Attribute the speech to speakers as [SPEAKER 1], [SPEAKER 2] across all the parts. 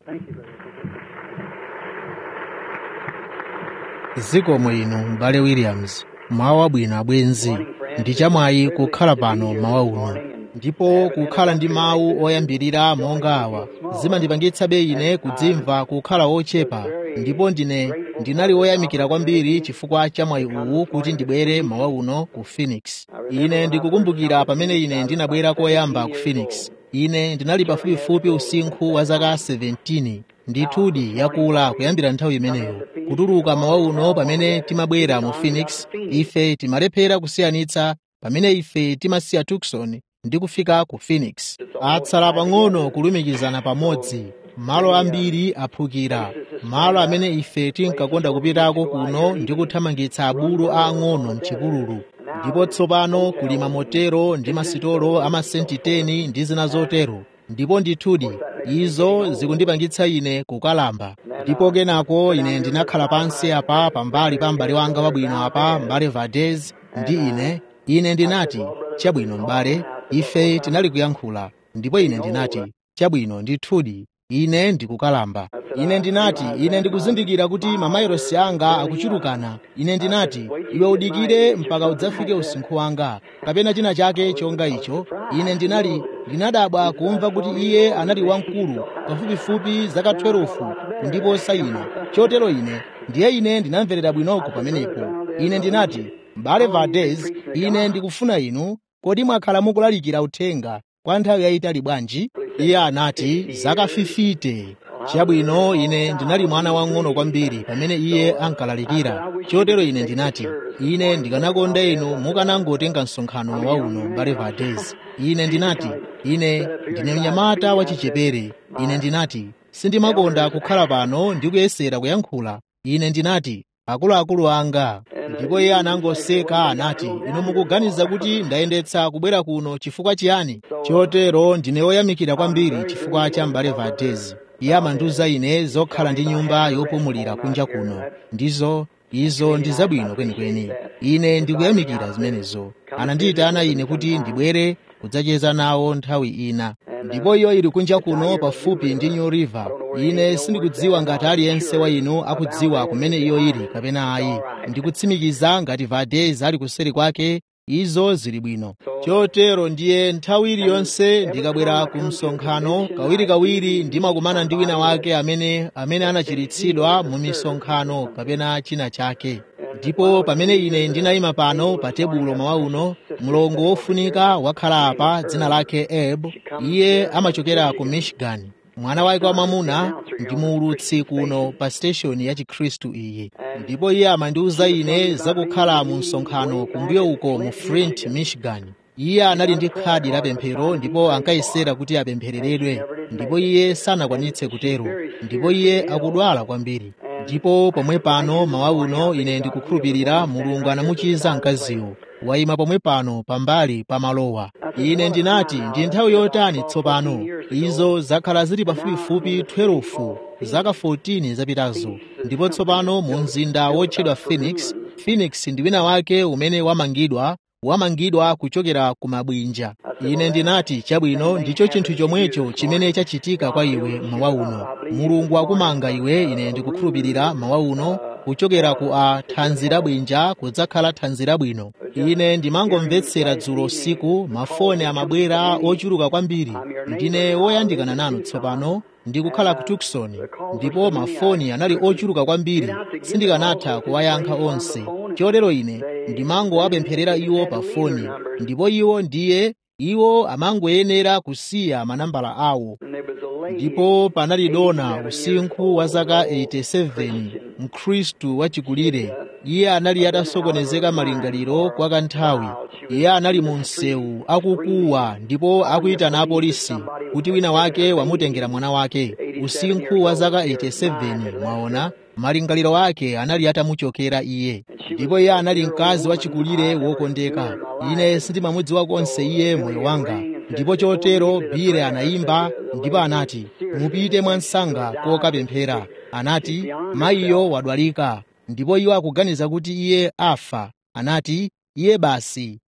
[SPEAKER 1] zikomo inu m'bale williams mawu abwino abwenzi ndi chamwayi kukhala pano mawa uno ndipo kukhala ndi mawu oyambirira monga awa zimandipangitsabe ine kudzimva kukhala ochepa ndipo ndine ndinali woyamikira kwambiri chifukwa cha mwayi uwu kuti ndibwere mawa uno ku phoenix ine ndikukumbukira pamene ine ndinabwera koyamba ku phoenix ine ndinali pafupifupi usinkhu wa zaka 17 ndithudi yakula kuyambira nthawi imeneyo kutuluka mawa uno pamene timabwera mu phoenix ife timalephera kusiyanitsa pamene ife timasiya tucson ndi kufika ku phoenix atsala pang'ono kulumikizana pamodzi malo ambiri aphukira malo amene ife tinkakonda kupitako kuno ndi kuthamangitsa abulu aang'ono mchipululu ndipo tsopano kuli mamotero ndi masitolo amasenti 10 ndi zina zotero ndipo ndithudi izo zikundipangitsa ine kukalamba ndipo kenako ine ndinakhala pansi apa pambali pa m'bale wanga wabwino apa m'bale valdez ndi ine ine ndinati chabwino m'bale ife tinali kuyankhula ndipo ine ndinati chabwino ndithudi ine ndikukalamba ine ndinati ine ndikuzindikira kuti mamayirosi anga akuchulukana ine ndinati iwe udikire mpaka udzafike usinkhu wanga kapena china chake chonga icho ine ndinali ndinadabwa kumva kuti iye anali wamkulu pafupifupi zaka 12 kundiposa ine chotero ine ndiye ine ndinamverera bwinoko pamenepo ine ndinati m'bale valdez ine ndikufuna inu kodi mwakhala mukulalikira uthenga kwa nthawi yayitali bwanji iye anati zaka 50 chabwino ine ndinali mwana wang'ono kwambiri pamene iye ankalalikira chotero ine ndinati ine ndikanakonda inu mukanangotenga msonkhano wa uno m'bale valdez ine ndinati ine ndine mnyamata wachichepere ine ndinati sindimakonda kukhala pano ndi kuyesera kuyankhula ine ndinati akuluakulu anga ndipo iye anangoseka anati inu mukuganiza kuti ndayendetsa kubwera kuno chifukwa chiyani chotero ndine woyamikira kwambiri chifukwa cha m'bale valdez iye amandiuza ine zokhala ndi nyumba yopumulira kunja kuno ndizo izo ndi zabwino kwenikweni ine ndikuyamikira zimenezo anandiyitana ine kuti ndibwere kudzacheza nawo nthawi ina ndipo iyo ili kunja kuno pafupi ndi new river ine sindikudziwa ngati aliyense wa inu akudziwa kumene iyo ili kapena ayi ndikutsimikiza ngati valdez ali kuseri kwake izo zili bwino chotero ndiye nthawi iliyonse ndikabwera ku msonkhano kawirikawiri ndimakumana ndi wina wake amene amene anachiritsidwa mu misonkhano kapena china chake ndipo pamene ine ndinayima pano pa tebulo mawa uno mlongo wofunika wakhala apa dzina lake eb iye amachokera ku michigan mwana wake wamwamuna ndi muulutsi kuno pa siteshoni ya chikhristu iyi ndipo iye amandiwuza ine zakukhala mu msonkhano kumbuyo uko mu flint michigan iye anali ndi khadi la pemphero ndipo ankayesera kuti apemphereredwe ndipo iye sanakwanitse kutero ndipo iye akudwala kwambiri ndipo pomwe pano mawa uno ine ndikukhulupirira mulungu anamuchiza mkaziwo wayima pomwe pano pambali pa malowa ine ndinati ndi nthawi yotani tsopano izo zakhala zili pafupifupi 12 zaka 14 zapitazo ndipo tsopano mu mzinda wotchedwa phoenix phoenix ndi wina wake umene wamangidwa wamangidwa kuchokera ku mabwinja ine ndinati chabwino ndicho chinthu chomwecho chimene chachitika kwa iwe mawa uno mulungu akumanga iwe ine ndikukhulupirira mawa uno kuchokera ku a thanzi labwinja kudzakhala thanzi labwino ine ndimangomvetsera dzulo usiku mafoni amabwera ochuluka kwambiri ndine woyandikana nanu tsopano ndikukhala ku tucson ndipo mafoni anali ochuluka kwambiri sindikanatha kuwayankha onse chotero ine ndimangowapempherera iwo pa foni ndipo iwo ndiye iwo amangoyenera kusiya manambala awo ndipo panali dona usinkhu wa zaka 87 mkhristu wachikulire iye anali atasokonezeka malingaliro kwa kanthawi iye anali mu msewu akukuwa ndipo akuyitana apolisi kuti wina wake wamutengera mwana wake usinkhu wa zaka 87 mwaona malingaliro ake anali atamuchokera iye ndipo iye anali mkazi wachikulire wokondeka ine sindimamudziwa konse iye moyo wanga ndipo chotero bile anayimba ndipo anati mupite mwansanga kokapemphera anati mayiyo wadwalika ndipo iwo akuganiza kuti iye afa anati iye basi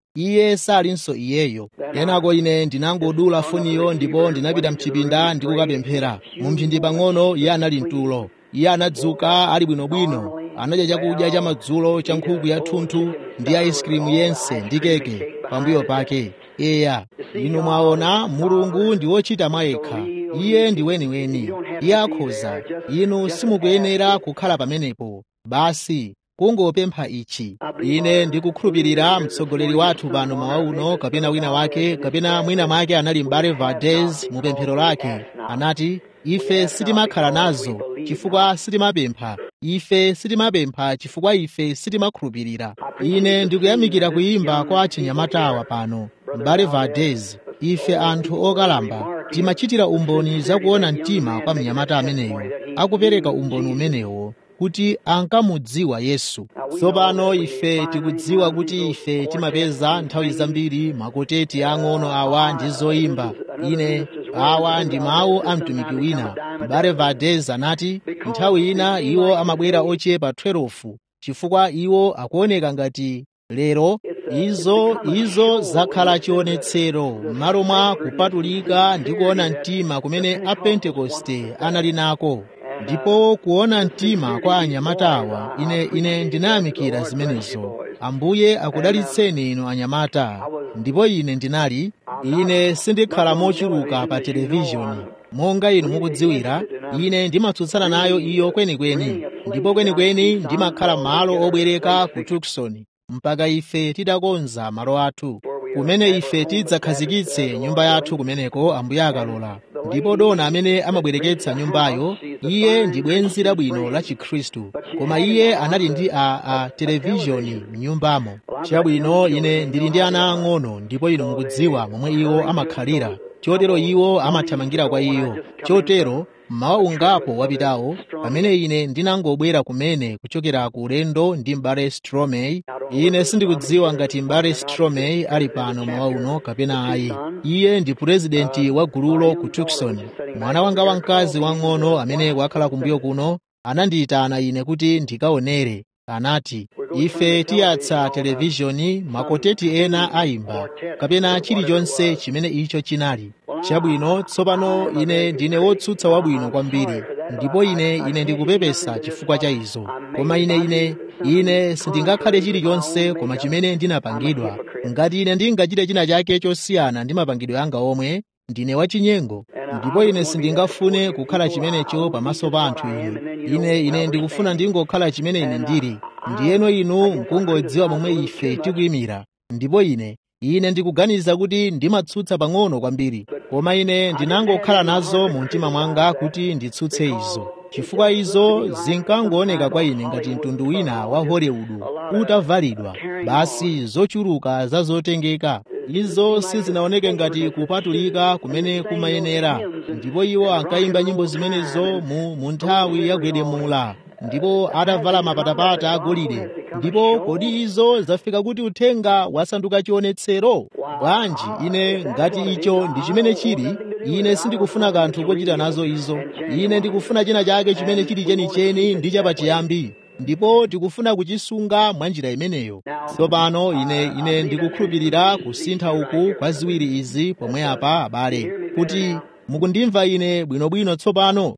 [SPEAKER 1] iye salinso iyeyo kenako ine ndinangodula foniyo ndipo ndinapita mchipinda ndikukapemphera mu mphindi pang'ono iye anali mtulo iye anadzuka ali bwinobwino anadya chakudya cha madzulo cha nkhuku yathunthu ndi aisikirimu yense ndi keke pambuyo pake eya inu mwaona mulungu ndi wochita mwayekha iye ndi weniweni iye akhoza inu simukuyenera kukhala pamenepo basi kungopempha ichi ine ndikukhulupirira mtsogoleri wathu pano mawa uno kapena wina wake kapena mwina mwake anali m'bale valdez mu pemphero lake anati ife sitimakhala nazo chifukwa sitimapempha ife sitimapempha chifukwa ife sitimakhulupirira ine ndikuyamikira kuyimba kwa achinyamatawa pano m'bale valdez ife anthu okalamba timachitira umboni zakuona mtima kwa mnyamata ameneyo akupereka umboni umenewo kuti ankamudziwa yesu tsopano ife tikudziwa kuti ife timapeza nthawi zambiri makoteti ang'ono awa ndi zoyimba ine awa ndi mawu a mtumiki wina m'bale valdez anati nthawi ina iwo amabwera ochepa 12 chifukwa iwo akuoneka ngati lero izo izo zakhala chionetsero m'malo mwa kupatulika ndi kuona mtima kumene apentekoste anali nako ndipo kuona mtima kwa anyamatawa ine ine ndinayamikira zimenezo ambuye akudalitseni inu anyamata ndipo ine ndinali ine sindikhala mochuluka pa televizhoni monga inu mukudziwira ine ndimatsutsana nayo iyo kwenikweni ndipo kwenikweni ndimakhala malo obwereka ku tucson mpaka ife titakonza malo athu kumene ife tidzakhazikitse nyumba yathu kumeneko ambuye akalola ndipo dona amene amabwereketsa nyumbayo iye ndi bwenzi labwino la chikhristu koma iye anali ndi a, a televizhoni m'nyumbamo chabwino ine ndili ndi ana ang'ono ndipo inu mukudziwa momwe iwo amakhalira chotero iwo amathamangira kwa iyo chotero mmawa ungapo wapitawo pamene ine ndinangobwera kumene kuchokera ku ulendo ndi m'bale stromey ine sindikudziwa ngati m'bale stromey ali pano mmawa uno kapena ayi iye ndi purezidenti wa gululo ku tucson mwana wanga wamkazi wang'ono amene wakhala kumbuyo kuno anandiyitana ine kuti ndikaonere anati ife tiyatsa televizhoni makoteti ena ayimba kapena chilichonse chimene icho chinali chabwino tsopano ine ndine wotsutsa wabwino kwambiri ndipo ine ine ndikupepesa chifukwa cha izo koma ine ine ine sindingakhale chilichonse koma chimene ndinapangidwa ngati ine ndingachite china chake chosiyana ndi mapangidwe anga omwe ndine wachinyengo ndipo ine sindingafune kukhala chimenecho pamaso pa anthu inu ine ine ndikufuna ndingokhala chimene ine ndili ndiyeno inu mkungodziwa momwe ife tikuyimira ndipo ine ine ndikuganiza kuti ndimatsutsa pang'ono kwambiri koma ine ndinangokhala nazo mu mtima mwanga kuti nditsutse izo chifukwa izo zinkangooneka kwa ine ngati mtundu wina wa hollywood utavalidwa basi zochuluka za zotengeka izo sizinaoneke ngati kupatulika kumene kumayenera ndipo iwo ankayimba nyimbo zimenezo mu, mu nthawi yagwedemula ndipo atavala mapatapata agolide ndipo kodi izo zafika kuti uthenga wasanduka chionetsero bwanji ine ngati icho ndi chimene chili ine sindikufuna kanthu kochita nazo izo ine ndikufuna china chake chimene chili chenicheni ndi chapachiyambi ndipo tikufuna kuchisunga mwa njira imeneyo tsopano ine ine ndikukhulupirira kusintha uku kwa ziwiri izi pomwe apa abale kuti mukundimva ine bwinobwino tsopano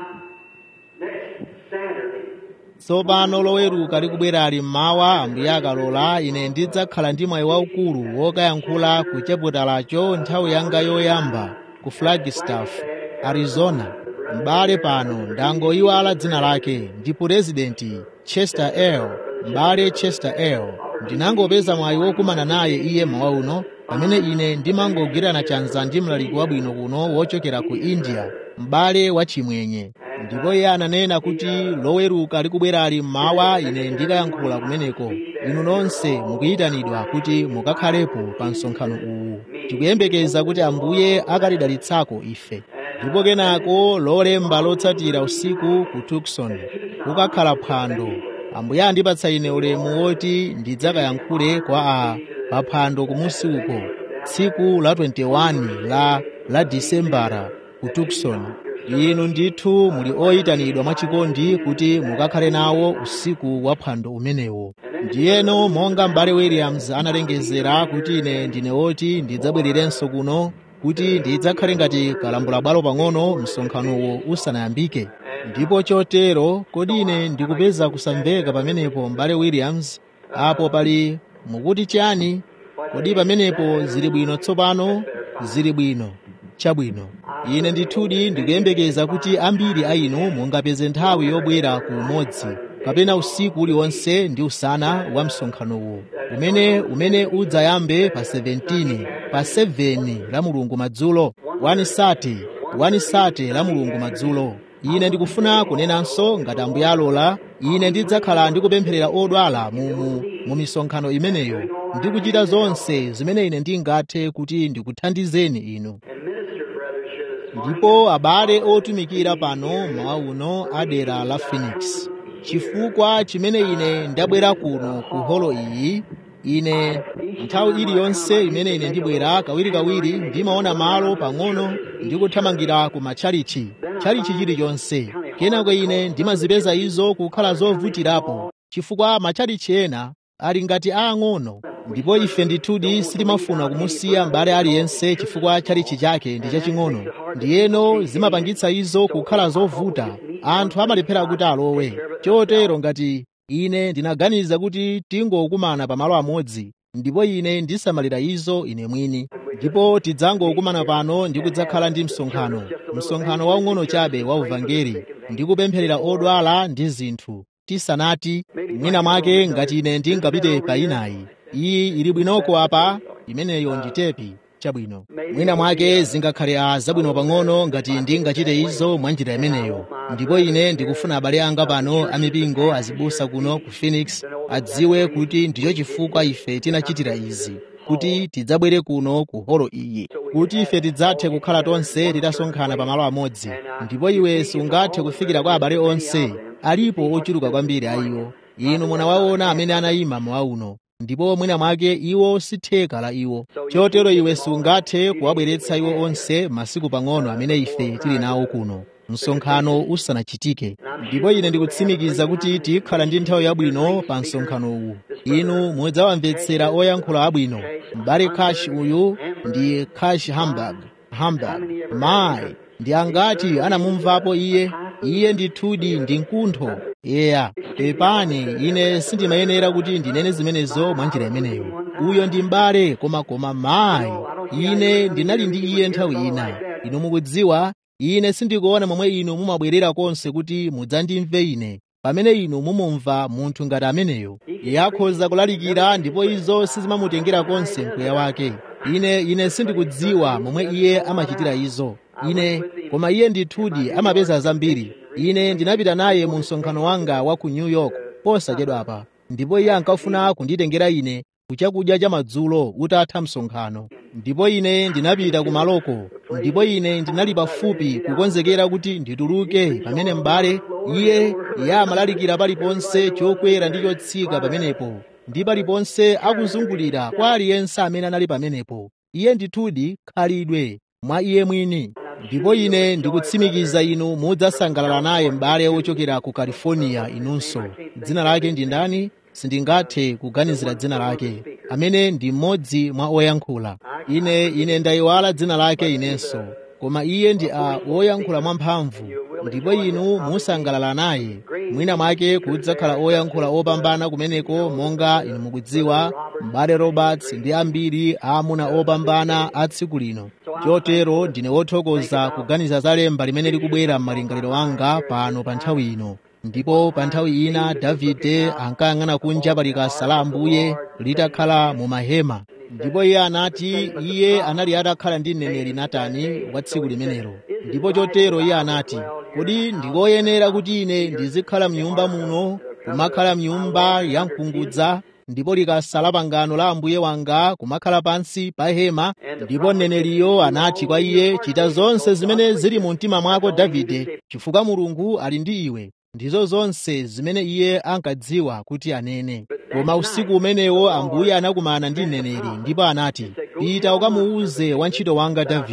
[SPEAKER 1] tsopano loweruka likubwera ali mmawa ambuye akalola ine ndidzakhala ndi mwayi waukulu wokayankhula ku chaputalacho nthawi yanga yoyamba ku flagstaff arizona m'bale pano ndangoyiwala dzina lake ndi purezidenti chester l m'bale chester l ndinangopeza mwayi wokumana naye iye mawa uno pamene ine ndimangogwirana chanza ndi mlaliki wabwino kuno wochokera ku india m'bale wachimwenye ndipo iye ananena kuti loweruka likubwera ali mmawa ine ndikayankhula kumeneko inu nonse mukuyitanidwa kuti mukakhalepo pa msonkhano uwu tikuyembekeza kuti ambuye akalidalitsako ife ndipo kenako lolemba lotsatira usiku ku tucson kukakhala phwando ambuye andipatsa ine ulemu woti ndidzakayankhule kwa a pa phwando kumusi uko tsiku la 21 la la disembara ku tucson inu ndithu muli oyitanidwa mwachikondi kuti mukakhale nawo usiku wa phwando umenewo ndiyeno monga m'bale williams analengezera kuti ine ndine oti ndidzabwererenso kuno kuti ndidzakhale ngati kalambulabwalo pang'ono msonkhanowo usanayambike ndipo chotero kodi ine ndikupeza kusamveka pamenepo m'bale williams apo pali mukuti chani kodi pamenepo zili bwino tsopano zili bwino chabwino ine ndithudi ndikuyembekeza kuti ambiri a inu mungapeze nthawi yobwera ku umodzi kapena usiku uliwonse ndi usana wa msonkhanowo umene umene udzayambe pa 17 pa 7 la mulungu madzulo 1 sate 1 sate la mulungu madzulo ine ndikufuna kunenanso ngati ambuye alola ine ndidzakhala ndikupempherera odwala mu, mu, mu misonkhano imeneyo ndikuchita zonse zimene ine ndingathe kuti ndikuthandizeni inu ndipo abale otumikira pano mawa uno a dera la phoenix chifukwa chimene ine ndabwera kuno ku holo iyi ine nthawi iliyonse imene ine ndibwera kawirikawiri ndimaona malo pang'ono ndikuthamangira ku matchalichi tchalichi chilichonse kenako ine ndimazipeza izo kukhala zovutirapo chifukwa matchalichi ena ali ngati aang'ono ndipo ife ndithudi sitimafuna kumusiya m'bale aliyense chifukwa tchalichi chake ndi chaching'ono ndiyeno zimapangitsa izo kukhala zovuta anthu amalephera kuti alowe chotero ngati ine ndinaganiza kuti tingokumana pamalo amodzi ndipo ine ndisamalira izo ine mwini ndipo tidzangokumana pano ndi kudzakhala ndi msonkhano msonkhano waung'ono chabe wa uvangeli ndi kupempherera odwala ndi zinthu tisanati mwina mwake ngati ine ndingapite pa inayi iyi ili bwinoko apa imeneyo ndi tepi chabwino mwina mwake zingakhale a zabwino pang'ono ngati ndingachite izo mwa njira imeneyo ndipo ine ndikufuna abale anga pano amipingo azibusa kuno ku phoenix adziwe kuti ndicho chifukwa ife tinachitira izi kuti tidzabwere kuno ku holo iyi kuti ife tidzathe kukhala tonse titasonkhana pamalo amodzi ndipo iwe sungathe kufikira kwa abale onse alipo ochuluka kwambiri a iwo inu munawaona amene anayima mawa uno ndipo mwina mwake iwo sitheka la iwo chotero iwe sungathe kuwabweretsa iwo onse masiku pang'ono amene ife tili nawo kuno msonkhano usanachitike ndipo ine ndikutsimikiza kuti tikhala ndi nthawi yabwino pa msonkhano uwu inu mudzawamvetsera oyankhula abwino m'bale kashi uyu ndi kashi hamburg hamburg mayi ndi angati anamumvapo iye iye ndithudi ndi mkuntho eya pepani ine sindimayenera kuti ndinene zimenezo mwa njira imeneyo uyo ndi m'bale koma mayi ine ndinali ndi iye nthawi ina inu mukudziwa ine sindikuona momwe inu mumabwerera konse kuti mudzandimve ine pamene inu mumumva munthu ngati ameneyo iye akhoza kulalikira ndipo izo sizimamutengera konse mpweya wake ine ine sindikudziwa momwe iye amachitira izo ine koma iye ndithudi amapeza zambiri ine ndinapita naye mu msonkhano wanga wa ku new york posachedwapa ndipo iye ankafuna kunditengera ine kuchakudya cha madzulo utatha msonkhano ndipo ine ndinapita kumaloko ndipo ine ndinali pafupi kukonzekera kuti ndituluke pamene m'bale iye iye amalalikira paliponse chokwera ndi chotsika pamenepo ndi paliponse akuzungulira kwa aliyense amene anali pamenepo iye ndithudi khalidwe mwa iye mwini ndipo ine ndikutsimikiza inu mudzasangalala naye m'bale wochokera ku california inunso dzina lake ndi ndani sindingathe kuganizira dzina lake amene ndi mmodzi mwa oyankhula ine ine ndayiwala dzina lake inenso koma iye ndi a woyankhula mwamphamvu ndipo inu musangalala naye mwina mwake kudzakhala oyankhula opambana kumeneko monga inu mukudziwa m'bale roberts ndi ambiri aamuna opambana a tsiku lino chotero ndine wothokoza kuganiza za lemba limene likubwera m'malingaliro anga pano pa nthawi ino ndipo pa nthawi ina davide ankayang'ana kunja pa likasa la ambuye litakhala mu mahema ndipo iye anati iye anali atakhala ndi mneneri natani wa tsiku limenelo ndipo chotero iye anati kodi ndikoyenera kuti ine ndizikhala mnyumba muno kumakhala mnyumba ya mkungudza ndipo likasa la pangano la ambuye wanga kumakhala pansi pa hema ndipo mneneriyo anati kwa iye chita zonse zimene zili mu mtima mwako davide chifukwa mulungu ali ndi iwe ndizo zonse zimene iye ankadziwa kuti anene koma usiku umenewo ambuye anakumana ndi mneneri ndipo anati pita ukamuuze wantchito wanga davide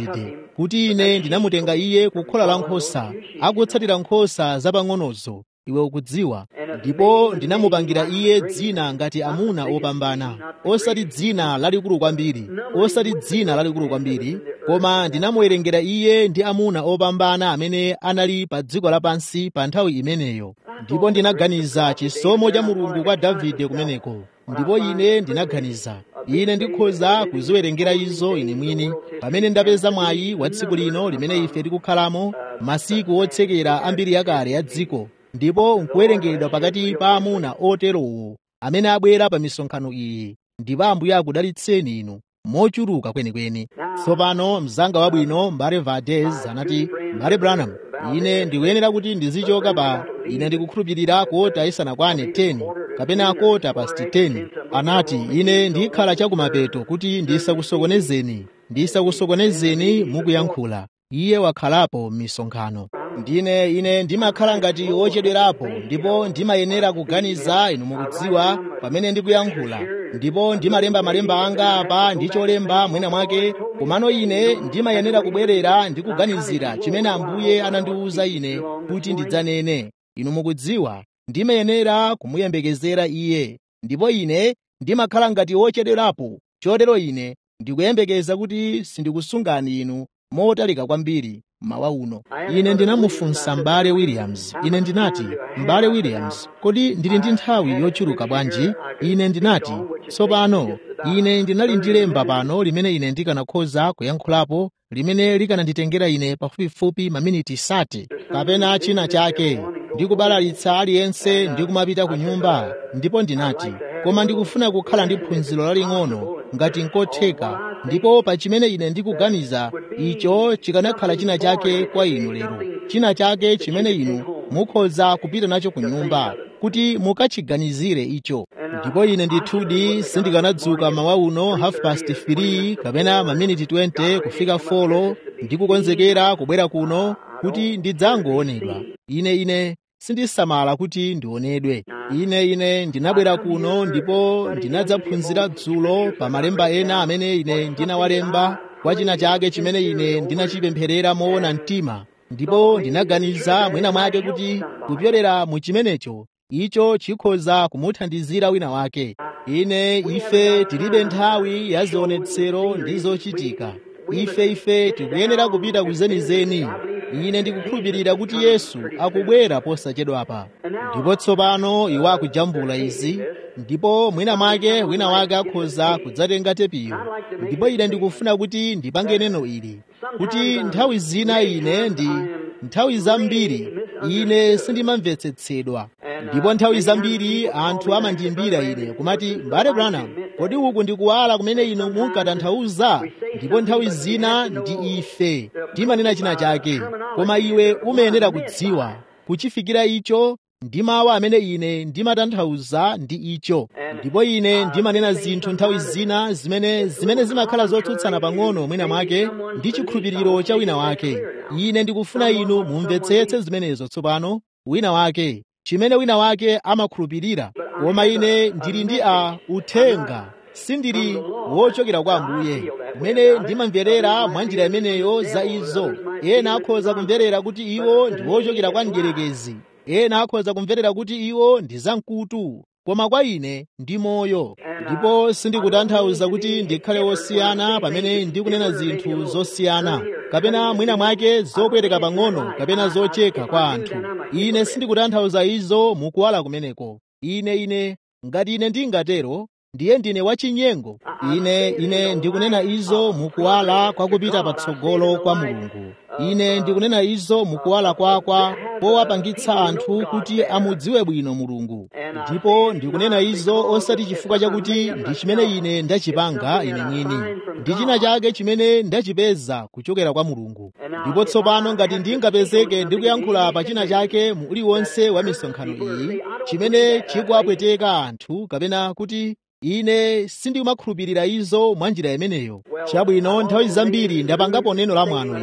[SPEAKER 1] kuti ine ndinamutenga iye ku khola la nkhosa akutsatira nkhosa zapang'onozo iwe ukudziwa ndipo ndinamupangira iye dzina ngati amuna opambana osati dzina lalikulu kwambiri osati dzina lalikulu kwambiri koma ndinamuwerengera iye ndi amuna opambana amene anali pa dziko lapansi pa nthawi imeneyo ndipo ndinaganiza chisomo cha mulungu kwa davide kumeneko ndipo ine ndinaganiza ine ndikhoza kuziwerengera izo ine mwini pamene ndapeza mwayi wa tsiku lino limene ife tikukhalamo masiku otsekera ambiri yakale ya dziko ndipo nkuwerengedwa pakati pa amuna oterowo amene abwera pa misonkhano iyi ndipo ambuye akudalitseni inu mochuluka kwenikweni tsopano mzanga wabwino mbale vades anati mbale branham ine ndikuyenera kuti ndizichoka pa ine ndikukhulupirira kota isanakwane 10 kapena kota pasti 10 anati ine ndikhala chakumapeto kuti ndisakusokonezeni ndisakusokonezeni mukuyankhula iye wakhalapo m'misonkhano ndine ine ndimakhala ngati wochedwerapo ndipo ndimayenera kuganiza inu mukudziwa pamene ndikuyankhula ndipo ndimalemba malemba anga apa ndi cholemba mwina mwake komano ine ndimayenera kubwerera ndi kuganizira chimene ambuye anandiwuza ine kuti ndidzanene inu mukudziwa ndimayenera kumuyembekezera iye ndipo ine ndimakhala ngati wochedwerapo chotero ine ndikuyembekeza kuti sindikusungani inu motalika kwambiri mawa uno ine ndinamufunsa m'bale williams ine ndinati m'bale williams kodi ndili ndi nthawi yochuluka bwanji ine ndinati tsopano ine ndinali ndi lemba pano limene ine ndikanakhoza kuyankhulapo limene likananditengera ine pafupifupi maminiti sati kapena china chake ndikubalalitsa aliyense ndikumapita ku nyumba ndipo ndinati koma ndikufuna kukhala ndi phunziro laling'ono ngati nkotheka ndipo pa chimene ine ndikuganiza icho chikanakhala china chake kwa inu lero china chake chimene inu mukhoza kupita nacho ku nyumba kuti mukachiganizire icho ndipo ine ndithudi sindikanadzuka mawa uno half past 3 kapena maminiti 20 kufika 4 ndikukonzekera kubwera kuno kuti ndidzangoonedwa ine ine sindisamala kuti ndionedwe ine ine ndinabwera kuno ndipo ndinadzaphunzira dzulo pa malemba ena amene ine ndinawalemba kwa china chake chimene ine ndinachipempherera moona mtima ndipo ndinaganiza mwina mwake kuti kupyolera mu chimenecho icho chikhoza kumuthandizira wina wake ine ife tilibe nthawi ya zionetsero ndi zochitika ife ife tikuyenera kupita kuzenizeni ine ndikukhulupirira kuti yesu akubwera posachedwapa ndipo tsopano iwo akujambula izi ndipo mwina mwake wina wake akhoza kudzatenga tepiyo ndipo ine ndikufuna kuti ndipange neno ili kuti nthawi zina ine ndi nthawi zambiri ine sindimamvetsetsedwa ndipo nthawi zambiri anthu amandiyimbira ine kumati mbale branham kodi uku ndikuwala kumene inu munkatanthauza ndipo nthawi zina ndi ife timanena china chake koma iwe umayenera kudziwa kuchifikira icho ndi mawu amene ine ndimatanthauza ndi icho ndipo ine ndimanena zinthu nthawi zina zimene zimene zimakhala zotsutsana pang'ono mwina mwake ndi chikhulupiriro cha wina wake ine ndikufuna inu mumvetsetse zimenezo tsopano wina wake chimene wina wake amakhulupirira koma ine ndili ndi a uthenga sindili wochokera kwa ambuye umene ndimamverera mwa njira imeneyo za izo ena akhoza kumverera kuti iwo ndi wochokera kwa mdierekezi ena akhoza kumverera kuti iwo ndi zamkutu koma kwa ine ndi moyo ndipo sindikutanthauza kuti ndikhale wosiyana pamene ndikunena zinthu zosiyana kapena mwina mwake zopweteka pang'ono kapena zocheka kwa anthu ine sindikutanthauza izo mukuwala kumeneko ine ine ngati ine ndingatero ndiye ndine wachinyengo ine ine ndikunena izo mukuwala kwakupita patsogolo kwa mulungu ine ndikunena izo mukuwala kwakwa powapangitsa anthu kuti amudziwe bwino mulungu ndipo ndikunena izo osati chifukwa chakuti ndi chimene ine ndachipanga ine mwini ndi china chake chimene ndachipeza kuchokera kwa mulungu ndipo tsopano ngati ndingapezeke ndikuyankhula pa china chake mu uliwonse wa misonkhano iyi chimene chikuwapweteka anthu kapena kuti ine sindimakhulupirira izo mwa njira imeneyo chabwino nthawi zambiri ndapangapo neno la mwano ili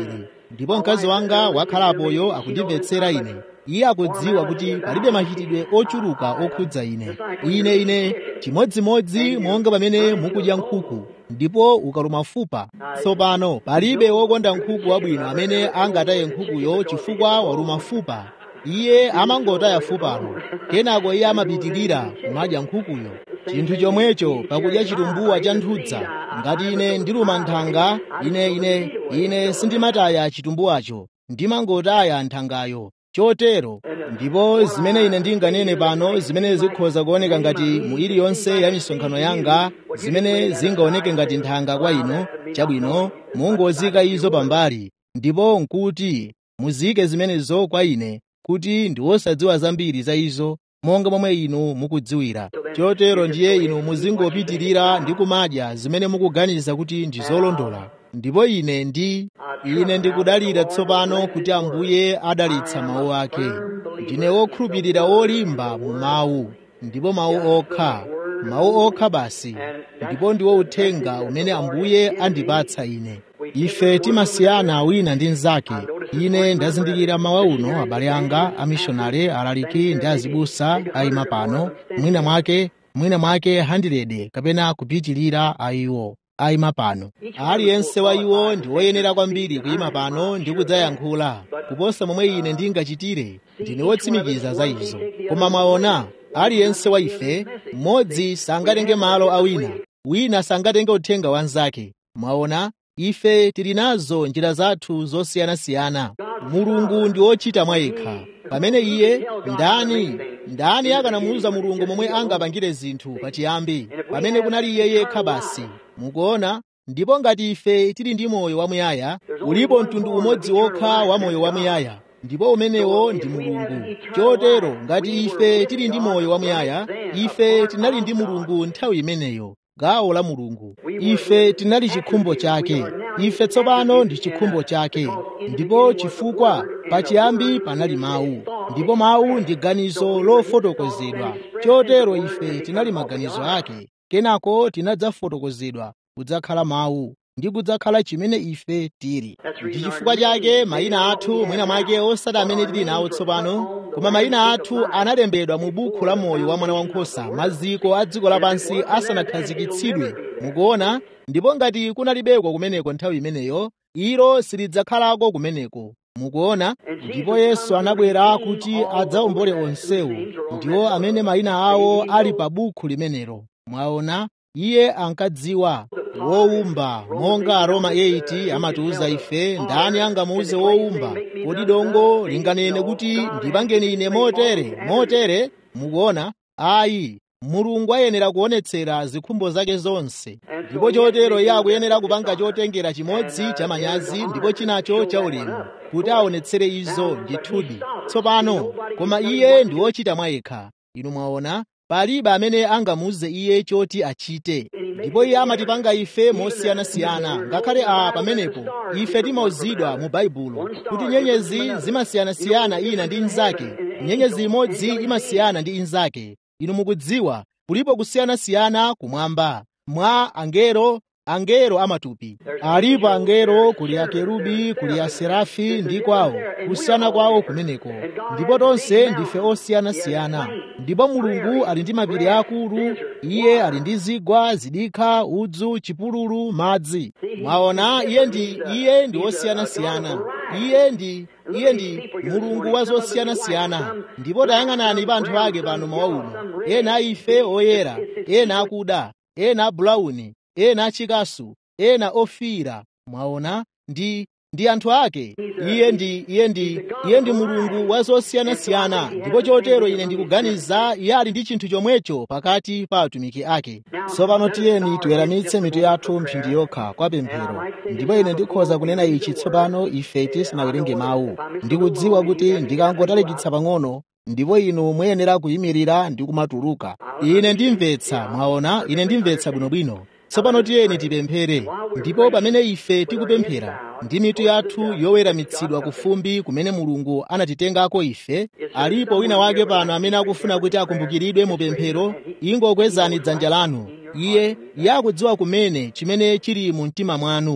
[SPEAKER 1] ndipo mkazi wanga wakhalapoyo akundimvetsera ine iye akudziwa kuti palibe machitidwe ochuluka okhudza ine ine ine chimodzimodzi monga pamene mukudya nkhuku ndipo ukaluma fupa tsopano palibe wokonda nkhuku wabwino amene angataye nkhukuyo chifukwa waluma fupa iye amangotaya fupalo kenako iye amapitirira kumadya nkhukuyo chinthu chomwecho pakudya chitumbuwa cha nthudza ngati ine ndiluma nthanga ine ine ine sindimataya chitumbuwacho ndimangotaya nthangayo chotero ndipo zimene ine ndinganene pano zimene zikhoza kuoneka ngati mu iliyonse ya misonkhano yanga zimene zingaoneke ngati nthanga kwa inu chabwino mungozika izo pambali ndipo nkuti muzike zimenezo kwa ine kuti ndi wosadziwa zambiri za izo monga momwe inu mukudziwira chotero ndiye inu muzingopitirira ndi kumadya zimene mukuganiza kuti ndi zolondola ndipo ine ndi ine ndikudalira tsopano kuti ambuye adalitsa mawu ake ndine wokhulupirira wolimba mu mawu ndipo mawu okha mawu okha basi ndipo ndiwo uthenga umene ambuye andipatsa ine ife timasiyana wina ndi mnzake ine ndazindikira mawa uno abale anga amishonale alaliki ndi azibusa ayima pano mwina mwake mwina mwake 100 kapena kupitilira ayiwo ayima pano aliyense wa iwo ndi woyenera kwambiri kuyima pano ndi kudzayankhula kuposa momwe ine ndingachitire ndine wotsimikiza za izo koma mwaona aliyense wa ife mmodzi sangatenge malo a wina wina sangatenge uthenga wa mnzake mwaona ife tili nazo njira zathu zosiyanasiyana mulungu ndi wochita mwa yekha pamene iye ndani ndani akanamuwuza mulungu momwe angapangire zinthu pachiyambi pamene kunali iye yekha basi mukuona ndipo ngati ife tili ndi moyo wamuyaya ulipo mtundu umodzi wokha wa moyo wamuyaya ndipo umenewo ndi mulungu chotero ngati ife tili ndi moyo wamuyaya ife tinali ndi mulungu nthawi imeneyo gawo la mulungu ife tinali chikhumbo chake ife tsopano ndi chikhumbo chake ndipo chifukwa pachiyambi panali mawu ndipo mawu ndi ganizo lofotokozedwa chotero ife tinali maganizo ake kenako tinadzafotokozedwa kudzakhala mawu ndi kudzakhala chimene ife tili ndi chifukwa chake mayina athu mwina mwake osati amene tili nawo tsopano koma mayina athu analembedwa mu buku la moyo wa mwana wankhosa maziko a dziko lapansi asanakhazikitsidwe mukuona ndipo ngati kunalibeko kumeneko nthawi imeneyo ilo silidzakhalako kumeneko mukuona ndipo yesu anabwera kuti adzawombole onsewo ndiwo amene mayina awo ali pa buku limenelo mwaona iye ankadziwa wowumba monga aroma 8 amatiuza ife ndani angamuuze wowumba kodi dongo linganene kuti ndipangeni ine motere motere mukuona ayi mulungu ayenera kuonetsera zikhumbo zake zonse ndipo chotero iye akuyenera kupanga chotengera chimodzi cha manyazi ndipo chinacho cha ulemu kuti aonetsere izo ndithudi tsopano koma iye ndi wochita mwa yekha inu mwaona palibe amene angamuuze iye choti achite ndipo iye amatipanga ife mosiyanasiyana ngakhale a pamenepo ife timauzidwa mu baibulo kuti nyenyezi zimasiyanasiyana ina ndi inzake nyenyezi imodzi imasiyana ndi inzake inu mukudziwa kulipo kusiyanasiyana kumwamba mwa angelo angelo amatupi alipo angelo kuli akerubi kuli aserafi ndi kwawo kusiyana kwawo kumeneko ndipo tonse ndife osiyanasiyana ndipo mulungu ali ndi mapiri akulu iye ali ndi zigwa zidikha udzu chipululu madzi mwaona iye ndi iye ndi wosiyanasiyana iye ndi iye ndi mulungu wa zosiyanasiyana ndipo tayang'anani pa anthu ake pano mawa uno ena a ife oyera ena akuda ena abulauni ena achikasu ena ofiira mwaona ndi ndi anthu ake iye ndi iye ndi iye ndi mulungu wa zosiyanasiyana ndipo chotero ine ndikuganiza iye ali ndi chinthu chomwecho pakati pa atumiki ake tsopano tiyeni tiweramitse mitu yathu mphindi yokha kwa pemphero ndipo ine ndikhoza kunena ichi tsopano ife tisinawerenge mawu ndikudziwa kuti ndikangotalikitsa pang'ono ndipo inu muyenera kuyimirira ndi kumatuluka ine ndimvetsa mwaona ine ndimvetsa bwinobwino tsopano tiyeni tipemphere ndipo pamene ife tikupemphera ndi mitu yathu yoweramitsidwa ku fumbi kumene mulungu anatitengako ife alipo wina wake pano amene akufuna kuti akumbukiridwe mu pemphero ingokwezani dzanja lanu iye iye akudziwa kumene chimene chili mu mtima mwanu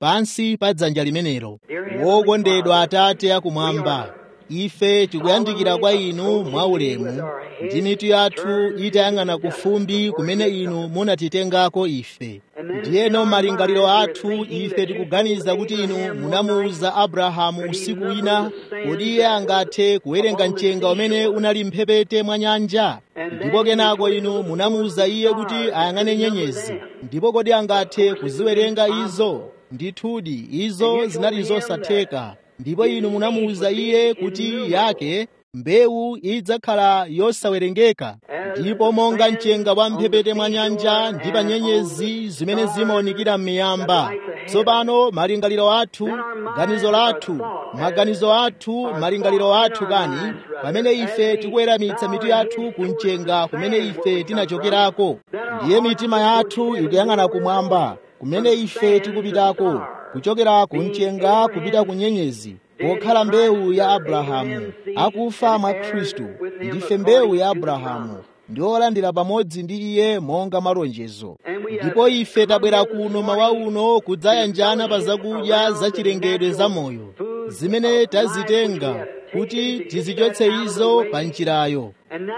[SPEAKER 1] pansi pa dzanja limenelo wokondedwa atate akumwamba ife tikuyandikira kwa inu mwaulemu ndi mitu yathu itayang'ana kufumbi kumene inu munatitengako ife ndiyeno malingaliro athu ife tikuganiza kuti inu munamuwuza abrahamu usiku wina kodi iye angathe kuwerenga mchenga umene unali mphepete mwa nyanja ndipo kenako inu munamuwuza iye kuti ayang'ane nyenyezi ndipo kodi angathe kuziwerenga izo ndithudi izo zinali zosatheka ndipo inu munamuwuza iye kuti yake mbewu idzakhala yosawerengeka ndipo monga mchenga wa mphepete mwa nyanja ndi pa nyenyezi zimene zimaonekera m'miyamba tsopano malingaliro athu ganizo lathu maganizo athu malingaliro athu kani pamene ife tikuweramitsa mitu yathu ku mchenga kumene ife tinachokerako ndiye mitima yathu ikuyang'ana kumwamba kumene ife tikupitako kuchokera ku mchenga kupita ku nyenyezi pokhala mbewu ya abrahamu akufa mwa khristu ndife mbewu ya abrahamu ndi olandira pamodzi ndi iye monga malonjezo ndipo ife tabwera kuno mawa uno kudzayanjana pa zakudya zachilengedwe zamoyo zimene tazitenga kuti tizichotse izo pa njirayo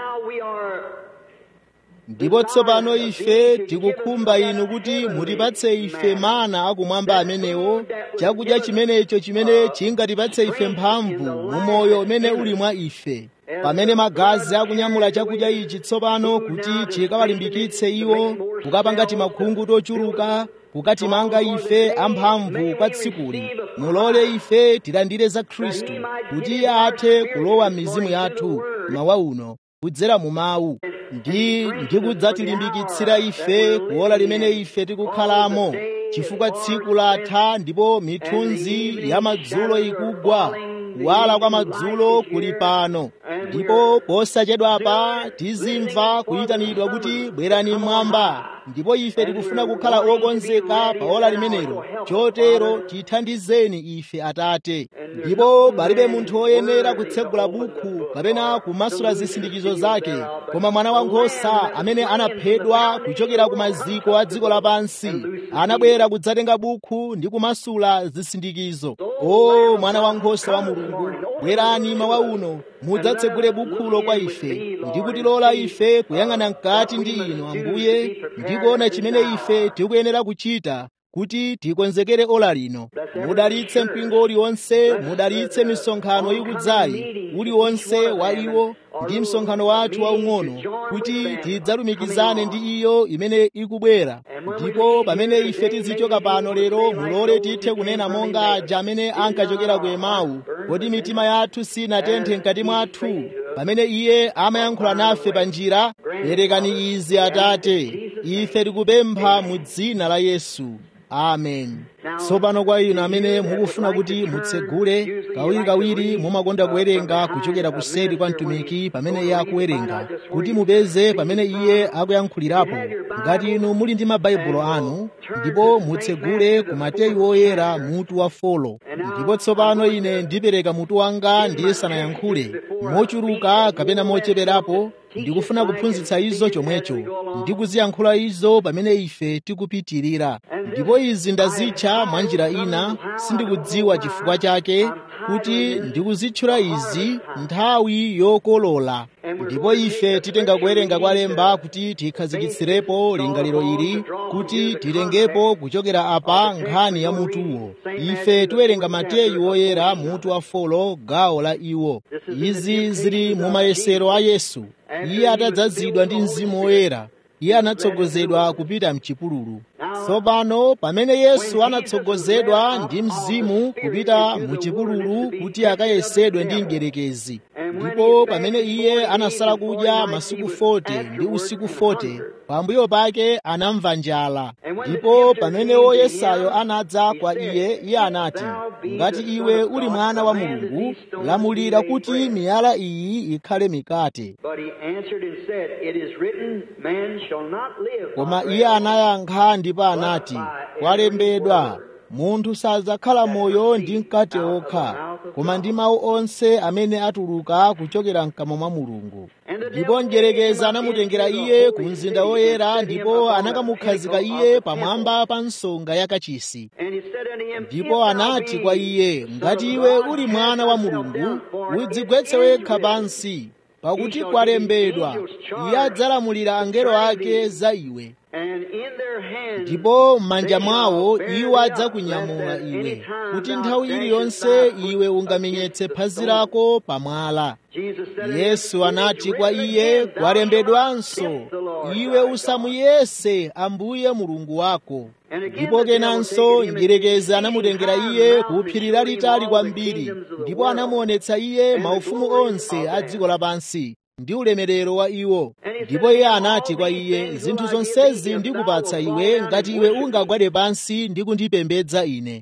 [SPEAKER 1] ndipo tsopano ife tikukhumba inu kuti mutipatse ife mana akumwamba amenewo chakudya chimenecho chimene chingatipatse ife mphamvu mu moyo umene uli mwa ife pamene magazi akunyamula chakudya ichi tsopano kuti chikawalimbikitse iwo kukapanga timakhungu tochuluka kukatimanga ife amphamvu kwa tsikuli mulole ife tilandire za khristu kuti iye athe kulowa m'mizimu yathu mawa uno kudzera mu mawu ndi ndikudzatilimbikitsira ife kuola limene ife tikukhalamo chifukwa tsiku latha ndipo mithunzi ya madzulo ikugwa kuwala kwa madzulo kuli pano ndipo posachedwapa tizimva kuyitanidwa kuti bwerani mmwamba ndipo ife tikufuna kukhala okonzeka pa ola limenelo chotero tithandizeni ife atate ndipo palibe munthu woyenera kutsegula bukhu kapena kumasula zisindikizo zake koma mwana wankhosa amene anaphedwa kuchokera ku maziko a dziko lapansi anabwera kudzatenga bukhu ndi kumasula zisindikizo o mwana wankhosa wa mulungu bwerani mawa uno mudzatsegule bukhulo kwa ife ndi kutilola ife kuyang'ana mkati ndi inu ambuye ndi kuona chimene ife tikuyenera kuchita kuti tikonzekere ola lino mudalitse mpingo uliwonse mudalitse misonkhano ikudzayi uliwonse wa iwo ndi msonkhano wathu waung'ono kuti tidzalumikizane ndi iyo imene ikubwera ndipo pamene ife tizichoka pano lero mulole tithe kunena monga aja amene ankachokera ku emawu kodi mitima yathu sinatenthe mkati mwathu pamene iye amayankhula nafe pa njira perekani izi atate ife tikupempha mu dzina la yesu amen tsopano kwa inu amene mukufuna kuti mutsegule kawirikawiri mumakonda kuwerenga kuchokera kuseri kwa mtumiki pamene iye akuwerenga kuti mupeze pamene iye akuyankhulirapo ngati inu muli ndi mabaibulo anu ndipo mutsegule ku mateyu oyera mutu wa folo ndipo tsopano ine ndipereka mutu wanga ndisanayankhule mochuluka kapena mocheperapo ndikufuna kuphunzitsa izo chomwecho ndikuziyankhula izo pamene ife tikupitirira ndipo izi ndazitcha mwa njira ina sindikudziwa chifukwa chake kuti ndikuzitchula izi nthawi yokolola ndipo ife titenga kuwerenga kwa lemba kuti tikhazikitsirirepo lingaliro ili kuti titengepo kuchokera apa nkhani ya mutuwo ife tiwerenga mateyu oyera mutu wa folo gawo la iwo izi zili mu mayesero a yesu iye atadzazidwa ndi mzimu woyera iye anatsogozedwa kupita mchipululu tsopano pamene yesu anatsogozedwa ndi mzimu kupita muchipululu kuti akayesedwe ndi mdierekezi ndipo pamene iye anasala kudya masiku 40 ndi usiku 40 pambuyo pake anamva njala ndipo pamene woyesayo anadza kwa iye iye anati ngati iwe uli mwana wa mulungu lamulira kuti miyala iyi ikhale mikate koma iye anayankha ndipo anati kwalembedwa munthu sadzakhala moyo ndi mkate okha koma ndi mawu onse amene atuluka kuchokera mkamwa mwa mulungu ndipo mdyerekezi anamutengera iye ku mzinda woyera ndipo anakamukhazika iye pamwamba pa nsonga yakachisi ndipo anati kwa iye ngati iwe uli mwana wa mulungu udzigwetse wekha pansi pakuti kwalembedwa iye adzalamulira angelo ake za iwe ndipo m'manja mwawo iwo adzakunyamula iwe kuti nthawi iliyonse iwe ungamenyetse phazi lako pamwala yesu anati kwa iye kwalembedwanso iwe usamuyese ambuye mulungu wako ndipo kenanso mdyerekezi anamutengera iye ku phiri lalitali kwambiri ndipo anamuonetsa iye maufumu onse a dziko lapansi ndi ulemerero wa iwo ndipo iye anati kwa iye zinthu zonsezi ndikupatsa iwe ngati iwe ungagwade pansi ndi kundipembedza ine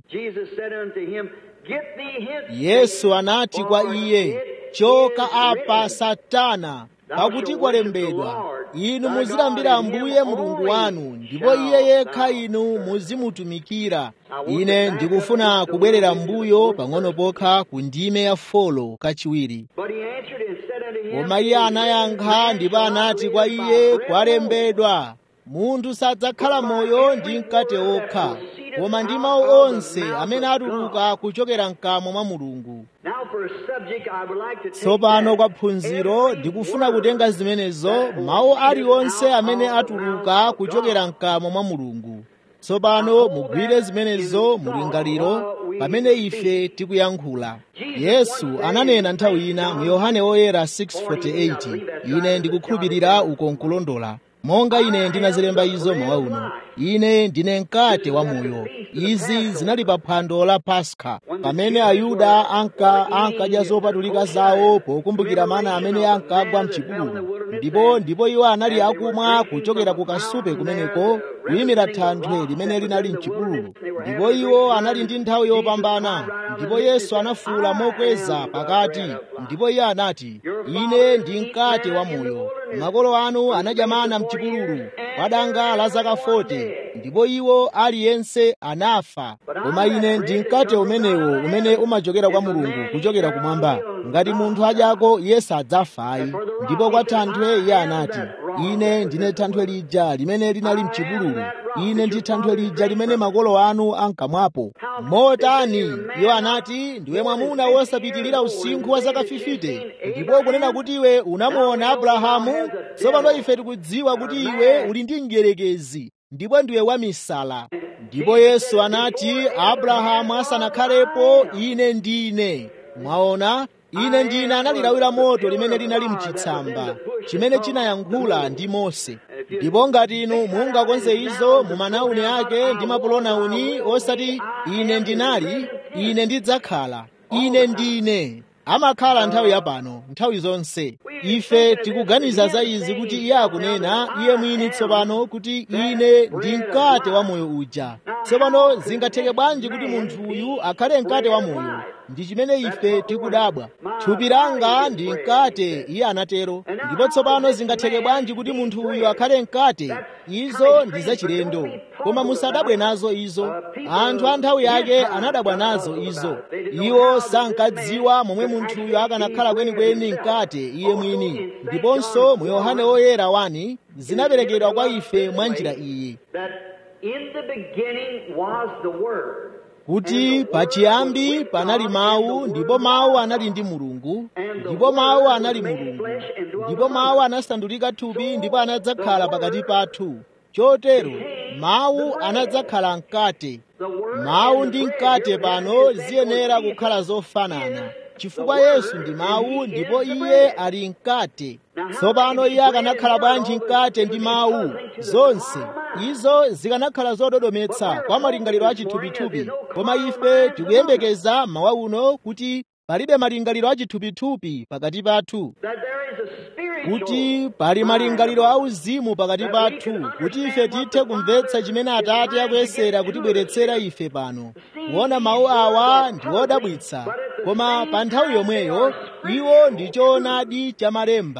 [SPEAKER 1] yesu anati kwa iye choka apa satana pakuti kwalembedwa inu muzilambira ambuye mulungu wanu ndipo iye yekha inu muzimutumikira ine ndikufuna kubwerera mbuyo pang'ono pokha ku ndime ya folo kachiwiri koma iye anayankha ndipo anati kwa iye kwalembedwa munthu sadzakhala moyo ndi mkate okha koma ndi mawu onse amene atuluka kuchokera mkamwa mwa mulungu tsopano kwa phunziro ndikufuna kutenga zimenezo mawu aliwonse amene atuluka kuchokera mkamwa mwa mulungu tsopano mugwire zimenezo mulingaliro pamene ife tikuyankhula yesu ananena nthawi ina mu yohane woyera 6:48 ine ndikukhulupirira uko nkulondola monga ine ndinazilemba izo mawa uno ine ndine mkate wa moyo izi zinali pa phwando la paska pamene ayuda anka ankadya zopatulika zawo pokumbukira mana amene ankagwa mchipululu ndipo ndipo iwo anali akumwa kuchokera ku kasupe kumeneko kuyimira thanthwe limene linali mchipululu ndipo iwo anali ndi nthawi yopambana ndipo yesu anafuwula mokweza pakati ndipo iye anati ine ndi mkate wa moyo makolo anu anadya mana mchipululu kwa danga la zaka 40 ndipo iwo aliyense anafa koma ine ndi mkate umenewo umene umachokera kwa mulungu kuchokera kumwamba ngati munthu adyako iye sadzafayi ndipo kwa thanthwe iye anati ine ndine thanthwe lija limene linali mchipululu ine ndi thanthwe lija limene makolo anu ankamwapo motani iwo anati ndiwe mwamuna wosapitilira usinkhu wa zaka 50 ndipo kunena kuti iwe unamuona abrahamu tsopano ife tikudziwa kuti iwe uli ndi mdyerekezi ndipo ndiwe wamisala ndipo yesu anati abrahamu asanakhalepo ine ndine mwaona ine ndine analilawira moto limene linali mchitsamba chimene chinayankhula ndi mose ndipo ngati inu mungakonze izo mu manauni ake ndi mapulonauni osati ine ndinali ine ndidzakhala ine ndine amakhala nthawi yapano nthawi zonse ife tikuganiza za izi kuti iye akunena iye mwini tsopano kuti ine ndi mkate wa moyo uja tsopano zingatheke bwanji kuti munthu uyu akhale mkate wa moyo ndi chimene ife tikudabwa thupi langa ndi mkate iye anatero ndipo tsopano zingatheke bwanji kuti munthu uyu akhale mkate izo ndi zachilendo koma musadabwe nazo izo anthu a nthawi yake anadabwa nazo izo iwo sankadziwa momwe munthuyo akanakhala kwenikweni mkate iye mwini ndiponso mu yohane woyera wani zinaperekedwa kwa ife mwa njira iyi kuti pachiyambi panali mawu ndipo mawu anali ndi mulungu ndipo mawu anali mulungu ndipo mawu anasandulika thupi ndipo anadzakhala pakati pathu chotero mawu anadzakhala mkate mawu ndi mkate pano ziyenera kukhala zofanana chifukwa yesu ndi mawu ndipo iye ali mkate tsopano iye akanakhala bwanji mkate ndi mawu zonse izo zikanakhala zododometsa kwa malingaliro a chithupithupi koma ife tikuyembekeza mawa uno kuti palibe malingaliro a chithupithupi pakati pathu kuti pali malingaliro auzimu pakati pathu kuti ife tithe kumvetsa chimene atate akuyesera kutibweretsera ife pano kuona mawu awa ndi odabwitsa koma pa nthawi yomweyo iwo ndi choonadi cha malemba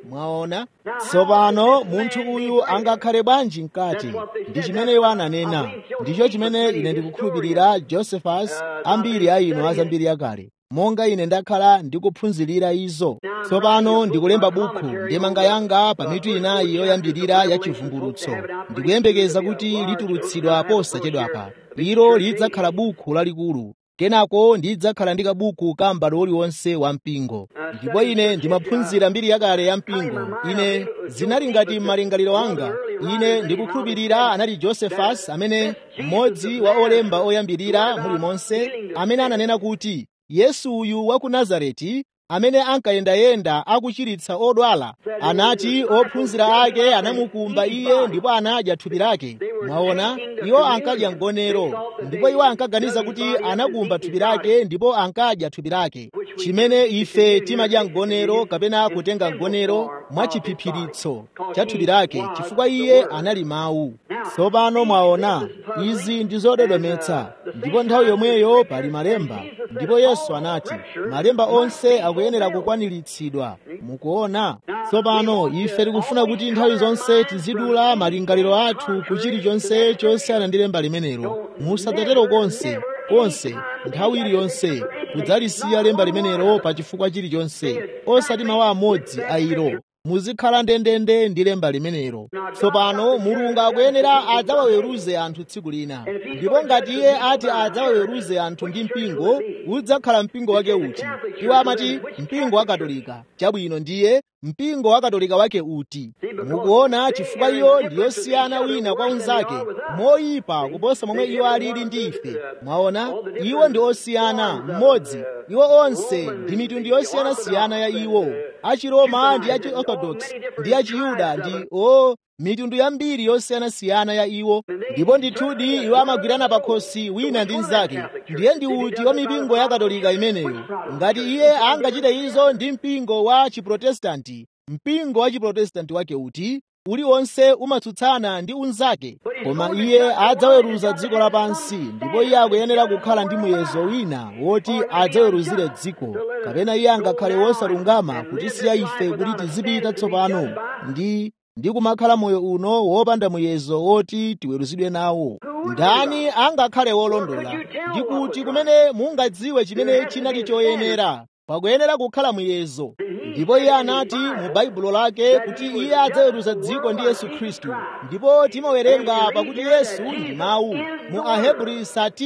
[SPEAKER 1] mwaona tsopano munthu uyu angakhale bwanji mkati ndi chimene iwo ananena ndicho chimene ine ndikukhulupirira josephus ambiri a inu azambiri yakale monga ine ndakhala ndikuphunzirira izo tsopano ndikulemba bukhu ndemanga yanga pa mitu inayi yoyambirira ya chivumbulutso ndikuyembekeza kuti litulutsidwa posachedwapa ilo lidzakhala bukhu lalikulu kenako ndidzakhala ndi kabuku ka m'bado uliwonse wa mpingo ndipo ine ndimaphunzira mbiri yakale ya mpingo ine zinali ngati malingaliro anga ine ndikukhulupirira anali josephus amene mmodzi wa olemba oyambirira mulimonse amene ananena kuti yesu uyu wa ku nazareti amene ankayendayenda akuchiritsa odwala anati ophunzira ake anamukumba iye ndipo anadya thupi lake mwaona iwo ankadya mgonero ndipo iwo ankaganiza kuti anakumba thupi lake ndipo ankadya thupi lake chimene ife timadya mgonero kapena kutenga mgonero mwachiphiphiritso cha thupi lake chifukwa iye anali mawu tsopano mwaona izi ndi zododometsa ndipo nthawi yomweyo pali malemba ndipo yesu anati malemba onse akuyenera kukwaniritsidwa mukuona tsopano ife tikufuna kuti nthawi zonse tizidula malingaliro athu ku chilichonse chosiyana ndi lemba limenelo musadzatero konse konse nthawi iliyonse kudzalisiya lemba limenelo pa chifukwa chilichonse osati mawu amodzi a ilo muzikhala ndendende ndi lemba limenelo tsopano mulungu akuyenera adzawaweruze anthu tsiku lina ndipo ngati iye ati adzawaweruze anthu ndi mpingo udzakhala mpingo wake uti iwo amati mpingo wa katolika chabwino ndiye mpingo wa katolika wake uti mukuona chifukwa iyo ndiyosiyana wina kwa unzake moyipa kuposa momwe iwo alili ndi ife mwaona iwo ndi osiyana mmodzi iwo onse ndi mitundu yosiyanasiyana ya iwo achiroma ndi achi orthodox ndi achiyuda ndi o mitundu yambiri yosiyanasiyana ya iwo ndipo ndithudi iwo amagwirana pakhosi wina ndi mnzake ndiye ndi uti wa mipingo ya katolika imeneyo ngati iye angachite izo ndi mpingo wa chiprotestanti mpingo wa chiprotestanti wake uti uliwonse umatsutsana ndi unzake koma iye adzaweruza dziko lapansi ndipo iye akuyenera kukhala ndi muyezo wina woti adzaweruzire dziko kapena iye angakhale wosalungama kutisiya ife kuti tizipita tsopano ndi ndi kumakhala moyo uno wopanda muyezo woti tiweruzidwe nawo ndani angakhale wolondola ndi kuti kumene mungadziwe chimene chinali choyenera pakuyenera kukhala muyezo ndipo iye anati mu baibulo lake kuti iye adzaweruza dziko ndi yesu khristu ndipo timawerenga pakuti yesu ndi mawu mu ahebri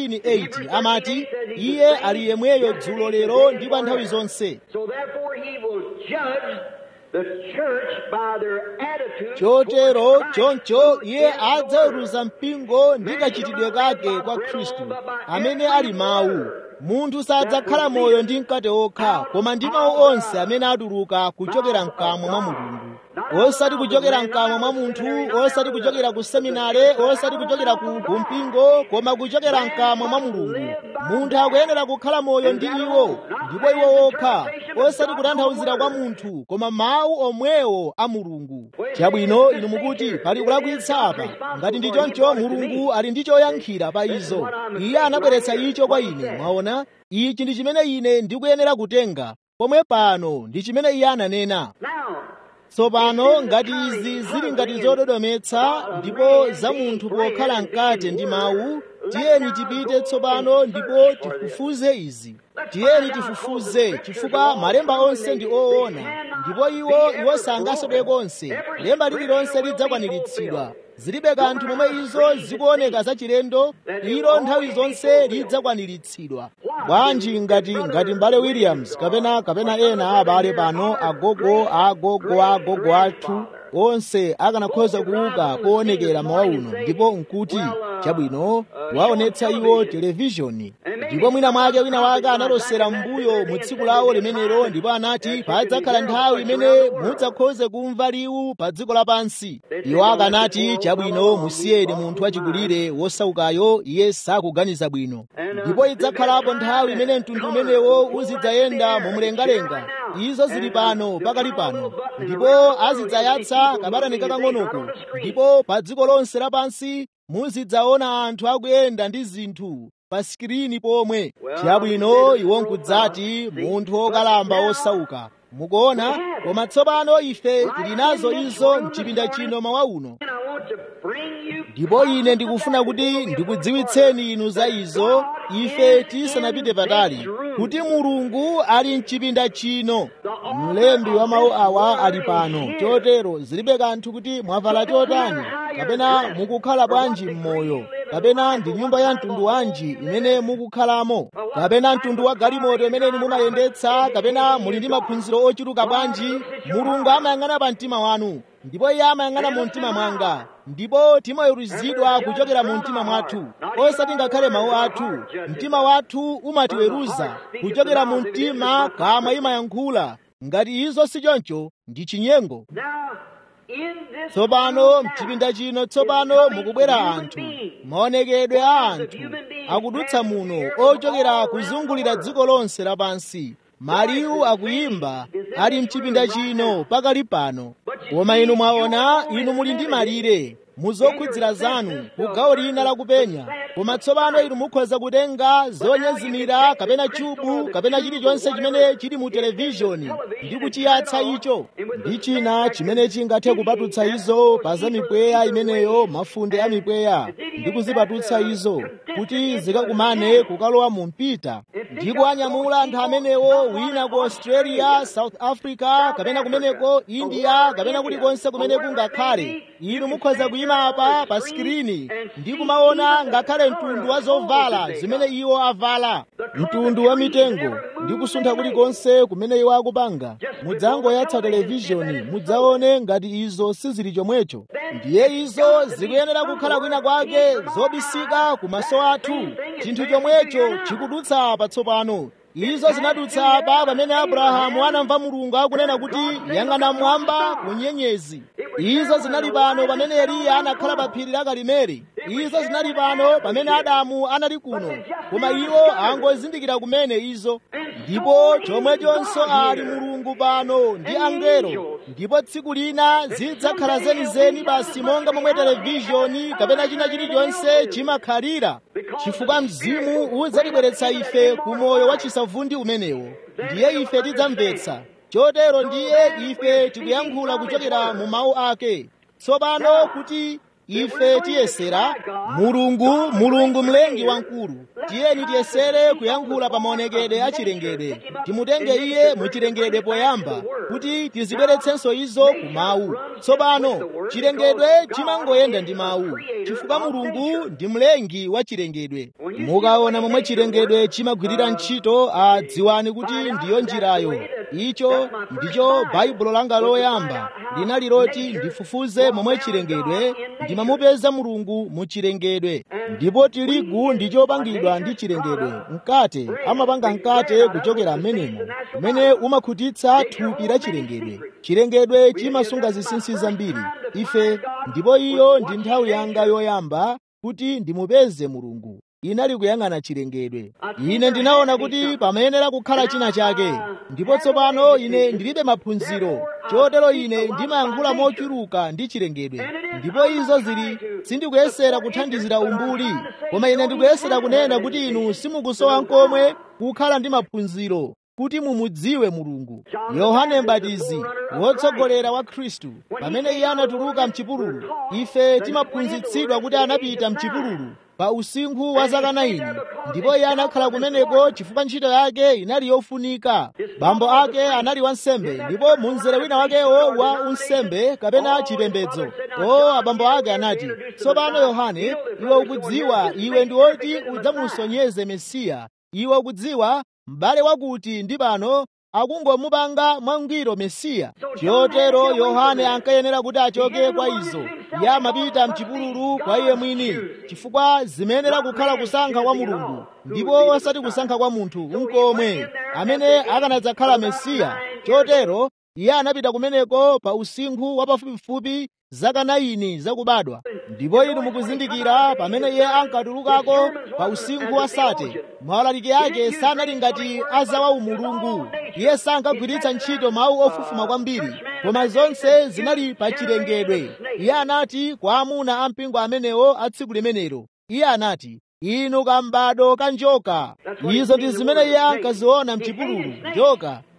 [SPEAKER 1] 13:8 amati iye ali yemweyo dzulo lero ndi pa nthawi zonse chotero choncho iye adzaweruza mpingo ndi kachitidwe kake kwa khristu amene ali mawu munthu sadzakhala moyo ndi mkate okha koma ndi mawu onse amene atuluka kuchokera mkamwa mwa mulungu osati kuchokera mkamwa mwa munthu osati kuchokera ku seminare osati kuchokera ku kumpingo koma kuchokera mkamwa mwa mulungu munthu akuyenera kukhala moyo ndi iwo ndipo iwo okha osati kutanthauzira kwa munthu koma mawu omwewo a mulungu chabwino inu mukuti pali kulakwitsa apa ngati ndi choncho mulungu ali ndi choyankhira pa izo iye anabweretsa icho kwa ine mwaona ichi ndi chimene ine ndikuyenera kutenga pomwe pano ndi chimene iye ananena tsopano ngati izi zili ngati zododometsa ndipo za munthu pokhala mkate ndi mawu tiyeni tipite tsopano ndipo tifufuze izi tiyeni tifufuze chifukwa malemba onse ndi oona ndipo iwo iwo sangasodwe konse lemba lililonse lidzakwaniritsidwa zilibe kanthu momwe izo zikuoneka zachilendo ilo nthawi zonse lidzakwaniritsidwa bwanji ngati ngati mbale williams kapena kapena ena abale pano agogo agogo agogo athu onse akanakhoza kuuka kuonekera mawa uno ndipo nkuti chabwino waonetsa iwo televishoni ndipo mwina mwake wina wake analosera m'mbuyo mu tsiku lawo limenelo ndipo anati padzakhala nthawi imene mudzakhoze kumva liwu pa dziko lapansi iwo akanati chabwino musiyeni munthu wachikulire wosaukayo iye sakuganiza bwino ndipo idzakhalapo nthawi imene mtundu umenewo uzidzayenda mumlengalenga izo zili pano pakali pano ndipo azidzayatsa kabatani kakang'onoko ndipo pa dziko lonse lapansi muzidzaona anthu akuyenda ndi zinthu pa sikirini pomwe chabwino iwo nkudzati munthu wokalamba wosauka mukuona koma tsopano ife tili nazo izo mchipinda chino mawa uno ndipo ine ndikufuna kuti ndikudziwitseni inu za izo ife tisanapite patali kuti mulungu ali mchipinda chino mlembi wa mawu awa ali pano chotero zilibe kanthu kuti mwavala chotani kapena mukukhala bwanji m'moyo kapena ndi nyumba ya mtundu wanji imene mukukhalamo kapena mtundu wa galimoto imene mumayendetsa kapena muli ndi maphunziro ochuluka bwanji mulungu amayang'ana pa mtima wanu ndipo iye amayang'ana mu mtima mwanga ndipo timaweruzidwa kuchokera mu mtima mwathu osati ngakhale mawu athu mtima wathu umatiweruza kuchokera mu mtima kamwa imayankhula ngati izo si choncho ndi chinyengo tsopano mchipinda chino tsopano mukubwera anthu maonekedwe a anthu akudutsa muno ochokera kuzungulira dziko lonse lapansi maliwu akuyimba ali mchipinda chino pakali pano koma inu mwaona inu muli ndi malire muzokhudzira zanu ku gawo lina lakupenya koma tsopano inu mukhoza kutenga zonyezimira kapena chubu kapena chilichonse chimene chili mu televizhoni ndi kuchiyatsa icho ndi china chimene chingathe kupatutsa izo pa za mipweya imeneyo mafunde a mipweya ndi kuzipatutsa izo kuti zikakumane kukalowa mu mpita ndi kuanyamula anthu amenewo wina ku australia south africa kapena kumeneko india kapena kulikonse kumene kungakhale inu mukhoza kuyima apa pa sikirini ndi kumaona ngakhale mtundu wa zovala zimene iwo avala mtundu wa mitengo ndi kusuntha kulikonse kumene iwo akupanga mudzangoyatsa televizhoni mudzaone ngati izo sizili chomwecho ndiye izo zikuyenera kukhala kwina kwake zobisika ku maso athu chinthu chomwecho chikudutsa patsopano izo zinadutsa apa pamene abrahamu anamva mulungu akunena kuti yang'ana mwamba ku nyenyezi izo zinali pano pamene eliya anakhala pa phiri la karimeli izo zinali pano pamene adamu anali kuno koma iwo angozindikira kumene izo ndipo chomwechonso ali mulungu pano ndi angelo ndipo tsiku lina zidzakhala zenizeni basi monga momwe televizhoni kapena china chilichonse chimakhalira chifukwa mzimu udzatibweretsa ife ku moyo wa chisavundi umenewo ndiye ife tidzamvetsa chotero ndiye ife tikuyankhula kuchokera mu mawu ake tsopano kuti ife tiyesera mulungu mulungu mlengi wamkulu tiyeni tiyesere kuyankhula pa maonekedwe a chilengedwe timutenge iye mu chilengedwe poyamba kuti tizibweretsenso izo ku mawu tsopano chilengedwe chimangoyenda ndi mawu chifukwa mulungu ndi mlengi wa chilengedwe mukaona momwe chilengedwe chimagwirira ntchito adziwani kuti ndiyo njirayo icho ndicho baibulo langa loyamba linali loti ndifufuze momwe chilengedwe ndimamupeza mulungu mu chilengedwe ndipo tirigu ndi chopangidwa ndi chilengedwe mkate amapanga mkate kuchokera m'menemo umene umakhutitsa thupi la chilengedwe chilengedwe chimasunga zinsinsi zambiri ife ndipo iyo ndi nthawi yanga yoyamba kuti ndimupeze mulungu inali kuyang'ana chilengedwe ine ndinaona kuti pamayenera kukhala china chake ndipo tsopano ine ndilibe maphunziro chotero ine ndimayankhula mochuluka ndi chilengedwe ndipo izo zili sindikuyesera kuthandizira umbuli koma ine ndikuyesera kunena kuti inu simukusowa nkomwe kukhala ndi maphunziro kuti mumudziwe mulungu yohane mbatizi wotsogolera wa khristu pamene iye anatuluka mchipululu ife timaphunzitsidwa kuti anapita mchipululu pa usinkhu wa zaka 9 ndipo iye anakhala kumeneko chifukwa ntchito yake inali yofunika bambo ake anali wansembe ndipo munzere wina wakewo wa unsembe kapena chipembedzo o abambo ake anati tsopano yohane iwe ukudziwa iwe ndi woti udzamusonyeze mesiya iwe ukudziwa m'bale wakuti ndi pano akungomupanga mwangwiro mesiya chotero yohane ankayenera kuti achoke kwa izo iye amapita mchipululu kwa iye mwini chifukwa zimayenera kukhala kusankha kwa mulungu ndipo osati kusankha kwa munthu unkomwe amene akanadzakhala mesiya chotero iye anapita kumeneko pa usinkhu wa pafupifupi zaka 9 zakubadwa ndipo inu mukuzindikira pamene iye ankatulukako pa usinkhu wa sate maulaliki ake sanali ngati azawa umulungu iye sankagwiritsa ntchito mawu ofufuma kwambiri koma zonse zinali pa chilengedwe iye anati kwa amuna a mpingo amenewo a tsiku limenelo iye anati inu kambado ka njoka izo ndi zimene iye ankaziona mchipululu njoka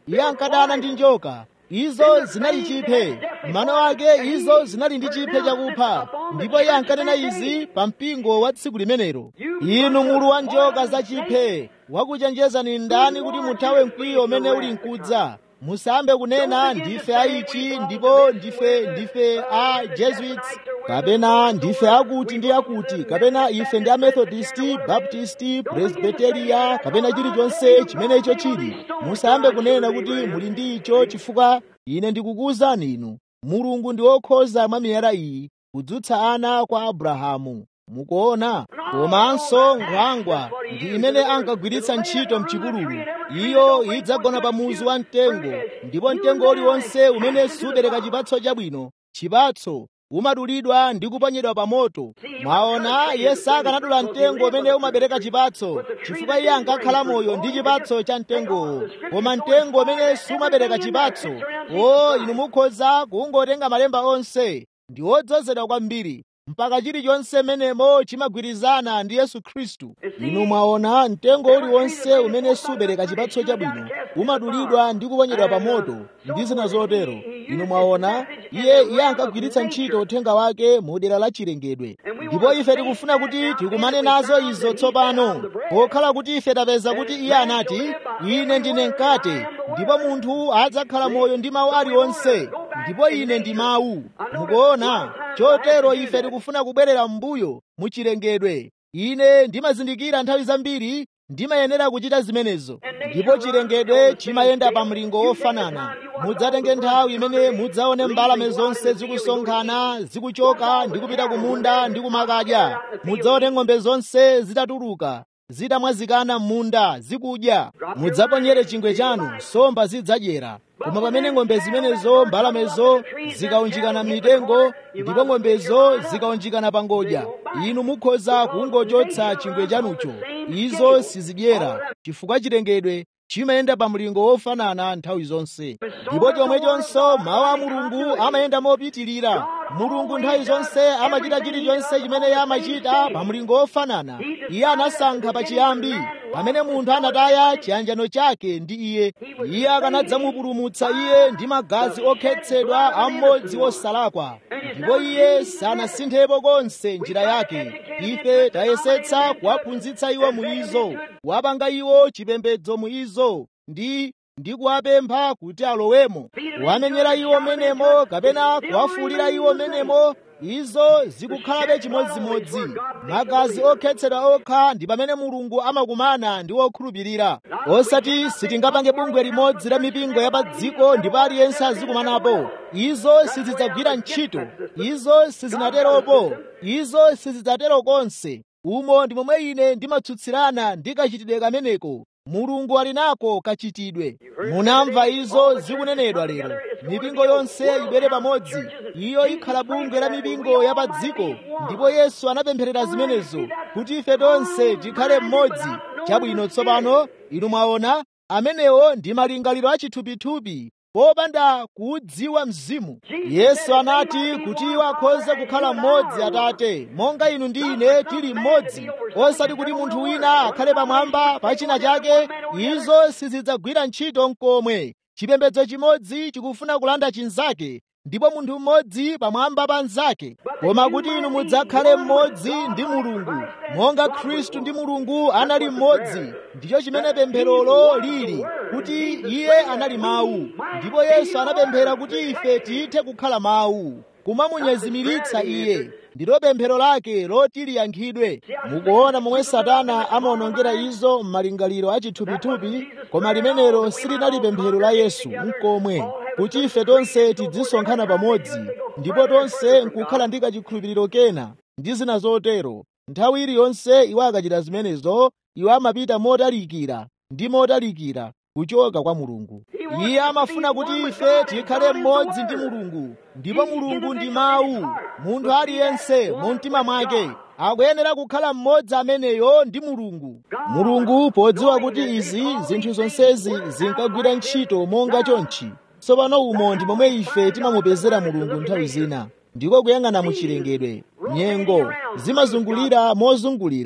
[SPEAKER 1] iye ankadana ndi njoka izo zinali chiphe mano ake izo zinali ndi chiphe chakupha ndipo iye ankanena izi pa mpingo wa tsiku limenelo inu mulu wa njoka zachiphe wakuchenjezani ndani kuti muthawe mkwiyo umene uli mkudza musambe kunena ndife aichi ndipo ndife ndife a jesuits kapena ndife akuti ndi akuti kapena ife ndi amethodisti baptisti presbiteria kapena chilichonse chimenecho chili musambe kunena kuti muli ndi icho chifukwa ine ndikukuwuzani inu mulungu ndi wokhoza mwa miyala iyi kudzutsa ana kwa abrahamu mukuona komanso nkhwangwa ndi imene ankagwiritsa ntchito mchipululu iyo idzagona pa muzu wa mtengo ndipo mtengo uliwonse umene subereka chipatso chabwino chipatso umadulidwa ndi kuponyedwa pa moto mwaona iye sakanadula mtengo umene umabereka chipatso chifukwa iye ankakhala moyo ndi chipatso cha mtengowo koma mtengo umene sumabereka chipatso o inu mukhoza kungotenga malemba onse ndi odzozedwa kwambiri mpaka chilichonse menemo chimagwirizana ndi yesu khristu inu mwaona mtengo uliwonse umene subereka chipatso chabwino umadulidwa ndi kuponyedwa pa moto ndi zina zotero inu mwaona iye iye ankagwiritsa ntchito uthenga wake mu dera la chilengedwe ndipo ife tikufuna kuti tikumane nazo izo tsopano pokhala kuti ife tapeza kuti iye anati ine ndine mkate ndipo munthu adzakhala moyo ndi mawu aliwonse ndipo ine ndi mawu mukuona chotero ife tikufuna kubwerera m'mbuyo mu chilengedwe ine ndimazindikira nthawi zambiri ndimayenera kuchita zimenezo ndipo chilengedwe chimayenda pa mlingo wofanana mudzatenge nthawi imene mudzaone mbalame zonse zikusonkhana zikuchoka ndi kupita kumunda ndi kumakadya mudzaone ng'ombe zonse zitatuluka zitamwazikana m'munda zikudya mudzaponyere chingwe chanu nsomba zidzadyera koma pamene ng'ombe zimenezo mbalamezo zikaunjikana m'mitengo ndipo ng'ombezo zikaunjikana pa ngodya inu mukhoza kungochotsa chingwe chanucho izo sizidyera chifukwa chilengedwe chimayenda pa mlingo wofanana nthawi zonse ndipo chomwechonso mawu a mulungu amayenda mopitirira mulungu nthawi zonse amachita chilichonse chimene iye amachita pa mlingo wofanana iye anasankha pachiyambi pamene munthu anataya chiyanjano chake ndi iye iye akanadzamupulumutsa iye ndi magazi okhetsedwa a mmodzi wosalakwa ndipo iye sanasinthepo konse njira yake ife tayesetsa kuwaphunzitsa iwo muizo kuwapanga iwo chipembedzo muizo ndi ndi kuwapempha kuti alowemo kuwamenyera iwo menemo kapena kuwafuulira iwo menemo izo zikukhalabe chimodzimodzi magazi okhetsedwa okha ndi pamene mulungu amakumana ndi wokhulupirira osati sitingapange bungwe limodzi la mipingo ya pa dziko ndipo aliyense azikumanapo izo sizidzagwira ntchito izo sizinateropo izo sizidzatero konse umo ndi momwe ine ndimatsutsirana ndi kachitidwe kameneko mulungu ali nako kachitidwe munamva izo zikunenedwa lero mipingo yonse ibwere pamodzi iyo ikhala bungwe la mipingo ya pa dziko ndipo yesu anapempherera zimenezo kuti ife tonse tikhale mmodzi chabwino tsopano inu mwaona amenewo ndi malingaliro achithupithupi popanda kuudziwa mzimu yesu anati kuti iwo akhoze kukhala mmodzi atate monga inu ndi ine tili mmodzi osati kuti munthu wina akhale pamwamba pa china chake izo sizidzagwira ntchito nkomwe chipembedzo chimodzi chikufuna kulanda chinzake ndipo munthu mmodzi pamwamba pa mnzake koma kuti inu mudzakhale mmodzi ndi mulungu monga khristu ndi mulungu anali mmodzi ndicho chimene pempherolo lili kuti iye anali mawu ndipo yesu anapemphera kuti ife tithe kukhala mawu kumamunyezimiritsa iye ndilo pemphero lake loti liyankhidwe mukuona momwe satana amaonongera izo m'malingaliro achithupithupi koma limenelo silinali pemphero la yesu nkomwe kuti ife tonse tidzisonkhana pamodzi ndipo tonse nkukhala ndi kachikhulupiriro kena ndi zina zotero nthawi iliyonse iwo akachita zimenezo iwo amapita motalikira ndi motalikira kuchoka kwa mulungu iye amafuna kuti ife tikhale mmodzi ndi mulungu ndipo mulungu ndi mawu munthu aliyense mu mtima mwake akuyenera kukhala mmodzi ameneyo ndi mulungu mulungu podziwa kuti izi zinthu zonsezi zinkagwira ntchito monga chonchi tsopano umo ndi momwe ife timamupezera mulungu nthawi zina ndiko kuyang'ana mu chilengedwe nyengo zimazungulira mozungulira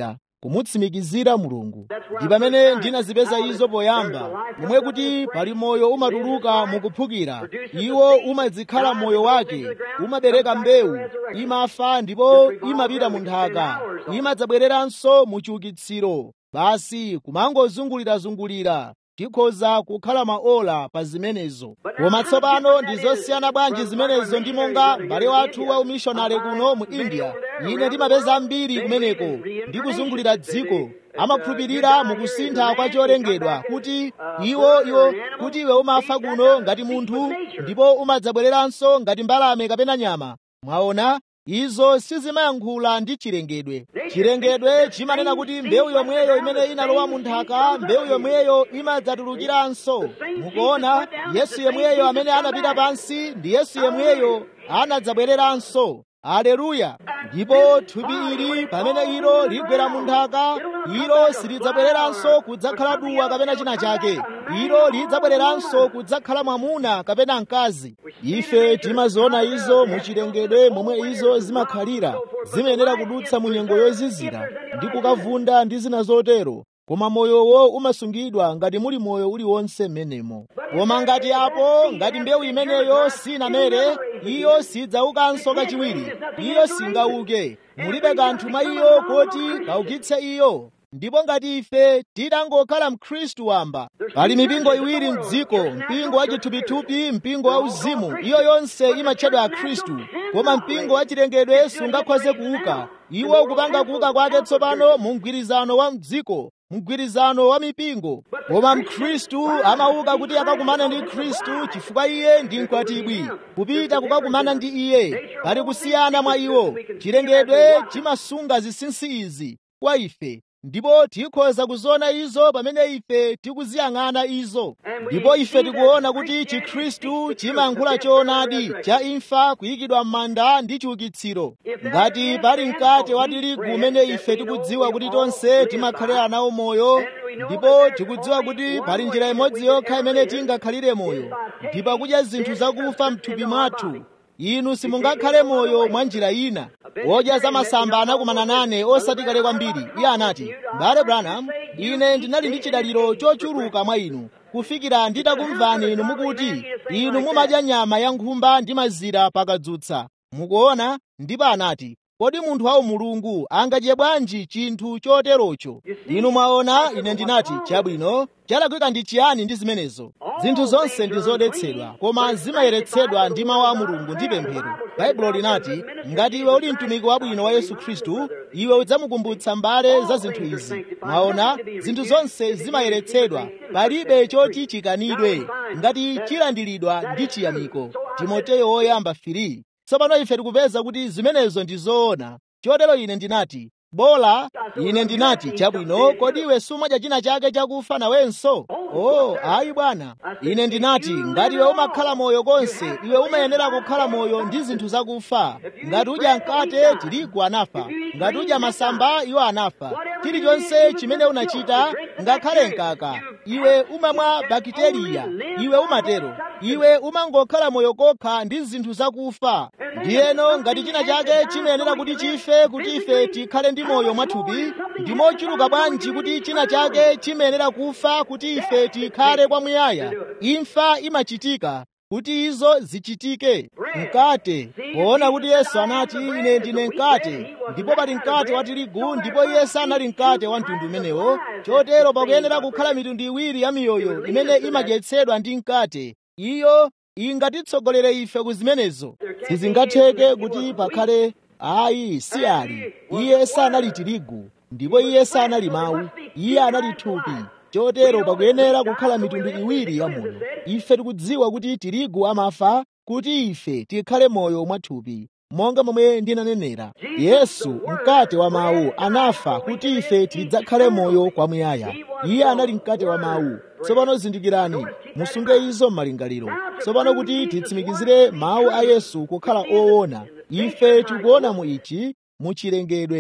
[SPEAKER 1] kumutsimikizira mulungu ndi pamene ndinazipeza izo poyamba momwe kuti pali moyo umatuluka mukuphukira iwo umadzikhala moyo wake umabereka mbewu imafa ndipo imapita mu nthaka imadzabwereranso mu chiukitsiro basi kumangozungulirazungulira tikhoza kukhala maola pa zimenezo koma tsopano ndi zosiyana bwanji zimenezo ndi monga m'bale wathu wa umishonari kuno mu india ine ndimapeza ambiri kumeneko ndi kuzungulira dziko amakhulupirira mukusintha kwa cholengedwa kuti iwo iwo kuti iwe umafa kuno ngati munthu ndipo umadzabwereranso ngati mbalame kapena nyama mwaona izo sizimayankhula ndi chilengedwe chilengedwe chimanena kuti mbewu yomweyo imene inalowa mu nthaka mbewu yomweyo imadzatulukiranso mukuona yesu yemweyo amene anapita pansi ndi yesu yemweyo anadzabwereranso aleluya ndipo thupi ili pamene ilo ligwera mu nthaka ilo silidzabwereranso kudzakhala duwa kapena china chake ilo lidzabwereranso kudzakhala mwamuna kapena mkazi ife timaziona izo muchilengedwe momwe izo zimakhalira zimayenera kudutsa mu nyengo yozizira ndi kukavunda ndi zina zotero koma moyowo umasungidwa ngati muli moyo uliwonse m'menemo koma ngati apo ngati mbewu imeneyo sinamere iyo sidzaukanso kachiwiri iyo singauke mulibe kanthu mwa iyo kuti kaukitse iyo ndipo ngati ife titangokhala mkhristu wamba pali mipingo iwiri mdziko mpingo wa chithupithupi mpingo wa uzimu iyo yonse imatchedwa ya khristu koma mpingo wa chilengedwe sungakhoze kuuka iwo ukupanga kuuka kwake tsopano mu mgwirizano wa mdziko mgwirizano wa mipingo koma mkhristu amauka kuti akakumane ndi khristu chifukwa iye ndi mkwatibwi kupita kukakumana ndi iye pali kusiyana mwa iwo chilengedwe chimasunga zinsinsi izi kwa ife ndipo tikhoza kuziona izo pamene ife tikuziyang'ana izo ndipo ife tikuona kuti chikhristu chimayankhula choonadi cha imfa kuyikidwa m'manda ndi chiukitsiro ngati pali mkate wa tirigu umene ife tikudziwa kuti tonse timakhalira nawo moyo ndipo tikudziwa kuti pali njira imodzi yokha imene tingakhalire moyo ndi pakudya zinthu zakufa mthupi mwathu inu simungakhale moyo mwa njira ina wodya za masamba anakumana nane osati kale kwambiri iye anati mbale branham ine ndinali ndi chidaliro chochuluka mwa inu kufikira nditakumvani inu mukuti inu mumadya nyama ya nkhumba ndi mazira pakadzutsa mukuona ndipo anati kodi munthu wa mulungu angadye bwanji chinthu choterocho inu mwaona ine ndinati chabwino chalakwika ndi chiyani ndi zimenezo zinthu zonse ndi zodetsedwa koma zimayeretsedwa ndi mawu a mulungu ndi pemphero baibulo linati ngati iwe uli mtumiki wabwino wa yesu khristu iwe udzamukumbutsa mbale za zinthu izi mwaona zinthu zonse zimayeretsedwa palibe choti chikanidwe ngati chilandiridwa ndi chiyamiko timoteyo woyamba 3 tsopano ife tikupeza kuti zimenezo ndi zoona chotero ine ndinati bola ine ndinati chabwino kodi iwe sumadya china chake chakufa nawenso oh ayi bwana ine ndinati ngati iwe umakhala moyo konse iwe umayenera kukhala moyo ndi zinthu zakufa ngati udya mkate tirigu anafa ngati udya masamba iwo anafa chilichonse chimene unachita ngakhale mkaka iwe umamwa bakiteriya iwe umatero iwe umangokhala moyo kokha ndi zinthu zakufa ndiyeno ngati china chake chimayenera kuti chife kuti ife tikhale ndi moyo mwathupi ndi mochuluka bwanji kuti china chake chimayenera kufa kuti ife tikhale kwamuyaya imfa imachitika kuti izo zichitike mkate poona kuti yesu anati ine ndine mkate ndipo pali mkate wa tirigu ndipo iye sanali mkate wa mtundu umenewo chotero pakuyenera kukhala mitundu iwiri ya miyoyo imene imadyetsedwa ndi mkate iyo ingatitsogolere ife ku zimenezo sizingatheke kuti pakhale ayi si ali iye sanali tirigu ndipo iye sanali mawu iye anali thupi chotero pakuyenera kukhala mitundu iwiri ya moyo ife tikudziwa kuti tirigu amafa kuti ife tikhale moyo mwathupi monga momwe ndinanenera yesu mkate wa mawu anafa kuti ife tidzakhale moyo kwamuyaya iye anali mkate wa mawu tsopano zindikirani musunge izo m'malingaliro tsopano kuti titsimikizire mawu a yesu kukhala oona ife tikuona mu ichi muchilengedwe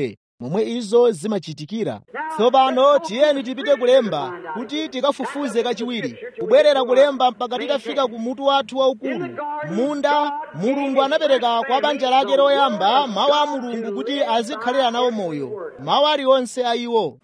[SPEAKER 1] momwe izo zimachitikira tsopano tiyeni tipite kulemba kuti tikafufuze kachiwiri kubwerera kulemba mpaka titafika ku mutu wathu waukulu munda mulungu anapereka kwa banja lake loyamba mawu a mulungu kuti azikhalira nawo moyo mawu aliwonse a iwo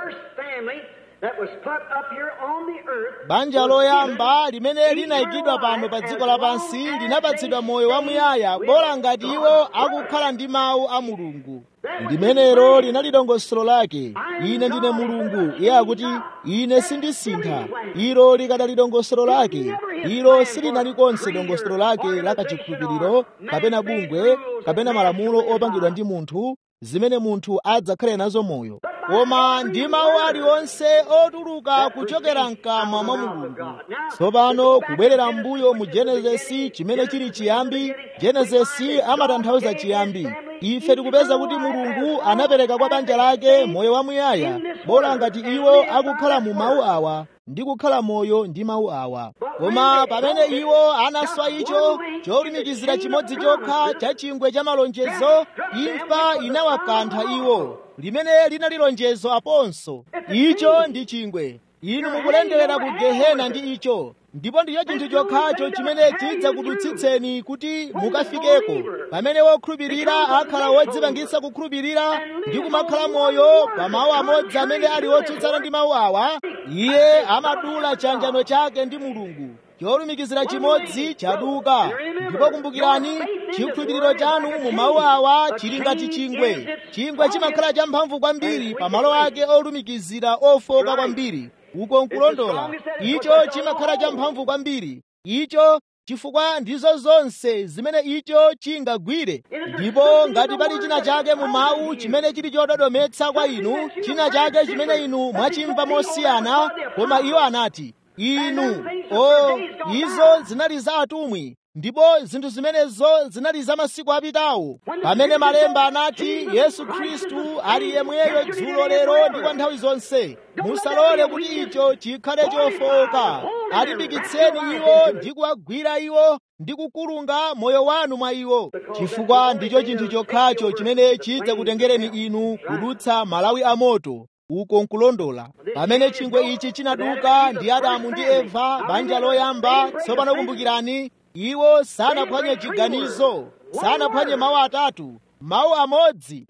[SPEAKER 1] banja loyamba limene linayikidwa pano pa dziko lapansi linapatsidwa moyo wamuyaya bola ngati iwo akukhala ndi mawu a mulungu limenelo linali dongosolo lake ine ndine mulungu iye akuti ine sindisintha ilo likadali dongosolo lake ilo silinali konse dongosolo lake lakachikhulupiriro kapena bungwe kapena malamulo opangidwa ndi munthu zimene munthu adzakhale nazo moyo koma ndi mawu aliwonse otuluka kuchokera mkamwa mwa mulungu tsopano kubwerera mbuyo mu genesisi chimene chili chiyambi genesisi amatanthauza chiyambi ife tikupeza kuti mulungu anapereka kwa banja lake moyo wamuyaya bola ngati iwo akukhala mu mawu awa ndi kukhala moyo ndi mawu awa koma pamene iwo anaswa icho cholumikizira chimodzi chokha cha chingwe cha malonjezo imfa inawakantha iwo limene linali lonjezo aponso icho ndi chingwe inu mukulenderera ku gehena ndi icho ndipo ndicho chinthu chokhacho chimene chidzakudutsitseni kuti mukafikeko pamene wokhulupirira akhala wodzipangitsa kukhulupirira ndi kumakhala moyo pa mawu amodzi amene ali otsutsana ndi mawu awa iye amadula chanjano chake ndi mulungu cholumikizira chimodzi chaduka ndipo kumbukirani chikhulupiriro chanu mu mawu awa chili ngati chingwe chingwe chimakhala champhamvu kwambiri pa malo ake olumikizira ofoka kwambiri uko nkulondola icho chimakhala champhamvu kwambiri icho chifukwa ndizo zonse zimene icho chingagwire ndipo ngati pali china chake mu mawu chimene chili chododometsa kwa inu china chake chimene inu mwachimva mosiyana koma iwo anati inu o izo zinali za atumwi ndipo zinthu zimenezo zinali za masiku apitawo pamene malemba anati yesu khristu ali yemweyo dzulo lero ndi kwa nthawi zonse musalole kuti icho chikhale chofowoka alimbikitseni iwo ndi kuwagwira iwo ndi kukulunga moyo wanu mwa iwo chifukwa ndicho chinthu chokhacho chimene chidzakutengereni inu kudutsa malawi amoto uko nkulondola pamene chingwe ichi chinaduka ndi adamu ndi eva banja loyamba tsopano kumbukirani iwo sanaphwanye chiganizo sanaphwanye mawu atatu mawu amodzi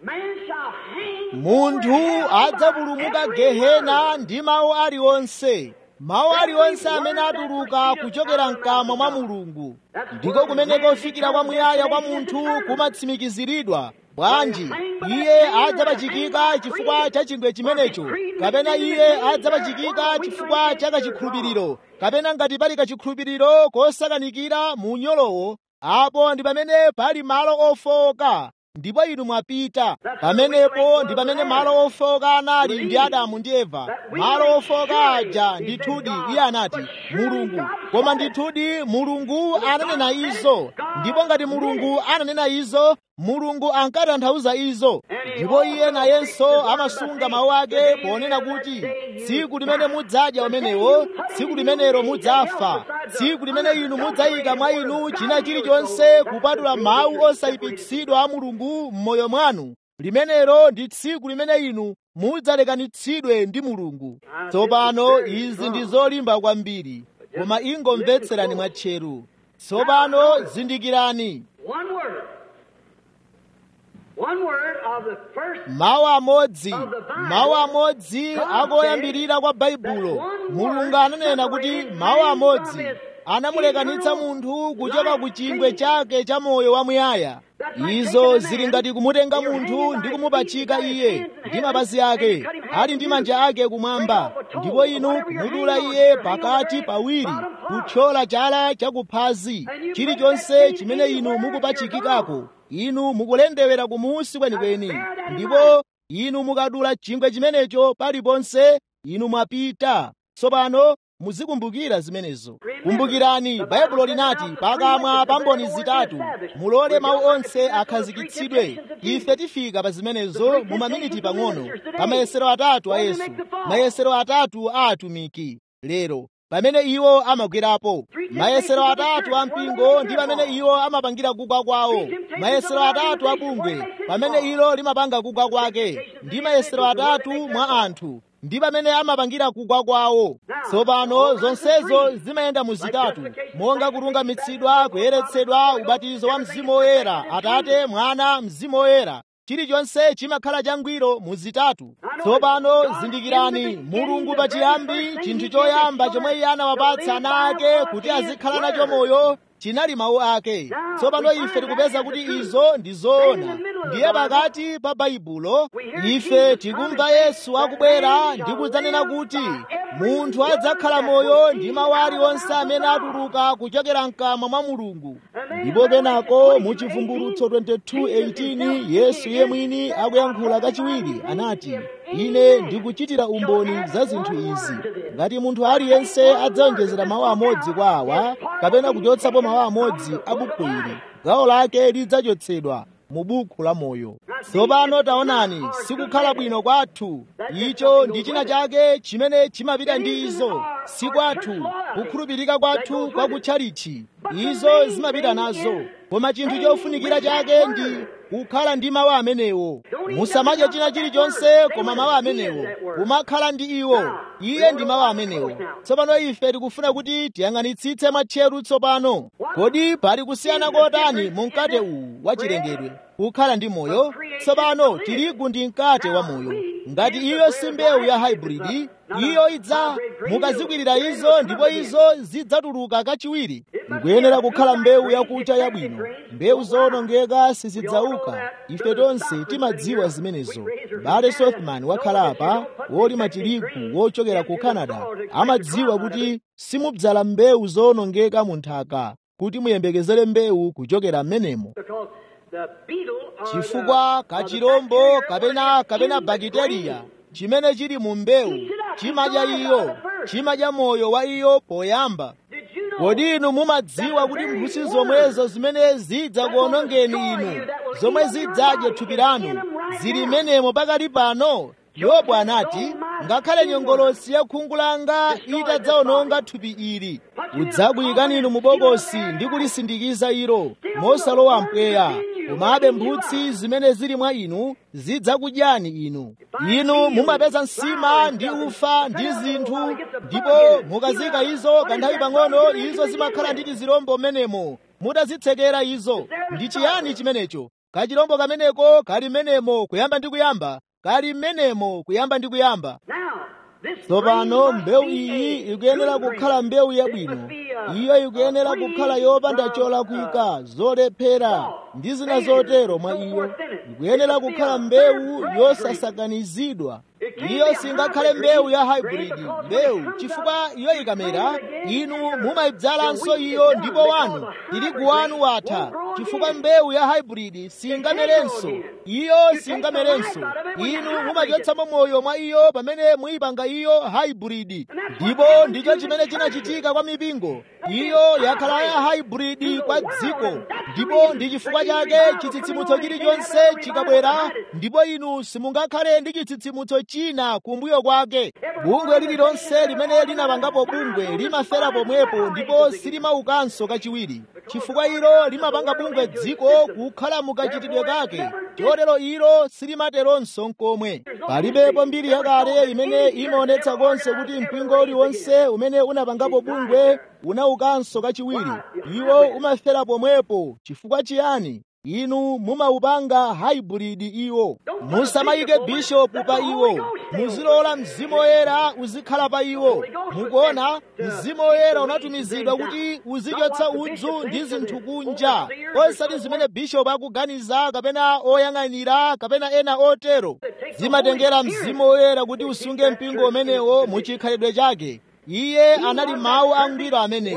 [SPEAKER 1] munthu adzapulumuka gehena ndi mawu aliwonse mawu aliwonse amene atuluka kuchokera mkamwa mwa mulungu ndiko kumene kofikira kwamuyaya kwa munthu kumatsimikiziridwa bwanji iye adzapachikika chifukwa cha chingwe chimenecho kapena iye adzapachikika chifukwa cha kachikhulupiriro kapena ngati pali kachikhulupiriro kosakanikira mu nyolowo apo ndi pamene pali malo ofowoka ndipo inu mwapita pamenepo ndi pamene malo ofowoka anali ndi adamu ndi eva malo ofowoka aja ndithudi iye anati mulungu koma ndithudi mulungu ananena izo ndipo ngati mulungu ananena izo mulungu ankatanthauza izo ndipo iye nayenso amasunga mawu ake ponena kuti tsiku limene mudzadya umenewo tsiku limenelo mudzafa tsiku limene inu mudzayika mwa inu china chilichonse kupatula mawu osayipitsidwa a mulungu m'moyo mwanu limenelo ndi tsiku limene inu mudzalekanitsidwe ndi mulungu tsopano izi ndi zolimba kwambiri koma ingomvetserani mwatcheru tsopano zindikirani mawu amodzi mawu amodzi akoyambirira kwa baibulo mulungu ananena kuti mawu amodzi anamulekanitsa munthu kuchoka ku chingwe chake cha moyo wamuyaya izo zili ngati kumutenga munthu ndi kumupachika iye ndi mapazi ake ali ndi manja ake kumwamba ndipo inu kumudula iye pakati pawiri kuthyola chala chakuphazi chilichonse chimene inu mukupachikikako inu mukulendewera kumusi kwenikweni ndipo inu mukadula chingwe chimenecho paliponse inu mwapita tsopano muzikumbukira zimenezo kumbukirani baibulo linati pakamwa pa mboni zitatu mulole mawu onse akhazikitsidwe ife tifika pa zimenezo mu maminiti pang'ono pa mayesero atatu a yesu mayesero atatu a atumiki lero pamene iwo amagwerapo mayesero atatu a mpingo ndi pamene iwo amapangira kugwa kwawo mayesero atatu a bungwe pamene ilo limapanga kugwa kwake ndi mayesero atatu mwa anthu ndi pamene amapangira kugwa kwawo tsopano zonsezo zimayenda mu zitatu monga kulungamitsidwa kuyeretsedwa ubatizo wa mzimu woyera atate mwana mzimu woyera chilichonse chimakhala changwiro mu zitatu tsopano zindikirani mulungu pachiyambi chinthu choyamba chomwe iye anawapatsa ana ake kuti azikhala nacho moyo chinali mawu ake tsopano ife tikupeza kuti izo ndi zoona ndiye pakati pa baibulo ife tikumva yesu akubwera ndi kudzanena kuti munthu adzakhala moyo ndi mawu aliwonse amene atuluka kuchokera mkamwa mwa mulungu ndipo kenako mu chivumbulutso 22:18 yesu ye mwini akuyankhula kachiwiri anati ine ndikuchitira umboni za zinthu izi ngati munthu aliyense adzawonjezera mawu amodzi kwa awa kapena kuchotsapo mawu amodzi a buku ili gawo lake lidzachotsedwa mu buku la moyo tsopano taonani sikukhala bwino kwathu icho ndi china chake chimene chimapita ndi izo si kwathu kukhulupirika kwathu kwa kutchalichi izo zimapita nazo koma chinthu chofunikira chake ndi kukhala ndi mawu amenewo musamadye china chilichonse koma mawu amenewo kumakhala ndi iwo iye ndi mawu amenewo tsopano ife tikufuna kuti tiyang'anitsitse mwatcheru tsopano kodi pali kusiyana kotani mu mkate uwu wachilengedwe kukhala ndi moyo tsopano tirigu ndi mkate wa moyo ngati iyo si mbewu ya hybrid iyo idza mukazikwirira izo ndipo izo zidzatuluka kachiwiri ikuyenera kukhala mbewu yakucha yabwino mbewu zowonongeka sizidzauka ife tonse timadziwa zimenezo bale sothman wakhala apa wolima tirigu wochokera ku canada amadziwa kuti simudzala mbewu zowonongeka mu nthaka kuti muyembekezere mbewu kuchokera m'menemo chifukwa kachirombo kapena kapena bakiteriya chimene chili mu mbewu chimadya iyo chimadya moyo wa iyo poyamba kodi inu mumadziwa kuti mphutsi zomwezo zimene zidzakuonongeni inu zomwe zidzadye thupi lanu zili menemo pakali pano yobu anati ngakhale nyongolosi ya khungu langa itadzaononga thupi ili udzakuyikani inu mu bokosi ndi kulisindikiza ilo mosalowa mpweya komabe mphutsi zimene zili mwa inu zidzakudyani inu inu mumapeza nsima ndi ufa ndi zinthu ndipo mukazika izo kanthawi pang'ono izo zimakhala ndi tizirombo m'menemo mutazitsekera izo ndi chiyani chimenecho kachirombo kameneko kali m'menemo kuyamba ndi kuyamba kali m'menemo kuyamba ndi kuyamba tsopano mbewu iyi ikuyenera kukhala mbewu yabwino iyo ikuyenera kukhala yopanda cholakwika zolephera ndi zina zotero mwa iyo ikuyenera kukhala mbewu yosasakanizidwa iyo singakhale mbewu ya hybrid mbewu chifukwa iyo ikamera inu mumayibzalanso iyo ndipo wanu tirigu wanu watha chifukwa mbewu ya hybrid singamerenso iyo singamerenso inu mumachotsamo moyo mwa iyo pamene muyipanga iyo hybrid ndipo ndicho chimene chinachitika kwa mipingo iyo yakhala ya hybrid kwa dziko ndipo ndi chifukwa chake chitsitsimutso chilichonse chikabwera ndipo inu simungakhale ndi chitsitsimutso china kumbuyo kwake bungwe lililonse limene linapangapo bungwe limafera pomwepo ndipo silimaukanso kachiwiri chifukwa ilo limapanga bungwe dziko kukhala mukachitidwe kake chotero ilo silimateronso nkomwe palibepo mbiri yakale imene imaonetsa konse kuti mpingo uliwonse umene unapangapo bungwe unaukanso kachiwiri iwo umafera pomwepo chifukwa chiyani inu mumaupanga hybrid iwo musamayike bishopu pa iwo muzilola mzimu woyera uzikhala pa iwo mukuona mzimu woyera unatumizidwa kuti uzichotsa udzu ndi zinthu kunja osati zimene bishopu akuganiza kapena oyang'anira kapena ena otero zimatengera mzimu woyera kuti usunge mpingo umenewo muchikhalidwe chake iye anali mawu angwiro amenewo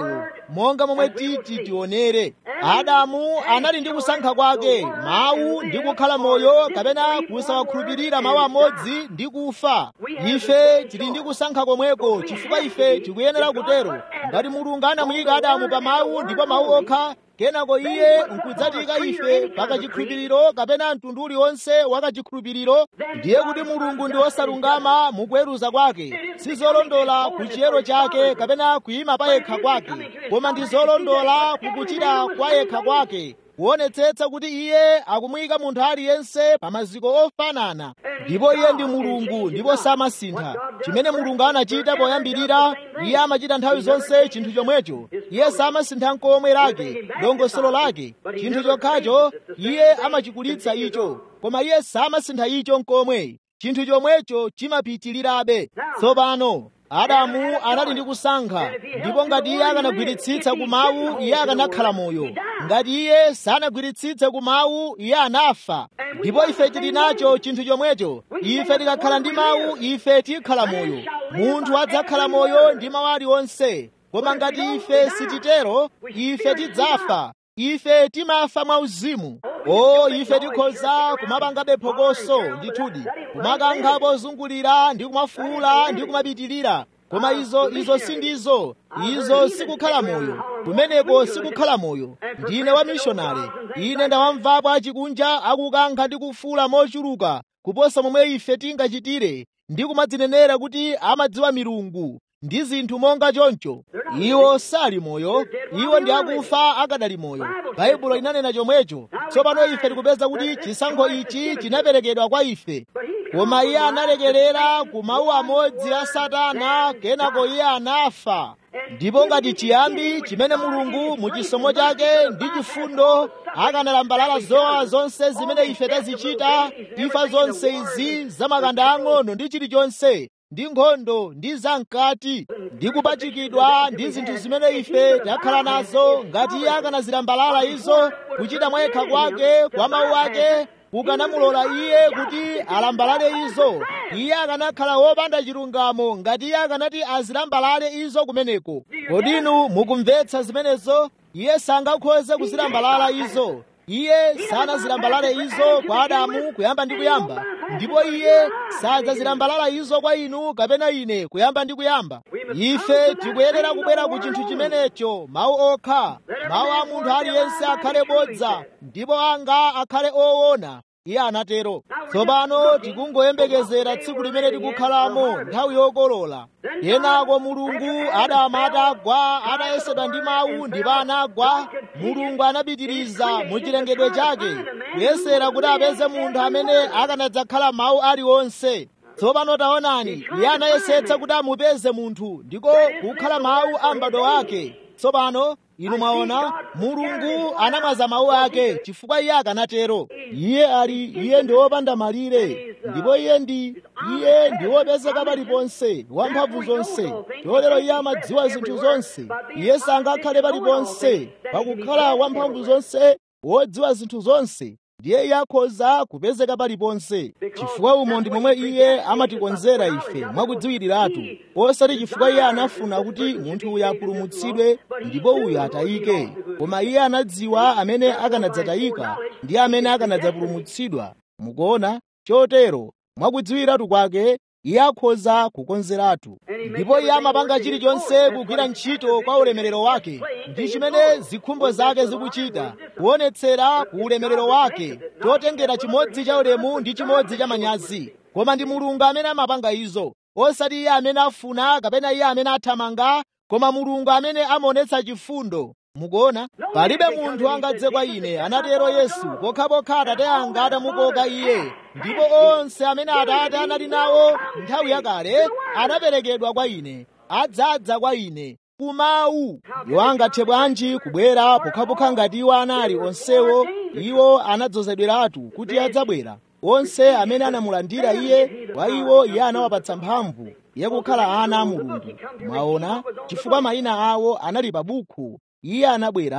[SPEAKER 1] monga momwe titi tionere adamu anali ndi kusankha kwake mawu ndi kukhala moyo kapena kusawakhulupirira mawu amodzi ndi kufa ife tili ndi kusankha komweko chifukwa ife tikuyenera kutero ngati mulungu anamuyika adamu pa mawu ndipo mawu okha kenako iye nkudzatika ife pakachikhulupiriro kapena mtundu uliwonse wakachikhulupiriro ndiye kuti mulungu ndi wosalungama mukuweruza kwake si zolondola ku chiyero chake kapena kuyima pa yekha kwake koma ndi zolondola kukuchita kwa yekha kwake kuonetsetsa kuti iye akumuyika munthu aliyense pa maziko ofanana ndipo iye ndi mulungu ndipo samasintha chimene mulungu anachita poyambirira iye amachita nthawi zonse chinthu chomwecho iye samasintha nkomwe lake dongosolo lake chinthu chokhacho iye amachikulitsa icho koma iye samasintha icho nkomwe chinthu chomwecho chimapitirirabe tsopano adamu anali ndi kusankha ndipo ngati iye akanagwiritsitsa ku mawu iye akanakhala moyo ngati iye sanagwiritsitse ku mawu iye anafa ndipo ife tili nacho chinthu chomwecho ife tikakhala ndi mawu ife tikhala moyo munthu adzakhala moyo ndi mawu aliwonse koma ngati ife sititero ife tidzafa ife timafa mwauzimu o ife tikhoza kumapangabe phokoso ndithudi kumakankha pozungulira ndi kumafuula ndi kumapitirira koma izo izo sindizo izo sikukhala moyo kumeneko sikukhala moyo ndine wa mishonari ine ndawamvapo achikunja akukankha ndi kufuula mochuluka kuposa momwe ife tingachitire ndi kumadzinenera kuti amadziwa milungu ndi zinthu monga choncho iwo sali moyo iwo ndi akufa akadali moyo baibulo inanena chomwecho tsopano ife tikupeza kuti chisankho ichi chinaperekedwa kwa ife koma iye analekerera ku mawu amodzi a satana kenako iye anafa ndipo ngati chiyambi chimene mulungu mu chisomo chake ndi chifundo akanalambalala zowawa zonse zimene ife tazichita imfa zonse izi zamakanda ang'ono ndi chilichonse ndi nkhondo ndi zamkati ndi kupachikidwa ndi zinthu zimene ife takhala nazo ngati iye akanazilambalala izo kuchita mwayekha kwake kwa mawu ake kukanamulola iye kuti alambalale izo iye akanakhala wopanda chilungamo ngati iye akanati azilambalale izo kumeneko kodinu mukumvetsa zimenezo iye sangakhoze kuzilambalala izo iye sanazilambalale izo kwa adamu kuyamba ndi kuyamba ndipo iye sadzazilambalala izo kwa inu kapena ine kuyamba ndi kuyamba ife tikuyenera kubwera ku chinthu chimenecho mawu okha mawu a munthu aliyense akhale bodza ndipo anga akhale owona iye anatero tsopano tikungoyembekezera tsiku limene tikukhalamo nthawi yokolola kenako mulungu adamu atagwa atayesedwa ndi mawu ndipo anagwa mulungu anapitiriza mu chilengedwe chake kuyesera kuti apeze munthu amene akanadzakhala mawu aliwonse tsopano taonani iye anayesetsa kuti amupeze munthu ndiko kukhala mawu a m'bado wake tsopano inu mwaona mulungu anamwaza mawu ake chifukwa iye akanatero iye ali iye ndi wopanda malire ndipo iye ndi iye ndi wopezeka paliponse wamphamvu zonse chotero iye amadziwa zinthu zonse iye sangakhale paliponse pakukhala wamphamvu zonse wodziwa zinthu zonse ndiye iye akhoza kupezeka paliponse chifukwa umo ndi momwe iye amatikonzera ife mwakudziwiriratu osati chifukwa iye anafuna kuti munthu uyu apulumutsidwe ndipo uyu atayike koma iye anadziwa amene akanadzatayika ndi amene akanadzapulumutsidwa mukuona chotero mwakudziwiratu kwake iye akhoza kukonzeratu ndipo iye amapanga chilichonse kugwira ntchito kwa ulemerero wake ndi chimene zikhumbo zake zikuchita kuonetsera ku ulemerero wake chotengera chimodzi cha ulemu ndi chimodzi cha manyazi koma ndi mulungu amene amapanga izo osati iye amene afuna kapena iye amene athamanga koma mulungu amene amaonetsa chifundo mukuona palibe munthu angadze kwa ine anatero yesu pokhapokha atate anga atamukoka iye ndipo onse amene atate anali nawo nthawi yakale anaperekedwa kwa ine adzadza kwa ine kumawu iwo angathe bwanji kubwera pokhapokha ngati iwo anali onsewo iwo anadzozedweratu kuti adzabwera onse amene anamulandira iye kwa iwo iye anawapatsa mphamvu yakukhala ana a mulungu mwaona chifukwa mayina awo anali pa bukhu iye anabwera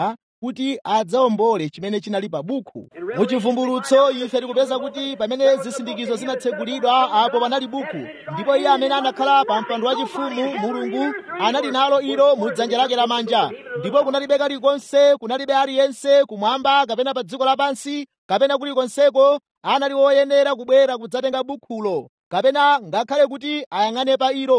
[SPEAKER 1] kuti adzawombole chimene chinali pa buku muchivumbulutso ife tikupeza kuti pamene zisindikizo zinatsegulidwa apo panali buku ndipo iye amene anakhala pa mpando wachifumu mulungu anali nalo ilo mu dzanja lake lamanja ndipo kunalibe kalikonse kunalibe aliyense kumwamba kapena pa dziko lapansi kapena kulikonseko anali woyenera kubwera kudzatenga bukhulo kapena ngakhale kuti ayang'ane pa ilo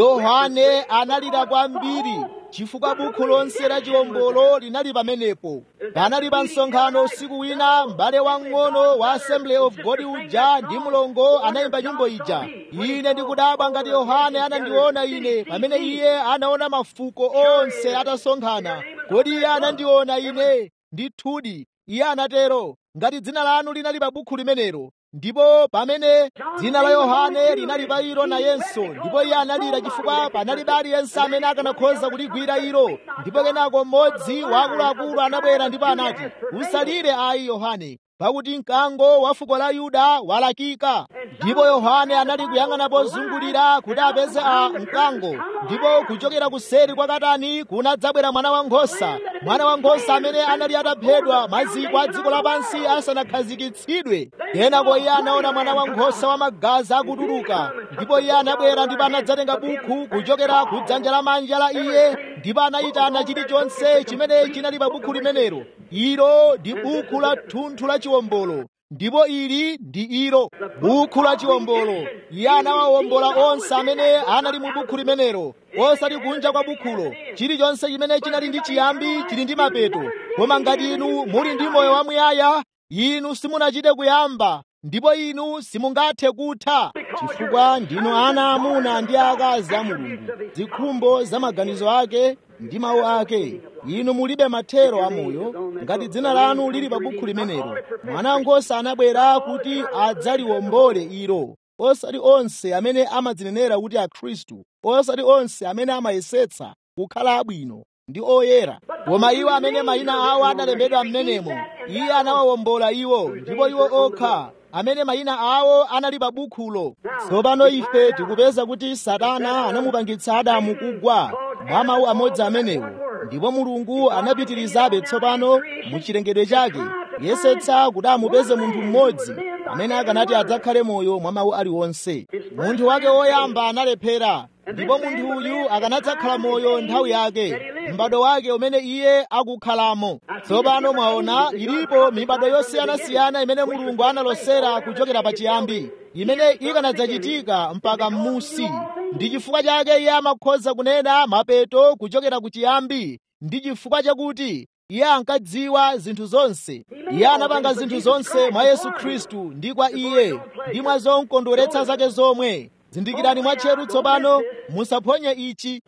[SPEAKER 1] yohane analira kwambiri chifukwa bukhu lonse la chiwombolo linali pamenepo panali pa msonkhano usiku wina m'bale wang'ono wa assembly of god uja ndi mlongo anayimba nyimbo ija ine ndikudabwa ngati yohane anandiona ine pamene iye anaona mafuko onse atasonkhana kodi iye anandiona ine ndithudi iye anatero ngati dzina lanu linali pa bukhu limenelo ndipo pamene dzina la yohane linali pa ilo nayenso ndipo iye analira chifukwa panalibe aliyense amene akanakhoza kuligwira ilo ndipo kenako mmodzi wa akuluakulu anabwera ndipo anati usalire ayi yohane pakuti mkango wa fuko la yuda walakika ndipo yohane anali kuyang'ana pozungulira kuti apeze a mkango ndipo kuchokera kuseri kwa katani kunadzabwera mwana wankhosa mwana wankhosa amene anali ataphedwa maziko a dziko lapansi asanakhazikitsidwe kenako iye anaona mwana wankhosa wa magazi akutuluka ndipo iye anabwera ndipo anadzatenga bukhu kuchokera ku dzanja lamanja la iye ndipo anayitana chilichonse chimene chinali pa bukhu limenelo ilo ndi bukhu la thunthu la chiwombolo ndipo ili ndi ilo bukhu la chiwombolo iye anawawombola onse amene anali mu bukhu limenelo osati kunja kwa bukhulo chilichonse chimene chinali ndi chiyambi chili ndi mapeto koma ngati inu muli ndi moyo wamuyaya inu simunachite kuyamba ndipo inu simungathe kutha chifukwa ndinu ana amuna ndi akazi a mulungu zikhumbo za maganizo ake ndi mawu ake inu mulibe mathero amoyo ngati dzina lanu lili pa bukhu limenelo mwana wankhosa anabwera kuti adzaliwombole ilo osati onse amene amadzinenera kuti akhristu osati onse amene amayesetsa kukhala abwino ndi oyera koma iwo amene mayina awo analembedwa m'menemo iye anawawombola iwo ndipo iwo okha amene mayina awo anali pa bukhulo tsopano ife tikupeza kuti satana anamupangitsa adamu kugwa mwa mawu amodzi amenewo ndipo mulungu anapitirizabe tsopano mu chilengedwe chake yesetsa kuti amupeze munthu mmodzi amene akanati adzakhale moyo mwa mawu aliwonse munthu wake woyamba analephera ndipo munthu uyu akanadzakhala moyo nthawi yake m'bado wake umene iye akukhalamo tsopano mwaona ilipo mibado yosiyanasiyana imene mulungu analosera kuchokera pachiyambi imene ikanadzachitika mpaka m'musi ndi chifukwa chake iye amakhoza kunena mapeto kuchokera ku chiyambi ndi chifukwa chakuti iye ankadziwa zinthu zonse iye anapanga zinthu zonse mwa yesu khristu ndi kwa iye ndi mwa zokondweretsa zake zomwe zindikirani mwatcheru tsopano musaphonye ichi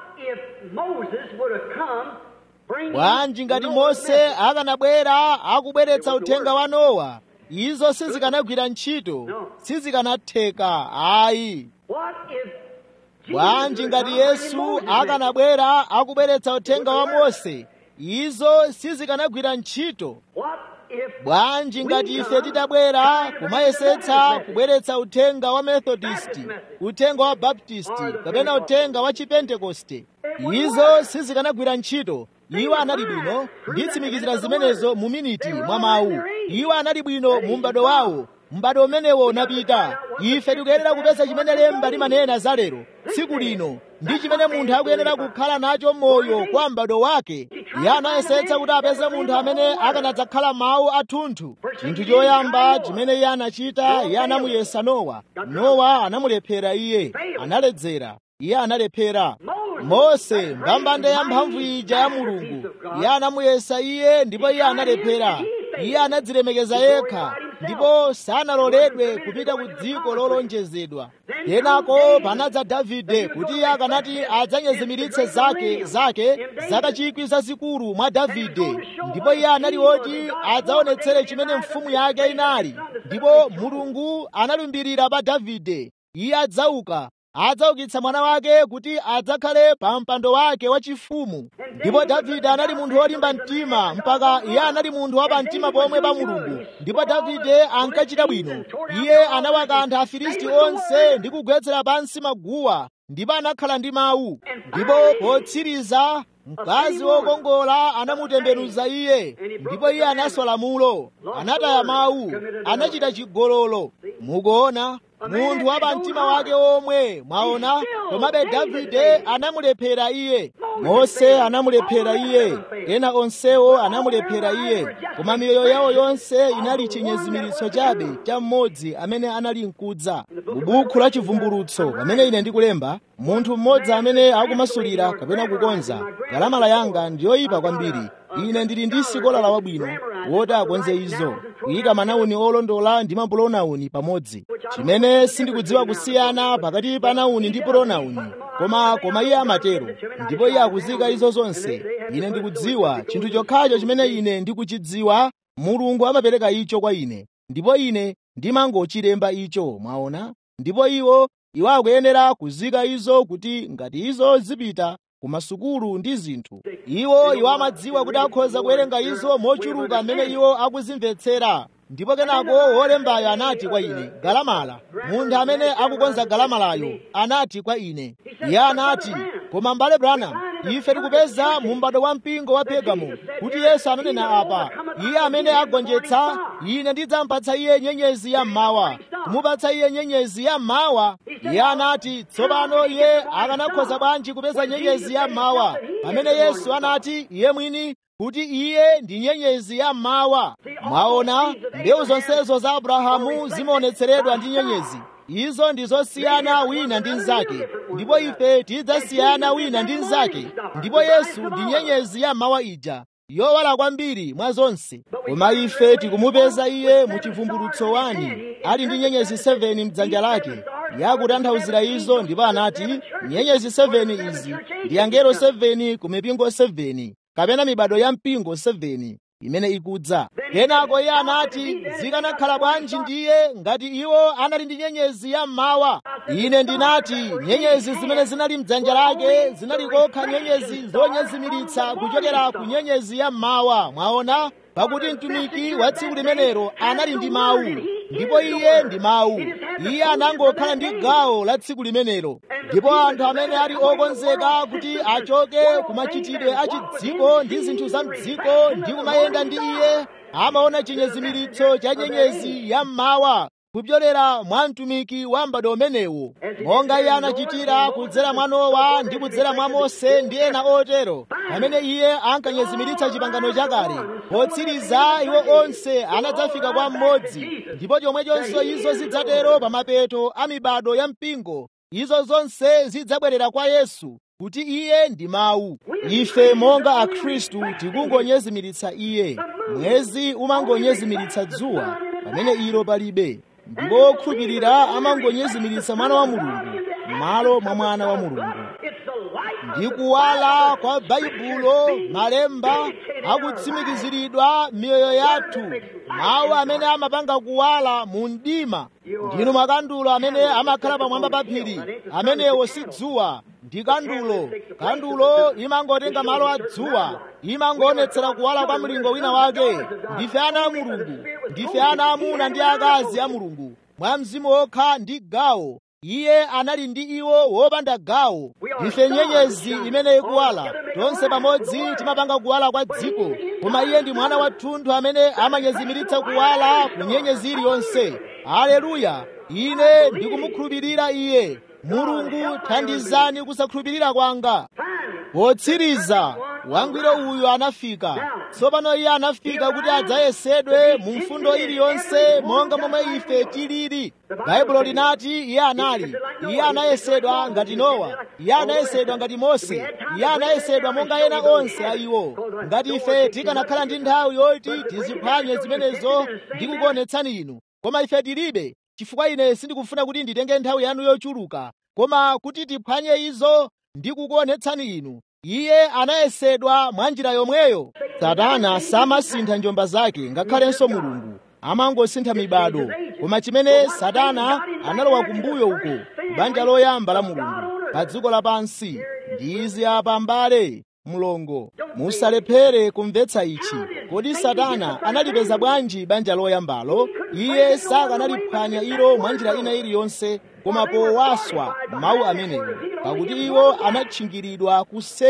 [SPEAKER 1] bwanji ngati mose akanabwera akubweretsa uthenga wa nowa izo sizikanagwira ntchito sizikanatheka ayi bwanji ngati yesu akanabwera akubweretsa uthenga wa mose izo sizikanagwira ntchito bwanji ngati ife titabwera kumayesetsa kubweretsa uthenga wa methodisti uthenga wa baptisti kapena uthenga wa chipentekoste izo sizikanagwira ntchito iwo anali bwino nditsimikizira zimenezo mu miniti mwa mawu iwo anali bwino mu m'bado wawo m'bado umenewo unapita ife tikuyenera kupeza chimene lemba limanena za lero tsiku lino ndi chimene munthu akuyenera kukhala nacho moyo kwa m'bado wake iye anayesetsa kuti apeze munthu amene akanadzakhala mawu athunthu chinthu choyamba chimene iye anachita iye anamuyesa nowa nowa anamulephera iye analedzera iye analephera mose mbambande ya mphamvu ija ya mulungu iye anamuyesa iye ndipo iye analephera iye anadzilemekeza yekha ndipo sanaloledwe kupita ku dziko lolonjezedwa kenako panadza davide kuti iye akanati adzanyezimiritse zake zake zaka chikwi zazikulu mwa davide ndipo iye anali woti adzaonetsere chimene mfumu yake inali ndipo mulungu analumbirira pa davide iye adzauka adzaukitsa mwana wake kuti adzakhale pa mpando wake wachifumu ndipo davide anali munthu wolimba mtima mpaka iye anali munthu wapa mtima pomwe pa mulungu ndipo davide ankachita bwino iye anawakantha afilisti onse ndi kugwetsera pansi maguwa ndipo anakhala ndi mawu ndipo potsiriza mkazi wokongola anamutembenuza iye ndipo iye anaswa lamulo anataya mawu anachita chigololo mukuona munthu wa pamtima wake omwe mwaona komabe davide anamulephera iye mose anamulephera iye ena onsewo anamulephera iye koma miyoyo yawo yonse inali chinyezimiritso chabe cha mmodzi amene anali mkudza mu buku la chivumbulutso pamene ine ndikulemba munthu mmodzi amene akumasulira kapena kukonza galamala yanga ndiyoyipa kwambiri ine ndili ndi sikolala wabwino woti akonze izo kuyika manawuni olondola ndi mapulonawuni pamodzi chimene sindikudziwa kusiyana pakati pa nawuni ndi pulonawuni koma koma iye amatero ndipo iye akuzika izo zonse ine ndikudziwa chinthu chokhacho chimene ine ndikuchidziwa mulungu amapereka icho kwa ine ndipo ine ndimangochilemba icho mwaona ndipo iwo iwo akuyenera kuzika izo kuti ngati izo zipita ku masukulu ndi zinthu iwo iwo amadziwa kuti akhoza kuwerenga izo mochuluka amene iwo akuzimvetsera ndipo kenako wolembayo anati kwa ine galamala munthu amene akukonza galamalayo anati kwa ine iye anati koma mbale branham ife tikupeza mu m'bado wa mpingo wa pergamo kuti yesu ananena apa iye amene agonjetsa ine ndidzampatsa iye nyenyezi ya mmawa kumupatsa iye nyenyezi ya mmawa iye anati tsopano iye akanakhoza bwanji kupeza nyenyezi ya mmawa pamene yesu anati iye mwini kuti iye ndi nyenyezi ya mmawa mwaona mbewu zonsezo za abrahamu zimaonetseredwa ndi nyenyezi izo ndi zosiyana wina ndi mnzake ndipo ife tidzasiyana wina ndi mnzake ndipo yesu ndi nyenyezi ya mmawa ija yowala kwambiri mwa zonse koma ife tikumupeza iye mu chivumbulutso wani ali ndi nyenyezi 7 mdzanja lake yakutanthauzira izo ndipo anati nyenyezi 7 izi ndi angelo 7 ku mipingo 7 kapena mibado ya mpingo 7 imene ikudza kenako iye anati zikanakhala bwanji ndiye ngati iwo anali ndi nyenyezi ya mmawa ine ndinati nyenyezi zimene zinali mdzanja lake zinali kokha nyenyezi zonyezimiritsa kuchokera ku nyenyezi ya mmawa mwaona pakuti mtumiki wa tsiku limenero anali ndi mawu ndipo iye ndi mawu iye anangokhala ndi gawo la tsiku limenelo ndipo anthu amene ali okonzeka kuti achoke ku machitidwe a chidziko ndi zinthu za mdziko ndi kumayenda ndi iye amaona chinyezimiritso cha nyenyezi ya mmawa kupyolera mwa mtumiki wa m'bado umenewo monga iye anachitira kudzera mwa nowa ndi kudzera mwa mose ndi ena otero pamene iye ankanyezimiritsa chipangano chakale potsiriza iwo onse anadzafika kwa mmodzi ndipo chomwechonso izo zidzatero pa mapeto a mibado ya mpingo izo zonse zidzabwerera kwa yesu kuti iye ndi mawu ife monga akhristu tikungonyezimiritsa iye mwezi umangonyezimiritsa dzuwa pamene ilo palibe ndipo okhulupirira amangonyezimiritsa mwana wa mulungu m'malo mwa mwana wa mulungu ndi kuwala kwa baibulo malemba akutsimikiziridwa miyoyo yathu mawu amene amapanga kuwala mu mdima ndinu makandulo amene amakhala pamwamba pa phiri amenewo si dzuwa ndi kandulo kandulo imangotenga malo a dzuwa imangoonetsera kuwala kwa mlingo wina wake ndife ana a mulungu ndife ana amuna ndi akazi a mulungu mwa mzimu wokha ndi gawo iye anali ndi iwo wopanda gawo ndife nyenyezi imene ikuwala tonse pamodzi timapanga kuwala kwa dziko koma iye ndi mwana wathunthu amene amanyezimiritsa kuwala ku nyenyezi iliyonse aleluya ine ndikumukhulupirira iye mulungu thandizani kusakhulupirira kwanga potsiriza wangwiro uyu anafika tsopano iye anafika kuti adzayesedwe mu mfundo iliyonse monga momwe ife tilili baibulo linati iye anali iye anayesedwa ngati nowa iye anayesedwa ngati mose iye anayesedwa monga ena onse a iwo ngati ife tikanakhala ndi nthawi yoti tiziphwanye zimenezo ndi kukuonetsani inu koma ife tilibe chifukwa ine sindikufuna kuti nditenge nthawi yanu yochuluka koma kuti tiphwanye izo ndi kukuonetsani inu iye anayesedwa mwa njira yomweyo satana samasintha njomba zake ngakhalenso mulungu amangosintha mibado koma chimene satana analowa kumbuyo uko banja loyamba la mulungu pa dziko lapansi ndi izi apa mbale mlongo musalephere kumvetsa ichi kodi satana analipeza bwanji banja loyambalo iye sakanaliphwanya ilo mwa njira ina iliyonse koma powaswa mawu amenewo pakuti iwo anatchingiridwa kuseri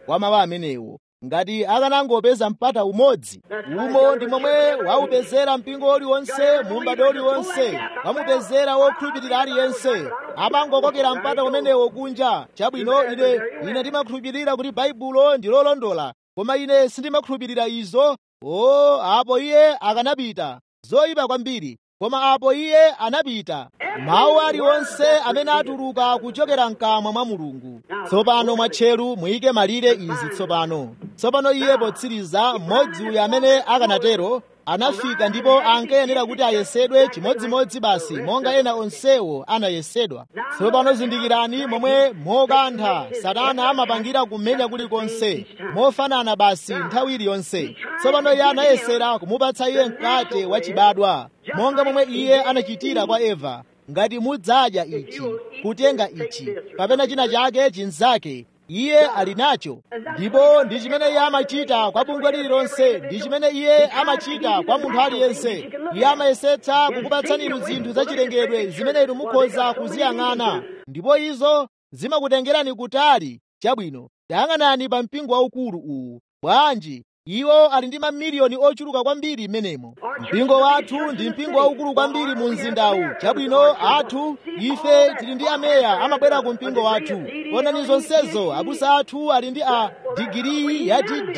[SPEAKER 1] wa mawu amenewo ngati akanangopeza mpata umodzi umo ndi momwe waupezera mpingo uliwonse mu m'bado uliwonse wamupezera wokhulupirira aliyense amangokokera mpata umenewo kunja chabwino ine ine ndimakhulupirira kuti baibulo ndi lolondola koma ine sindimakhulupirira izo o apo iye akanapita zoyipa kwambiri koma apo iye anapita mawu aliwonse amene atuluka kuchokera mkamwa mwa mulungu tsopano mwatcheru muyike malire izi tsopano tsopano iye potsiriza mmodzi uyu amene akanatero anafika ndipo ankayenera kuti ayesedwe chimodzimodzi basi monga ena onsewo anayesedwa tsopano zindikirani momwe mokantha satana amapangira kumenya kulikonse mofanana basi nthawi iliyonse tsopano iye anayesera kumupatsa iye mkate wachibadwa monga momwe iye anachitira kwa eva ngati mudzadya ichi kutenga ichi kapena china chake chinzake iye ali nacho ndipo ndi chimene iye amachita kwa bungwe lililonse ndi chimene iye amachita kwa munthu aliyense iye amayesetsa kukupatsani inu zinthu zachilengedwe zimene inu mukhoza kuziyang'ana ndipo izo zimakutengerani kutali chabwino tayang'anani pa mpingo waukulu uwu bwanji iwo ali ndi mamiliyoni ochuluka kwambiri m'menemo mpingo wathu ndi mpingo waukulu kwambiri mu mzindawu chabwino athu ife tili ndi ameya amabwera ku mpingo wathu onani zonsezo abusa athu ali ndi a digiri ya dd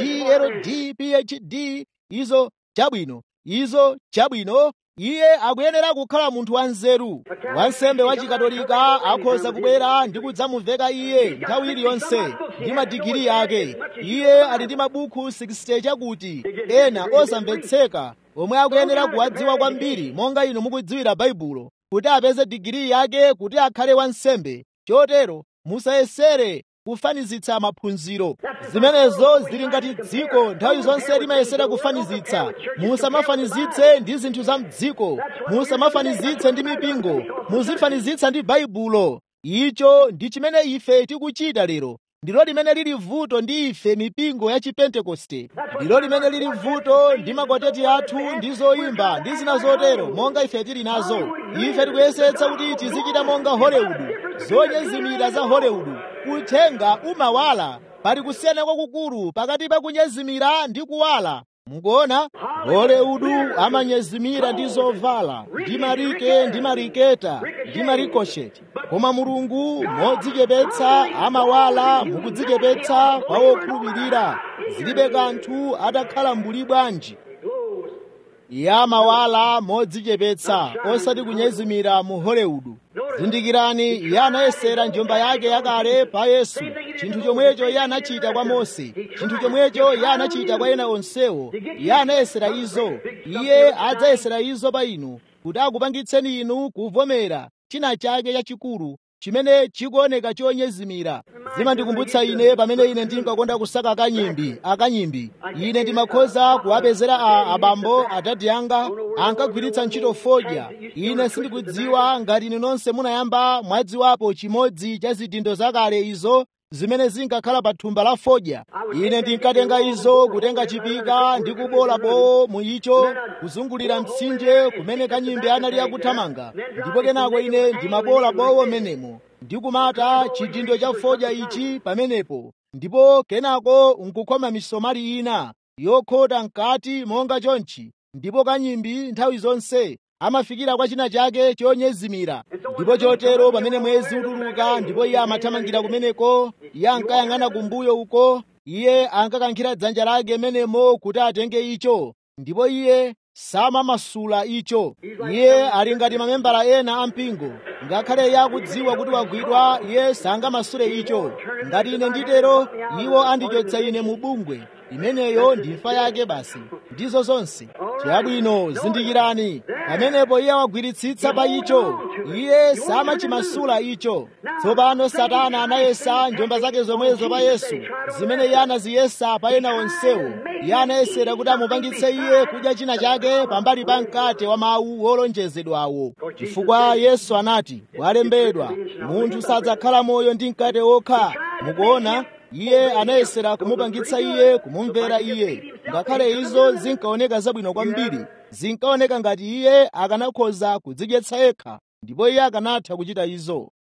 [SPEAKER 1] ld phd izo chabwino izo chabwino iye akuyenera kukhala munthu wanzeru wansembe wa chikatolika akhoza kubwera ndi kudzamuveka iye nthawi iliyonse ndi madigiri ake iye ali ndi mabuku 60 chakuti ena osamvetseka omwe akuyenera kuwadziwa kwambiri monga inu mukudziwira baibulo kuti apeze digiri yake kuti akhale wansembe chotero musayesere kufanizitsa maphunziro zimenezo zili ngati dziko nthawi zonse limayesera kufanizitsa musamafanizitse ndi zinthu za mdziko musamafanizitse ndi mipingo muzifanizitsa ndi baibulo icho ndi chimene ife tikuchita lero ndilo limene lili vuto ndi ife mipingo ya chipentekoste ndilo limene lili vuto ndi makwateti athu ndi zoyimba ndi zina zotero monga ife tili nazo ife tikuyesetsa kuti tizichita monga hollywood zonyezimira za hollywood uthenga umawala pali kusiyana kwakukulu pakati pa kunyezimira ndi kuwala mukuona hollywood amanyezimira ndi zovala ndi marike ndi mariketa ndi marikosheti koma mulungu modzichepetsa amawala mukudzichepetsa kwa wokhulupirira zilibe kanthu atakhala mbuli bwanji iye amawala modzichepetsa osati kunyezimira mu hollywood zindikirani iye anayesera njomba yake yakale pa yesu chinthu chomwecho iye anachita kwa mose chinthu chomwecho iye anachita kwa ena onsewo iye anayesera izo iye adzayesera izo pa inu kuti akupangitseni inu kuvomera china chake chachikulu chimene chikuoneka chonyezimira zimandikumbutsa ine pamene ine ndinkakonda kusaka akanyimbi akanyimbi ine ndimakhoza kuwapezera a abambo adadi anga ankagwiritsa ntchito fodya ine sindikudziwa ngati inu nonse munayamba mwadziwapo chimodzi cha zidindo zakale izo zimene zinkakhala pa thumba la fodya ine ndinkatenga izo kutenga chipika ndi kubola bowo mu icho kuzungulira mtsinje kumene kanyimbi anali akuthamanga ndipo kenako ine ndimabola bowo menemo ndikumata chidindo cha fodya ichi pamenepo ndipo kenako nkukhoma misomali ina yokhota mkati monga chonchi ndipo kanyimbi nthawi zonse amafikira kwa china chake chonyezimira ndipo chotero pamene mwezi utuluka ndipo iye amathamangira kumeneko iye ankayang'ana kumbuyo uko iye ankakankhira dzanja lake menemo kuti atenge icho ndipo iye samamasula icho iye ali ngati mamembala ena ampingo ngakhale iye akudziwa kuti wagwidwa iye sangamasule icho ngati ine nditero iwo andichotsa ine mu bungwe imeneyo ndi imfa yake basi ndizo zonse chabwino zindikirani pamenepo iye wagwiritsitsa pa icho iye samachimasula icho tsopano satana anayesa njomba zake zomwezo pa yesu zimene iye anaziyesa pa ena onsewo iye anayesera kuti amupangitse iye kudya china chake pambali pa mkate wa mawu wolonjezedwawo chifukwa yesu anati walembedwa munthu sadzakhala moyo ndi mkate wokha mukuona iye anayesera kumupangitsa iye kumumvera iye ngakhale izo zinkaoneka zabwino kwambiri zinkaoneka ngati iye akanakhoza kudzidyetsa yekha ndipo iye akanatha kuchita izo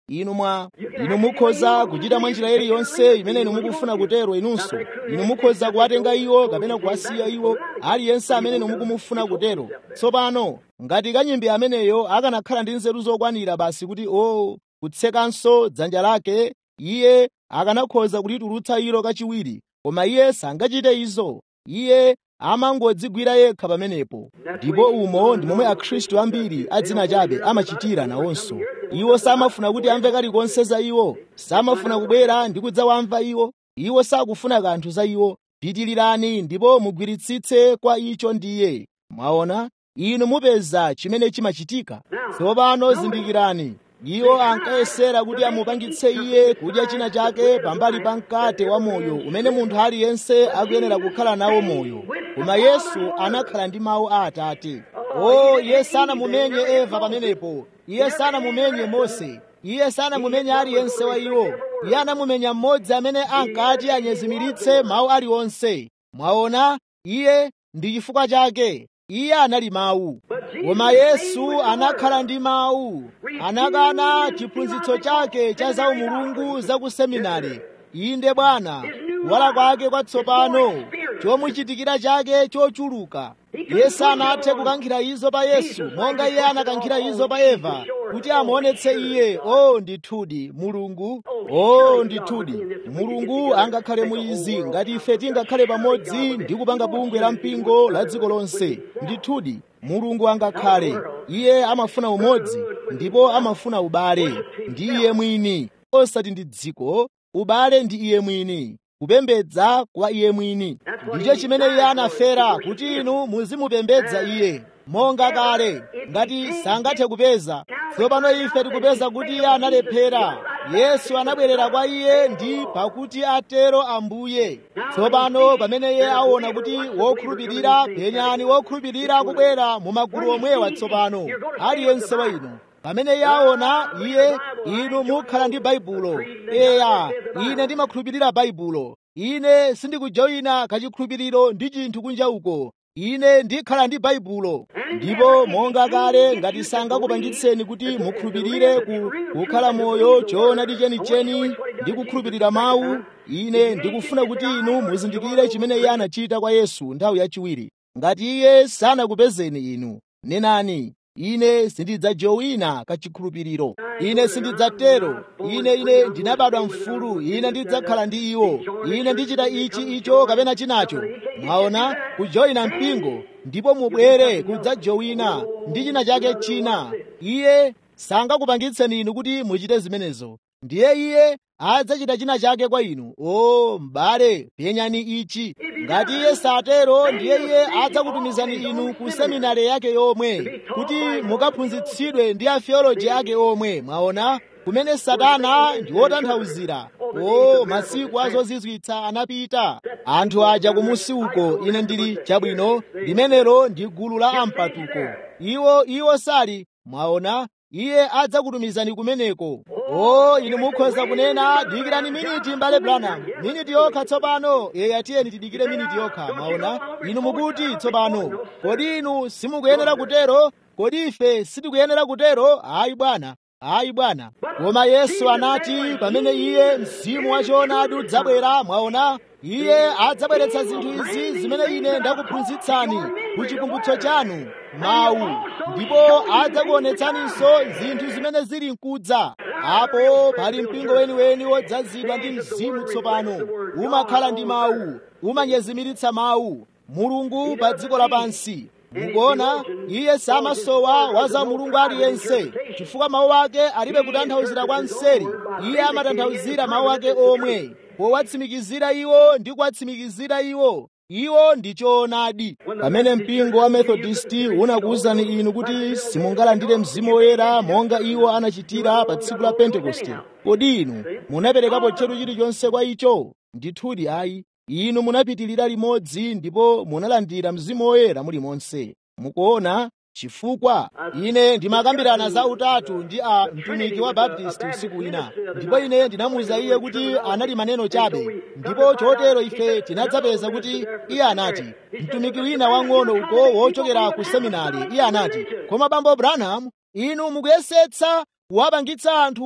[SPEAKER 1] inu mwa inu mukhoza kuchita mwa njira iliyonse imene inu mukufuna kutero inunso inu mukhoza kuwatenga iwo kapena kuwasiya iwo aliyense amene inu mukumufuna kutero tsopano ngati kanyimbi ameneyo akanakhala ndi nzeru zokwanira basi kuti o kutsekanso dzanja lake iye akanakhoza kulitulutsa ilo kachiwiri koma iye sangachite izo iye amangodzigwira yekha pamenepo ndipo umo ndi momwe akhristu ambiri adzina chabe amachitira nawonso iwo samafuna kuti amve kalikonse za iwo samafuna kubwera ndi kudzawamva iwo iwo sakufuna kanthu za iwo pitilirani ndipo mugwiritsitse kwa icho ndiye mwaona inu mupeza chimene chimachitika tsopano zindikirani iwo ankayesera kuti amupangitse iye kudya china chake pambali pa mkate wa moyo umene munthu aliyense akuyenera kukhala nawo moyo koma yesu anakhala ndi mawu a atate o iye sanamumenye eva pamenepo iye sanamumenye mose iye sanamumenye aliyense wa iwo iye anamumenya mmodzi amene ankati anyezimiritse mawu aliwonse mwaona iye ndi chifukwa chake iye anali mawu koma yesu anakhala ndi mawu anakana chiphunzitso chake cha zaumulungu za ku seminari inde bwana kuwala kwake kwatsopano chomuchitikira chake chochuluka iye sanathe kukankhira izo pa yesu monga iye anakankhira izo pa eva kuti amuonetse iye o ndithudi mulungu o ndithudi mulungu angakhale muizi ngati ife tingakhale pamodzi ndi kupanga bungwe la mpingo la dziko lonse ndithudi mulungu angakhale iye amafuna umodzi ndipo amafuna ubale ndi iye mwini osati ndi dziko ubale ndi iye mwini kupembedza kwa iye mwini ndicho chimene iye anafera kuti inu muzimupembedza iye monga kale ngati sangathe kupeza tsopano ife tikupeza kuti iye analephera yesu anabwerera kwa iye ndi pakuti atero ambuye tsopano pamene iye aona kuti wokhulupirira penyani wokhulupirira akubwera mu magulu omwewa tsopano aliyense wa inu pamene iye aona iye inu mukhala ndi baibulo eya ine ndimakhulupirira baibulo ine sindikujoyina kachikhulupiriro ndi chinthu kunja uko ine ndikhala ndi baibulo ndipo monga kale ngati sangakupangitseni kuti mukhulupirire ku kukhala moyo choonadi chenicheni ndi kukhulupirira mawu ine ndikufuna kuti inu muzindikire chimene iye anachita kwa yesu nthawi yachiwiri ngati iye sanakupezeni inu nenani ine sindidzajowina kachikhulupiriro ine sindidzatero ine ine ndinabadwa mfulu ine ndidzakhala ndi iwo ine ndichita ichi icho kapena chinacho mwaona kujoyina mpingo ndipo mubwere kudzajowina ndi china chake china iye sangakupangitseni inu kuti muchite zimenezo ndiye iye adzachita china chake kwa inu o m'bale penyani ichi ngati iye satero ndiye iye adzakutumizani inu ku seminari yake yomwe kuti mukaphunzitsidwe ndi atheoloji ake omwe mwaona kumene satana ndi wotanthauzira o masiku azozizwitsa anapita anthu aja kumusi uko ine ndili chabwino limenelo ndi gulu la ampatuko iwo iwo sali mwaona iye adzakutumizani kumeneko o inu mukhoza kunena dikirani miniti mbale branham miniti yokha tsopano eya tiyeni tidikire miniti yokha mwaona inu mukuti tsopano kodi inu simukuyenera kutero kodi ife sitikuyenera kutero ayi bwana ayi bwana koma yesu anati pamene iye mzimu wachoonadi udzabwera mwaona iye adzabweretsa zinthu izi zimene ine ndakuphunzitsani ku chikumbutso chanu mawu ndipo adzakuonetsaninso zinthu zimene zili mkudza apo pali mpingo weniweni wodzazidwa ndi mzimu tsopano umakhala ndi mawu umanyezimiritsa mawu mulungu pa dziko lapansi mukuona iye samasowa wa za mulungu aliyense chifukwa mawu ake alibe kutanthauzira kwa mseri iye amatanthauzira mawu ake omwe powatsimikizira iwo ndi kuwatsimikizira iwo iwo ndi choonadi pamene mpingo wa methodisti unakuwuzani inu kuti simungalandire mzimu woyera monga iwo anachitira pa tsiku la pentekoste kodi inu munaperekapo tcheru chilichonse kwa icho ndithudi ayi inu munapitirira limodzi ndipo munalandira mzimu woyera mulimonse mukuona chifukwa ine ndimakambirana za utatu ndi a mtumiki wa baptisti usiku wina ndipo ine ndinamuwuza iye kuti anali maneno chabe ndipo chotero ife tinadzapeza kuti iye anati mtumiki wina wang'ono uko wochokera ku seminari iye anati koma bambo branham inu mukuyesetsa kuwapangitsa anthu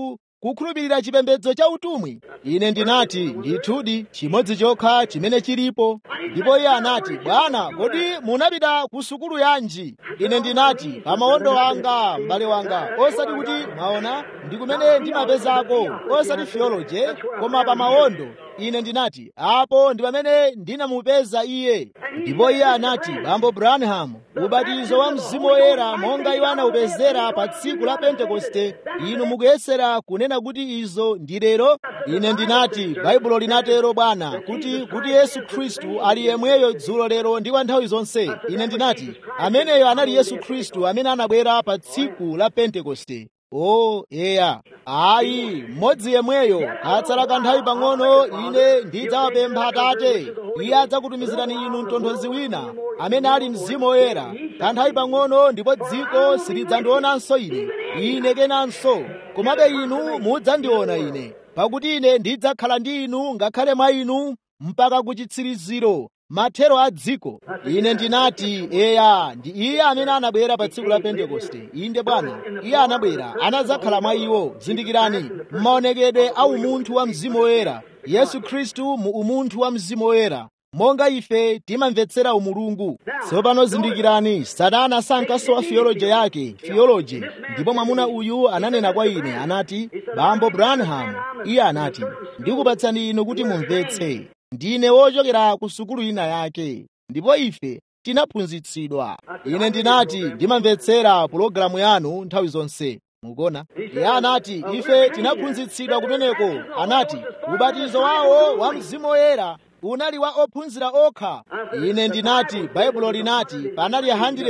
[SPEAKER 1] kukhulupirira chipembedzo cha utumwi ine ndinati ndithudi chimodzi chokha chimene chilipo ndipo iye anati bwana kodi munapita ku sukulu yanji ine ndinati pa mawondo anga m'bale wanga osati kuti mwaona ndi kumene ndimapezako osati theology koma pa mawondo ine ndinati apo ndi pamene ndinamupeza iye ndipo iye anati bambo branham ubatizo wa mzimu woyera monga iwo anawupezera pa tsiku la pentekoste inu mukuyesera kunena kuti izo ndi lero ine ndinati baibulo linatero bwana kuti kuti yesu khristu ali yemweyo dzulo lero ndi kwa nthawi zonse ine ndinati ameneyo anali yesu khristu amene anabwera pa tsiku la pentekoste o eya ayi mmodzi yemweyo katsala kanthawi pang'ono ine ndidzawapempha atate iye adzakutumizirani inu mtonthozi wina amene ali mzimu woyera kanthawi pang'ono ndipo dziko silidzandionanso ine ine kenanso komabe inu mudzandiona ine pakuti ine ndidzakhala ndi inu ngakhale mwa inu mpaka ku chitsiriziro mathero a dziko ine ndinati eya ndi iye amene anabwera pa tsiku la pentekoste inde bwana iye anabwera anadzakhala mwa iwo zindikirani m'maonekedwe a umunthu wa mzimu woyera yesu khristu mu umunthu wa mzimu woyera monga ife timamvetsera umulungu tsopano zindikirani satana sankasowa theology yake theology ndipo mwamuna uyu ananena kwa ine anati bambo branham iye anati ndikupatsani inu kuti mumvetse ndine wochokera ku sukulu ina yake ndipo ife tinaphunzitsidwa ine ndinati ndimamvetsera pulogalamu yanu nthawi zonse mukuona iye anati ife tinaphunzitsidwa kumeneko anati ubatizo wawo wa mzimu woyera unali wa ophunzira okha ine ndinati baibulo linati panali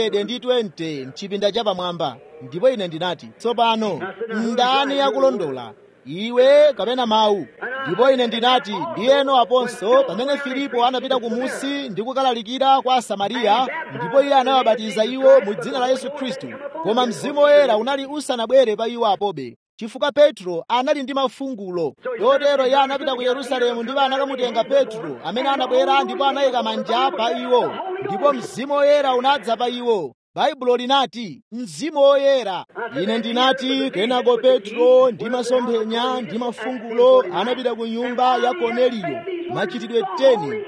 [SPEAKER 1] 120 mchipinda chapamwamba ndipo ine ndinati tsopano ndani yakulondola iwe kapena mawu ndipo ine ndinati ndiyeno aponso pamene filipo anapita kumusi ndi kukalalikira kwa asamariya ndipo iye anawabatiza iwo mu dzina la yesu khristu koma mzimu woyera unali usanabwere pa iwo apobe chifukwa petro anali ndi mafungulo chotero iye anapita ku yerusalemu ndipo anakamutenga petro amene anabwera ndipo anayika manja pa iwo ndipo mzimu woyera unadza pa iwo baibulo linati mzimu woyera ine ndinati kenako petro ndi masomphenya ndi mafungulo anapita ku nyumba ya korneliyo machitidwe 10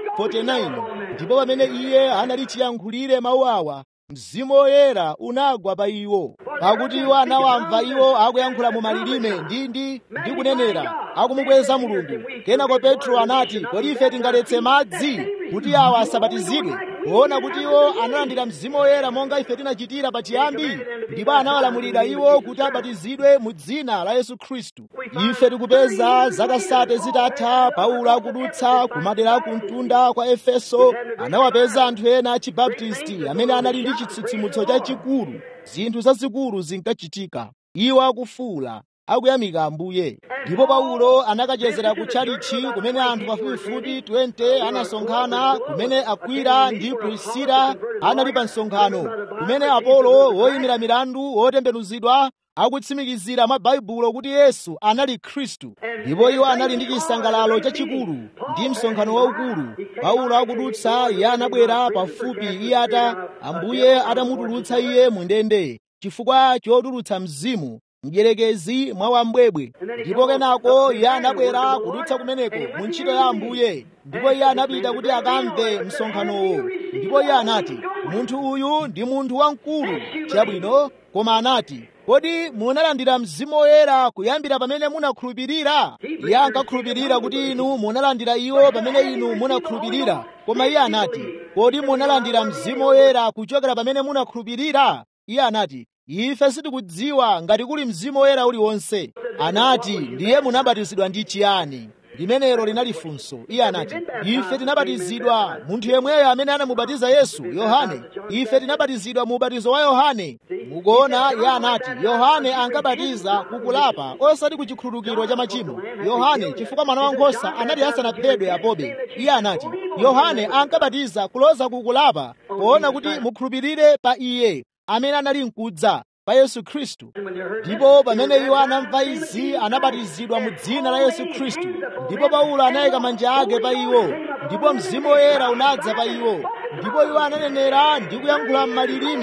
[SPEAKER 1] 49 ndipo pamene iye anali chiyankhulire mawu awa mzimu woyera unagwa pa iwo pakuti iwo anawamva iwo akuyankhula mu malilime ndi ndi ndi kunenera akumukweza mulungu kenako petro anati kodi ife tingaletse madzi kuti awa asabatizidwe kuona kuti iwo analandira mzimu woyera monga ife tinachitira pachiyambi ndipo anawalamulira iwo kuti abatizidwe mu dzina la yesu khristu ife tikupeza zaka sate zitatha paulo akudutsa kumadera akumtunda kwa efeso anawapeza anthu ena achibaptisti amene anali ndi chitsitsimutso chachikulu zinthu zazikulu zinkachitika iwo akufuula akuyamika ambuye ndipo paulo anakachezera ku tchalichi kumene anthu pafupifupi 20 anasonkhana kumene akwila ndi prisila anali pa msonkhano kumene apolo woyimira milandu wotembenuzidwa akutsimikizira mwa baibulo kuti yesu anali khristu ndipo iwo anali ndi chisangalalo chachikulu ndi msonkhano waukulu paulo akudutsa iye anabwera pafupi iye ata ambuye atamutulutsa iye mu ndende chifukwa chotulutsa mzimu mdierekezi mwa wambwebwe ndipo kenako iye anabwera kudutsa kumeneko mu ntchito ya ambuye ndipo iye anapita kuti akamve msonkhanowo ndipo iye anati munthu uyu ndi munthu wamkulu chabwino koma anati kodi munalandira mzimu woyera kuyambira pamene munakhulupirira iye ankakhulupirira kuti inu munalandira iwo pamene inu munakhulupirira koma iye anati kodi munalandira mzimu woyera kuchokera pamene munakhulupirira iye anati ife sitikudziwa ngati kuli mzimu woyera uliwonse anati ndiye munabatizidwa ndi chiyani limenelo linali funso iye anati ife tinabatizidwa munthu yemweyo amene anamubatiza yesu yohane ife tinabatizidwa mu ubatizo wa yohane mukuona iye anati yohane ankabatiza kukulapa osati ku chikhululukiro cha machimo yohane chifukwa mwana wankhosa anali asanaphedwe apobe iye anati yohane ankabatiza kuloza kukulapa poona kuti mukhulupirire pa iye amene anali mkudza pa yesu khristu ndipo pamene iwo anamva izi anabatizidwa mu dzina la yesu khristu ndipo paulo anayika manja ake pa iwo ndipo mzimu woyera unadza pa iwo ndipo iwo ananenera ndi kuyankhula m'malilime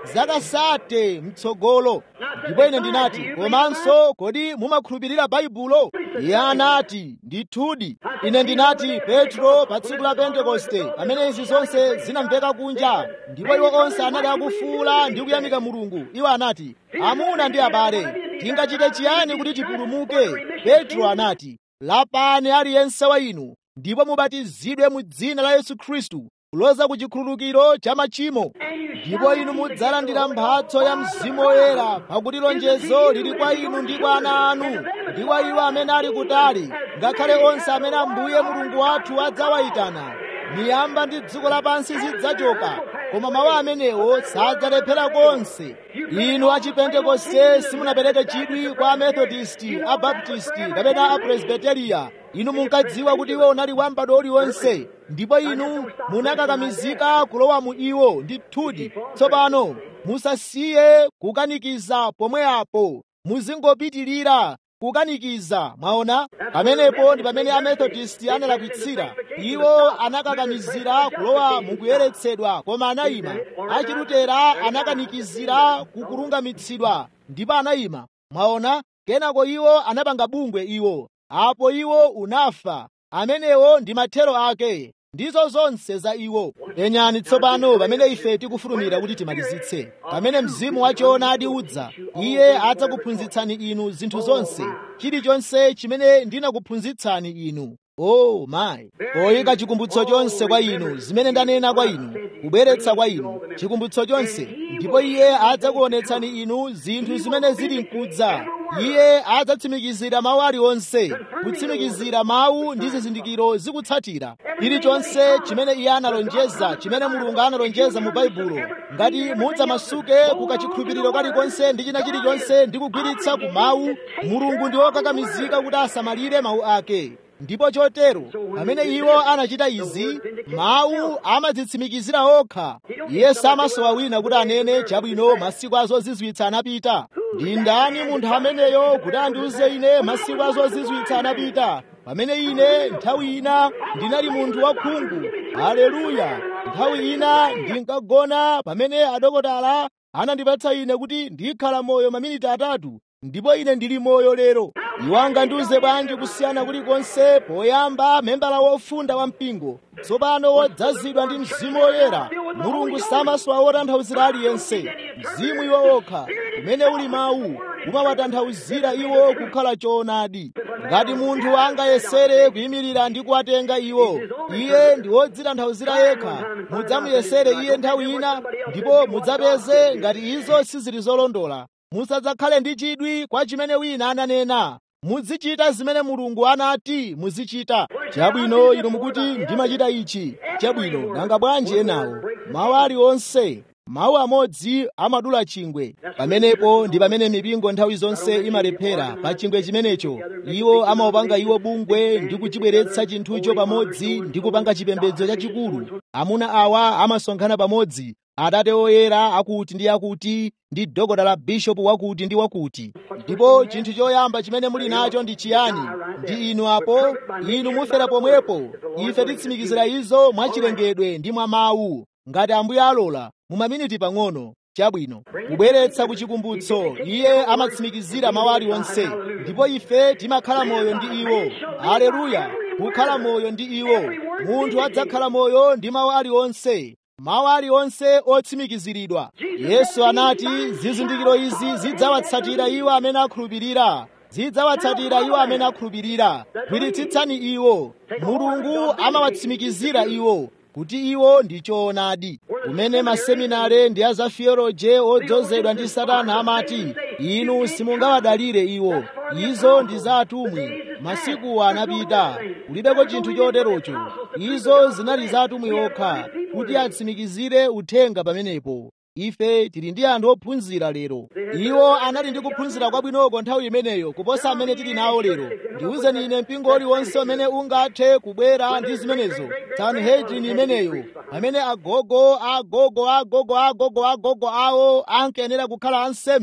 [SPEAKER 1] zakasate mtsogolo ndipo ine ndinati komanso kodi mumakhulupirira baibulo iye anati ndithudi ine ndinati petro pa tsiku la pentekoste pamene izi zonse zinamveka kunja ndipo iwo onse anali akufuula ndi kuyamika mulungu iwo anati amuna ndi abale tingachite chiyani kuti tipulumuke petro anati lapani aliyense wa inu ndipo mubatizidwe mu dzina la yesu khristu kuloza ku chikhululukiro cha machimo ndipo inu mudzalandira mphatso ya mzimu woyera pakuti lonjezo lili kwa inu ndi kwa ana anu ndi kwa iwo amene ali kutali ngakhale onse amene ambuye mulungu wathu adzawayitana miyamba ndi dziko lapansi zidzachoka koma mawu amenewo sadzalephera konse inu achipentekoste simunapereke chidwi kwa amethodisti abaptisti kapena apresbiteriya inu munkadziwa kuti iwo unali wambado uliwonse ndipo inu munakakamizika kulowa mu iwo ndithudi tsopano musasiye kukanikiza pomwe apo muzingopitirira kukanikiza mwaona pamenepo ndi pamene amethodisti analakwitsira iwo anakakamizira kulowa mukuyeretsedwa koma anayima achilutera anakanikizira kukulungamitsidwa ndipo anayima mwaona kenako iwo anapanga bungwe iwo apo iwo unafa amenewo ndi mathero ake ndizo zonse za iwo enyani tsopano pamene ife tikufulumira kuti timalizitse pamene mzimu wachoonadi udza iye adzakuphunzitsani inu zinthu zonse chilichonse chimene ndinakuphunzitsani inu oh mayi poyika chikumbutso chonse kwa inu zimene ndanena kwa inu kubweretsa kwa inu chikumbutso chonse ndipo iye adzakuonetsani inu zinthu zimene zili mkudza iye adzatsimikizira mawu aliwonse kutsimikizira mawu ndi zizindikiro zikutsatira chilichonse chimene iye analonjeza chimene mulungu analonjeza mu baibulo ngati mudzamasuke kukachikhulupiriro kalikonse ndi china chilichonse ndi kugwiritsa ku mawu mulungu ndi wokakamizika kuti asamalire mawu ake ndipo chotero pamene iwo anachita izi mawu amadzitsimikizira okha iye samasowa wina kuti anene chabwino masiku azozizwitsa anapita ndi ndani munthu ameneyo kuti andiuze ine masiku azozizwitsa anapita pamene ine nthawi ina ndinali munthu wakhungu haleluya nthawi ina ndinkagona pamene adokotala anandipatsa ine kuti ndikhala moyo maminiti atatu ndipo ine ndili moyo lero iwo angandiuze bwanji kusiyana kulikonse poyamba membala wofunda wa mpingo tsopano wodzazidwa ndi mzimu woyera mulungu samasowa wotanthauzira aliyense mzimu iwo okha umene uli mawu umawatanthauzira iwo kukhala choonadi ngati munthu angayesere kuyimirira ndi kuwatenga iwo iye ndi wodzitanthauzira yekha mudzamuyesere iye nthawi ina ndipo mudzapeze ngati izo sizili zolondola musadzakhale ndi chidwi kwa chimene wina ananena muzichita zimene mulungu anati muzichita chabwino inu mukuti ndimachita ichi chabwino nanga bwanji enawo mawu aliwonse mawu amodzi amadula chingwe pamenepo ndi pamene mipingo nthawi zonse imalephera pa chingwe chimenecho iwo amaopanga iwo bungwe ndi kuchibweretsa chinthucho pamodzi ndi kupanga chipembedzo chachikulu amuna awa amasonkhana pamodzi atate oyera akuti ndi akuti ndi dokota la bishopu wakuti ndi wakuti ndipo chinthu choyamba chimene muli nacho ndi chiyani ndi inu apo inu mufera pomwepo ife titsimikizira izo mwachilengedwe ndi mwa mawu ngati ambuye alola mu maminiti pang'ono chabwino kubweretsa ku chikumbutso iye amatsimikizira mawu aliwonse ndipo ife timakhala moyo ndi iwo haleluya kukhala moyo ndi iwo munthu adzakhala moyo ndi mawu aliwonse mawu aliwonse otsimikiziridwa yesu anati zizindikiro izi zidzawatsatira iwo amene akhulupirira zidzawatsatira iwo amene akhulupirira gwiritsitsani iwo mulungu amawatsimikizira iwo kuti iwo ndi choonadi kumene maseminare ndi a za theology odzozedwa ndi satana amati inu simungawadalire iwo izo ndi za atumwi masikuwa anapita kulibeko chinthu choterocho izo zinali za atumwi okha kuti atsimikizire uthenga pamenepo ife tili ndi anthu ophunzira lero iwo anali ndi kuphunzira kwabwinoko nthawi imeneyo kuposa amene tili nawo lero ndiwuzeni ine mpingo uliwonse umene ungathe kubwera ndi zimenezo sanhedrini imeneyo pamene agogo agogo agogo agogo agogo awo ankayenera kukhala ansembe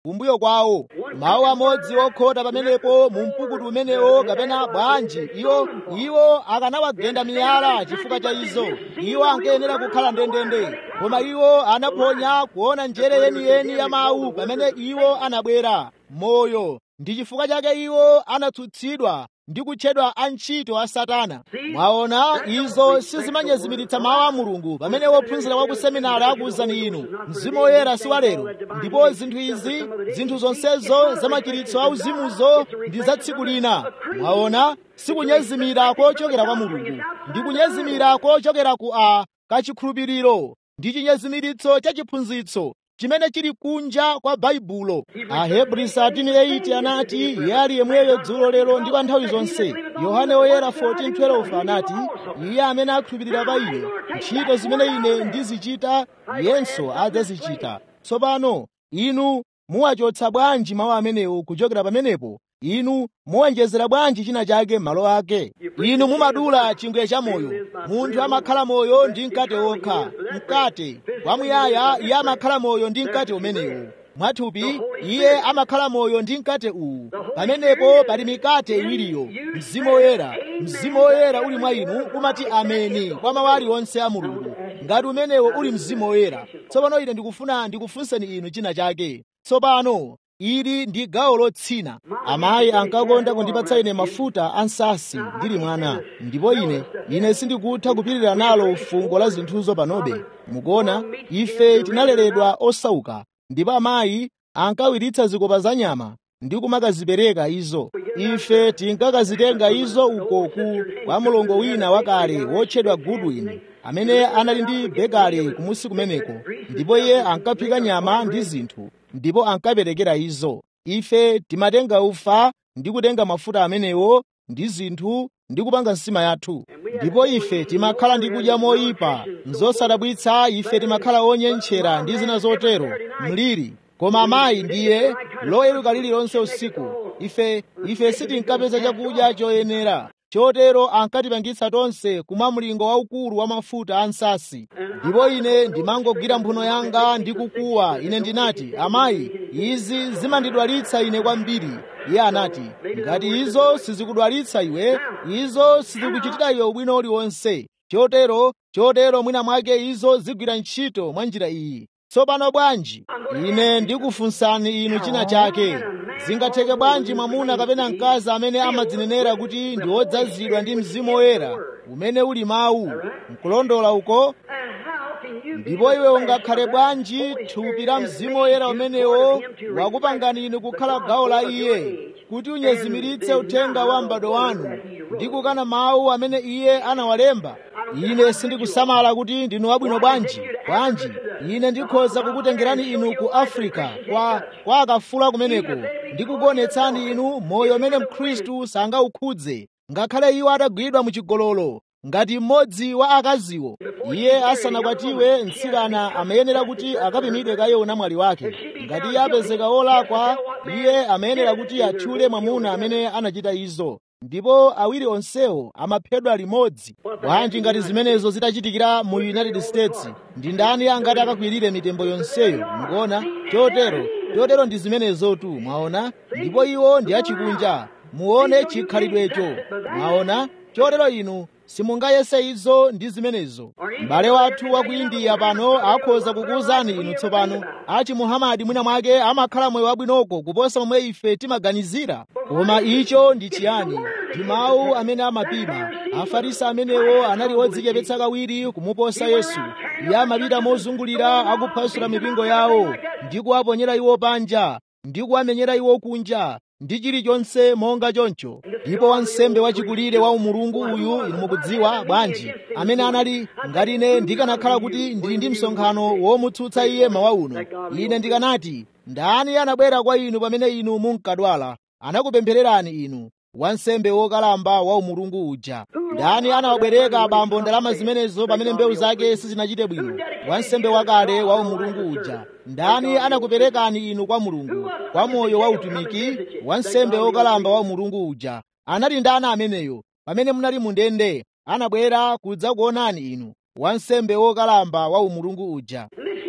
[SPEAKER 1] kumbuyo kwawo mawu amodzi okhota pamenepo mu mpukutu umenewo kapena bwanji iwo iwo akanawagenda miyala chifukwa cha izo iwo ankayenera kukhala ndendende koma iwo anaphonya kuona njere yeniyeni ya mawu pamene iwo anabwera moyo ndi chifukwa chake iwo anatsutsidwa ndi kutchedwa antchito a satana mwaona izo sizimanyezimiritsa mawu a mulungu pamene wophunzira wa ku seminari akuwuzani inu mzimu woyera si walero ndipo zinthu izi zinthu zonsezo zamachiritso auzimuzo ndi za tsiku lina mwaona sikunyezimira kochokera kwa mulungu ndi kunyezimira kochokera ku a kachikhulupiriro ndi chinyezimiritso cha chiphunzitso chimene chili kunja kwa baibulo ahebri 13:8 anati iye ali yemweyo dzulo lero ndi kwa nthawi zonse yohane woyera 14:12 anati iye amene akhulupirira pa ine ntchito zimene ine ndizichita iyenso adzazichita tsopano inu muwachotsa bwanji mawu amenewo kuchokera pamenepo inu muwonjezera bwanji china chake m'malo ake inu mumadula chingwe cha moyo munthu amakhala moyo ndi mkate wokha mkate wamuyaya iye amakhala moyo ndi mkate umenewu mwathupi iye amakhala moyo ndi mkate uwu pamenepo pali mikate iwiriyo mzimu woyera mzimu woyera uli mwa inu umati ameni kwa mawu aliwonse a mulungu ngati umenewo uli mzimu woyera tsopano ine ndikufuna ndikufunseni inu china chake tsopano ili ndi gawo lotsina amayi ankakonda kundipatsa ine mafuta ansasi ndili mwana ndipo ine ine sindikutha kupirira nalo fungo la zinthuzo panobe mukuona ife tinaleredwa osauka ndipo amayi ankawiritsa zikopa za nyama ndi kumakazipereka izo ife tinkakazitenga izo uko ku kwa mlongo wina wakale wotchedwa goodwin amene anali ndi bekale kumusi kumeneko ndipo iye ankaphika nyama ndi zinthu ndipo ankaperekera izo ife timatenga ufa ndi kutenga mafuta amenewo ndi zinthu ndi kupanga nsima yathu ndipo ife timakhala ndi kudya moyipa nzosadabwitsa ife timakhala onyenchera ndi zina zotero mliri koma amayi ndiye loyeruka lililonse usiku ife ife sitinkapeza chakudya choyenera chotero ankatipangitsa tonse kumwa mlingo waukulu wa mafuta a nsasi ndipo ine ndimangogwira mphuno yanga ndi kukuwa ine ndinati amayi izi zimandidwalitsa ine kwambiri iye anati ngati izo sizikudwalitsa iwe izo sizikuchitira iwe ubwino uliwonse chotero chotero mwina mwake izo zigwira ntchito mwa njira iyi tsopano bwanji ine ndikufunsani inu china chake zingatheke bwanji mwamuna kapena mkazi amene amadzinenera kuti ndi wodzazidwa ndi mzimu woyera umene uli mawu nkulondola uko ndipo iwe ungakhale bwanji thupi la mzimu woyera umenewo wakupangani inu kukhala gawo la iye kuti unyezimiritse uthenga wa m'bado wanu ndi kukana mawu amene iye anawalemba ine sindikusamala kuti ndinu wabwino bwanji bwanji ine ndikhoza kukutengerani inu ku afrika kwa, kwa akafula kumeneko ndikukuonetsani inu moyo umene mkhristu sangaukhudze ngakhale iwo atagwidwa muchigololo ngati mmodzi wa akaziwo iye asanakwatiwe mtsikana amayenera kuti akapimidwe kaye unamwali wake ngati iye apezeka wolakwa iye amayenera kuti atchule mwamuna amene anachita izo ndipo awiri onsewo amaphedwa limodzi bwanji ngati zimenezo zitachitikira mu united states ndi ndani angati akakwirire mitembo yonseyo mukuona chotero chotero ndi zimenezotu mwaona ndipo iwo ndi achikunja muone chikhalidwecho mwaona chotero inu simungayese izo ndi zimenezo m'bale wathu wa ku indiya pano akhoza kukuwuzani inu tsopano achi muhamadi mwina mwake amakhala moyo wabwinoko kuposa momwe ife timaganizira koma icho ndi chiyani ndi mawu amene amapima afarisi amenewo anali odzichepetsa kawiri kumuposa yesu iye amapita mozungulira akuphwasula mipingo yawo ndi kuwaponyera iwo panja ndi kuwamenyera iwo kunja ndi chilichonse monga choncho ndipo wansembe wachikulire wa umulungu uyu inu mukudziwa bwanji amene anali ngati ine ndikanakhala kuti ndili ndi msonkhano womutsutsa iye mawa uno ine ndikanati ndani anabwera kwa inu pamene inu munkadwala anakupemphererani inu wansembe wokalamba wa umulungu uja ndani anawabwereka abambo ndalama zimenezo pamene mbewu zake sizinachite bwino wansembe wakale wa umulungu uja ndani anakuperekani inu kwa mulungu kwa moyo wa utumiki wansembe wokalamba wa umulungu uja anali ndani ameneyo pamene munali mundende anabwera kudzakuonani inu wansembe wokalamba wa umulungu uja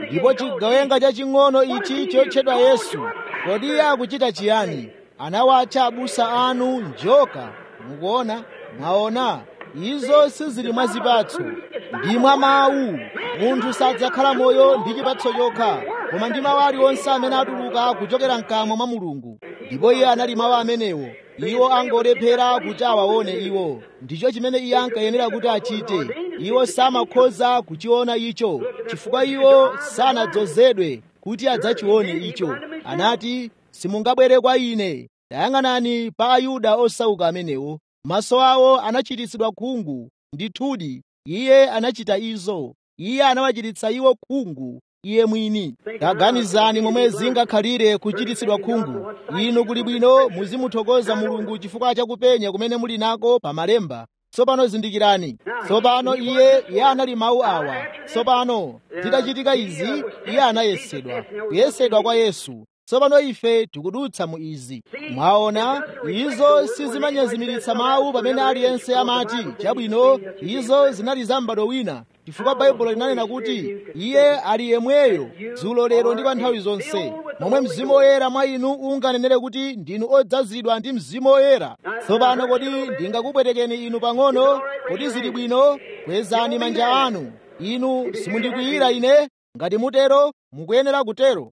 [SPEAKER 1] ndipo chigawenga chaching'ono ichi chotchedwa yesu kodi iye akuchita chiyani anawatcha abusa anu njoka mukuona mwaona izo sizili mwa zipatso ndi mwa mawu munthu sadzakhala moyo ndi chipatso chokha koma ndi mawu aliwonse amene atuluka kuchokera mkamwa mwa mulungu ndipo iye anali mawu amenewo iwo angolephera kuti awaone iwo ndicho chimene iye ankayenera kuti achite iwo samakhoza kuchiona icho chifukwa iwo sanadzozedwe kuti adzachione icho anati simungabwere kwa ine tayang'anani pa ayuda osauka amenewo maso awo anachititsidwa khungu ndithudi iye anachita izo iye anawachititsa iwo khungu iye mwini taganizani momwe zingakhalire kuchititsidwa khungu inu kuli bwino muzimuthokoza mulungu chifukwa chakupenya kumene muli nako pa malemba tsopano zindikirani tsopano iye iye anali mawu awa tsopano zitachitika izi iye anayesedwa kuyesedwa kwa yesu tsopano ife tikudutsa mu izi mwaona izo sizimanyezimiritsa mawu pamene aliyense amati chabwino izo zinali za m'bado wina chifukwa baibulo linanena kuti iye ali yemweyo dzulo lero ndi pa nthawi zonse momwe mzimu woyera mwa inu unganenere kuti ndinu odzazidwa ndi mzimu woyera tsopano kodi ndingakupwetekeni inu pang'ono kodi zili bwino kwezani manja anu inu simundikwiyira ine ngati mutero mukuyenera kutero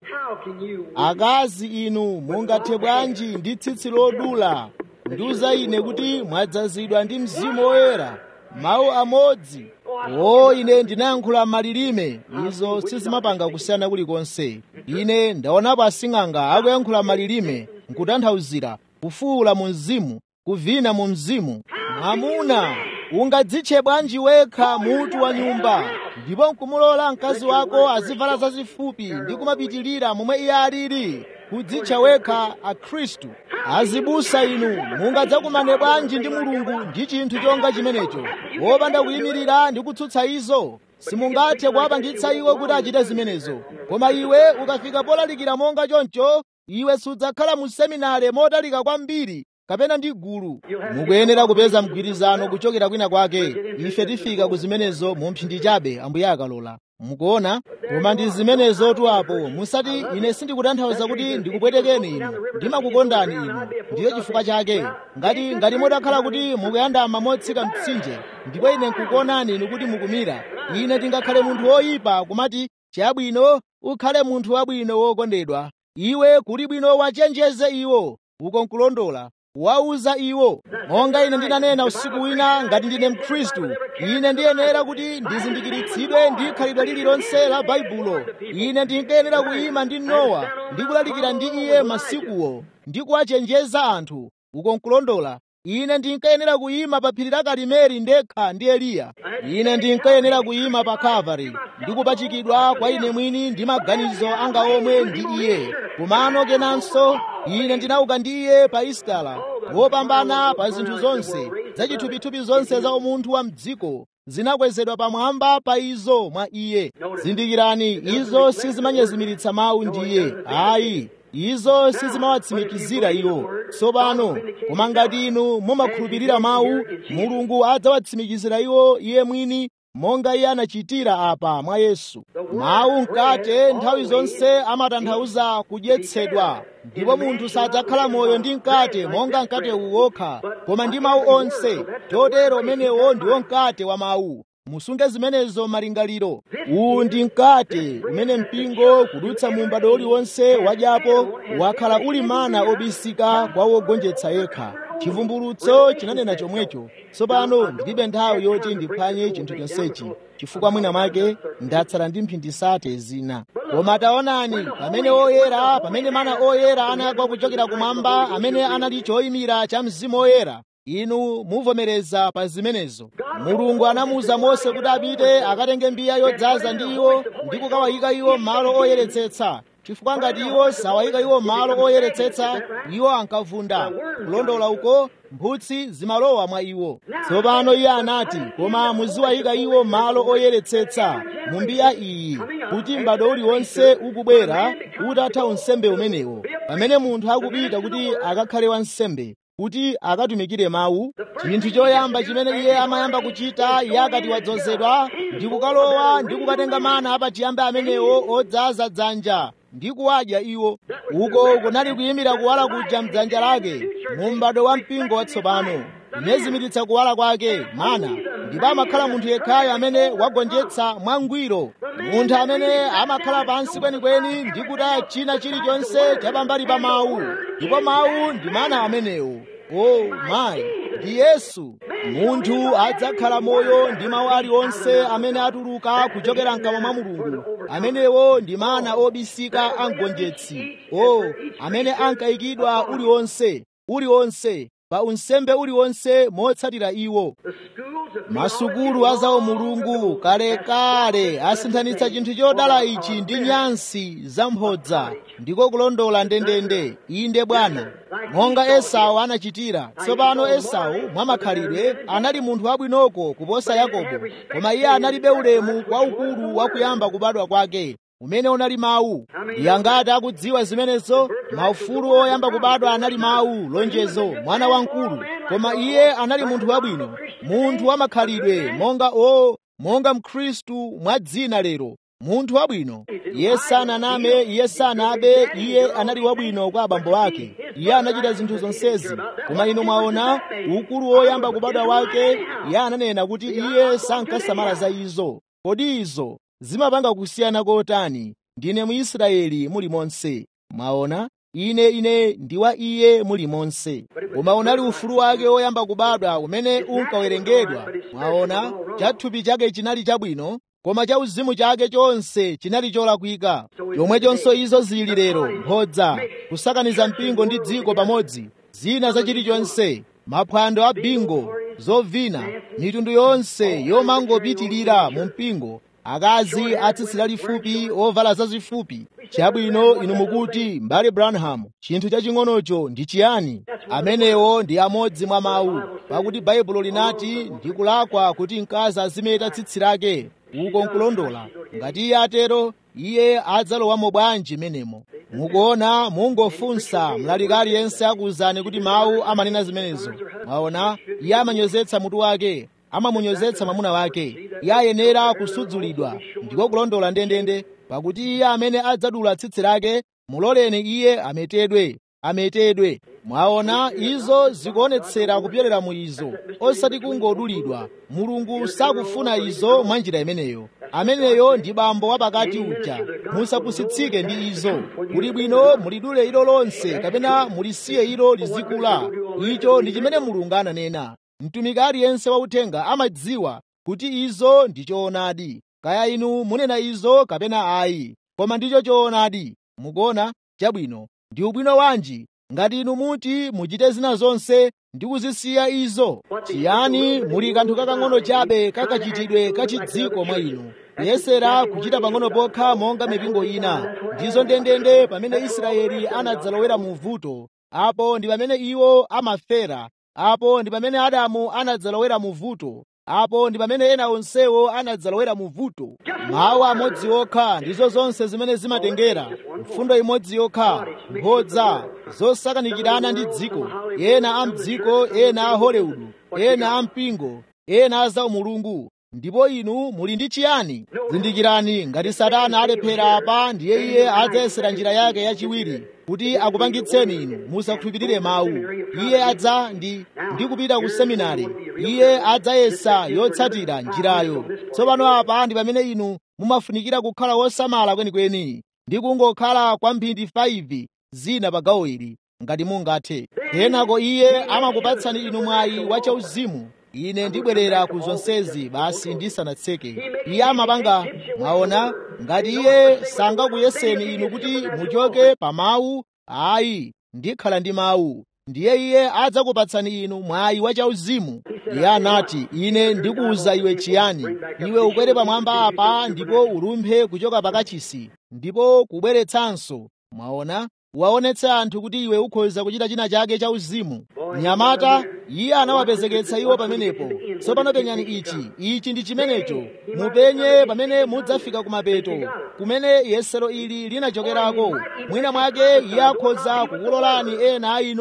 [SPEAKER 1] akazi inu mungathe bwanji ndi tsitsi lodula ndiuza ine kuti mwadzazidwa ndi mzimu woyera mawu amodzi o ine ndinayankhula malilime izo sizimapanga kusiyana kulikonse ine ndaonapo asing'anga akuyankhula malilime nkutanthauzira kufuwula mu mzimu kuvina mu mzimu mwamuna ungadzitche bwanji wekha mutu wa nyumba ndipo nkumulola mkazi wako azivala zazifupi ndi kumapitilira momwe iye alili kudzitcha wekha akhristu azibusa inu mungadzakumane bwanji ndi mulungu ndi chinthu chonga chimenecho wopanda kuyimirira ndi kutsutsa izo simungathe kuwapangitsa iwo kuti achite zimenezo koma iwe ukafika polalikira monga choncho iwe sudzakhala mu seminare motalika kwambiri kapena ndi gulu mukuyenera kupeza mgwirizano kuchokera kwina kwake ife tifika ku zimenezo mu mphindi chabe ambuye akalola mukuona koma ndi zimenezotu apo musati ine sindikutanthauza kuti ndikupwetekeni inu ndimakukondani inu ndiyo chifukwa chake ngati ngati mutakhala kuti mukuyandama motsika mtsinje ndipo ine nkukuonani inu kuti mukumira ine ndingakhale munthu woyipa kumati chabwino ukhale munthu wabwino wokondedwa iwe kuli bwino wachenjeze iwo uko nkulondola wauza iwo monga ine ndinanena usiku wina ngati ndine mkhristu ine ndiyenera kuti ndizindikiritsidwe ndi khalidwe lililonse la baibulo ine ndinkayenera kuyima ndi nowa ndi kulalikira ndi iye masikuwo ndi kuwachenjeza anthu uko nkulondola ine ndinkayenera kuyima pa phiri la karimeli ndekha ndi eliya ine ndinkayenera kuyima pa kalvari ndi kupachikidwa kwa ine mwini ndi maganizo anga omwe ndi iye kumano kenanso ine ndinauka ndi iye pa istala wopambana pa zinthu zonse zachithupithupi zonse za umunthu wa mdziko zinakwezedwa pamwamba pa izo mwa iye zindikirani izo sizimanyezimiritsa mawu ndiye ayi izo sizimawatsimikizira iwo tsopano koma ngati inu mumakhulupirira mawu mulungu adzawatsimikizira iwo iye mwini monga iye anachitira apa mwa yesu mawu mkate nthawi zonse amatanthauza kudyetsedwa ndipo munthu sadzakhala moyo ndi mkate monga mkate uwokha koma ndi mawu onse chotero umenewo ndiwo mkate wa mawu musunge zimenezo malingaliro uwu ndi mkate umene mpingo kudutsa mu m'bado uliwonse wadyapo wakhala uli mana obisika kwa wogonjetsa yekha chivumbulutso chinanena chomwecho tsopano ndilibe nthawi yoti ndiphwanye chinthu chonsechi chifukwa mwina mwake ndatsala ndi mphindi sate zina koma taonani pamene oyera pamene mana oyera anagwa kuchokera kumwamba amene anali choyimira cha mzimu oyera inu muvomereza pa zimenezo mulungu anamuwuza mose kuti apite akatenge mbiya yodzaza ndi iwo ndi kukawayika iwo malo oyeretsetsa chifukwa ngati iwo sawayika iwo malo oyeretsetsa iwo ankavunda kulondola uko mphutsi zimalowa mwa iwo tsopano iye anati koma muziwayika iwo malo oyeretsetsa mu mbiya iyi kuti m'bado uliwonse ukubwera utatha unsembe umenewo pamene munthu akupita kuti akakhale wansembe kuti akatumikire mawu chinthu choyamba chimene iye amayamba kuchita iye akati wadzozedwa ndi kukalowa ndi kukatenga mana apachiyambi amenewo odzaza dzanja ndi kuwadya iwo uko kunali kuyimira kuwala kuja mdzanja lake mu m'bado wa mpingo watsopano inezimiritsa kuwala kwake mana ndipo amakhala munthu yekhayo amene wagonjetsa mwangwiro munthu amene amakhala pansi kwenikweni ndi kutaya china chilichonse chapambali pa mawu ndipo mawu ndi mana amenewo o mayi ndi yesu munthu adzakhala moyo ndi mawu aliwonse amene atuluka kuchokera mkamwa mwa mulungu amenewo ndi mana obisika a mgonjetsi o amene ankayikidwa uliwonse uliwonse pa unsembe uliwonse motsatira iwo masukulu a zawo mulungu kalekale asinthanitsa chinthu chodala ichi ndi nyansi zamphodza ndiko kulondola ndendende inde bwana monga esau anachitira tsopano esau mwamakhalidwe anali munthu wabwinoko kuposa yakobo koma iye analibe ulemu waukulu wakuyamba kubadwa kwake umene unali mawu iye angati akudziwa zimenezo maufulu oyamba kubadwa anali mawu lonjezo mwana wamkulu koma iye anali munthu wabwino munthu wamakhalidwe monga o monga mkhristu mwa dzina lero munthu wabwino iye sananame iye sanabe iye anali wabwino kwa abambo ake iye anachita zinthu zonsezi koma inu mwaona ukulu woyamba kubadwa wake iye ananena kuti iye sankasamala za izo kodi izo zimapanga kusiyana kotani ndine muisraeli muli monse mwaona ine ine ndi wa iye muli monse koma unali ufulu wake woyamba kubadwa umene unkawerengedwa mwaona chathupi chake chinali chabwino koma cha uzimu chake chonse chinali cholakwika chomwechonso izo zili lero mphodza kusakaniza mpingo ndi dziko pamodzi zina za chilichonse maphwando a bingo zovina mitundu yonse yomangopitilira mu mpingo akazi atsitsi lalifupi ovala zazifupi chabwino inu mukuti mbale branham chinthu chaching'onocho ndi chiyani amenewo ndi amodzi mwa mawu pakuti baibulo linati ndi kulakwa kuti mkazi azimeta tsitsi lake uko nkulondola ngati iye atero iye adzalowamo bwanji menemo mukuona mungofunsa mlaliki aliyense akuwuzani kuti mawu amanena zimenezo mwaona iye amanyozetsa mutu wake amamunyozetsa mwamuna wake iye ayenera kusudzulidwa ndiko kulondola ndendende pakuti iye amene adzadula tsitsi lake muloleni iye ametedwe ametedwe mwaona izo zikuonetsera kupyolera mu izo osati kungodulidwa mulungu sakufuna izo mwa njira imeneyo ameneyo ndi bambo wapakati uja musapusitsike ndi izo kuli bwino mulidule ilo lonse kapena mulisiye ilo lizikula icho ndi chimene mulungu ananena mtumiki aliyense wauthenga amadziwa kuti izo ndi choonadi kaya inu munena izo kapena ayi koma ndicho choonadi mukuona chabwino ndi ubwino wanji ngati inu muti muchite zina zonse ndi kuzisiya izo chiyani muli kanthu kakang'ono chabe kakachitidwe kachidziko mwa inu kuyesera kuchita pang'ono pokha monga mipingo ina ndizo ndendende pamene israeli anadzalowera mu vuto apo ndi pamene iwo amafera apo ndi pamene adamu anadzalowera mu vuto apo ndi pamene ena onsewo anadzalowera mu vuto mawu amodzi okha ndizo zonse zimene zimatengera mfundo imodzi yokha mphodza zosakanikirana ndi dziko ena a mdziko ena a hollywood ena a mpingo ena a zaumulungu ndipo inu muli ndi chiyani zindikirani ngati satana alephera apa ndiye iye adzayesera njira yake yachiwiri kuti akupangitseni inu musakhulupirire mawu iye adza ndi ndi kupita ku seminari iye adzayesa yotsatira njirayo tsopano apa ndi pamene inu mumafunikira kukhala wosamala kwenikweni ndi kungokhala kwa mphindi 5 zina pa gawo ili ngati mungathe kenako iye amakupatsani inu mwayi wachauzimu ine ndibwerera ku zonsezi basi ndisanatseke iye amapanga mwaona ngati iye sangakuyeseni inu kuti muchoke pa mawu ayi ndikhala ndi mawu ndiye iye adzakupatsani inu mwayi wachauzimu iye anati ine ndikuwuza iwe chiyani iwe ukwere pamwamba apa ndipo ulumphe kuchoka pakachisi ndipo kubweretsanso mwaona waonetse anthu kuti iwe ukhoza kuchita china chake cha uzimu mnyamata iye anawapezeketsa iwo pamenepo tsopano penyani ichi ichi ndi chimenecho mupenye pamene mudzafika kumapeto kumene yesero ili linachokerako mwina mwake iye akhoza kukulolani ena a inu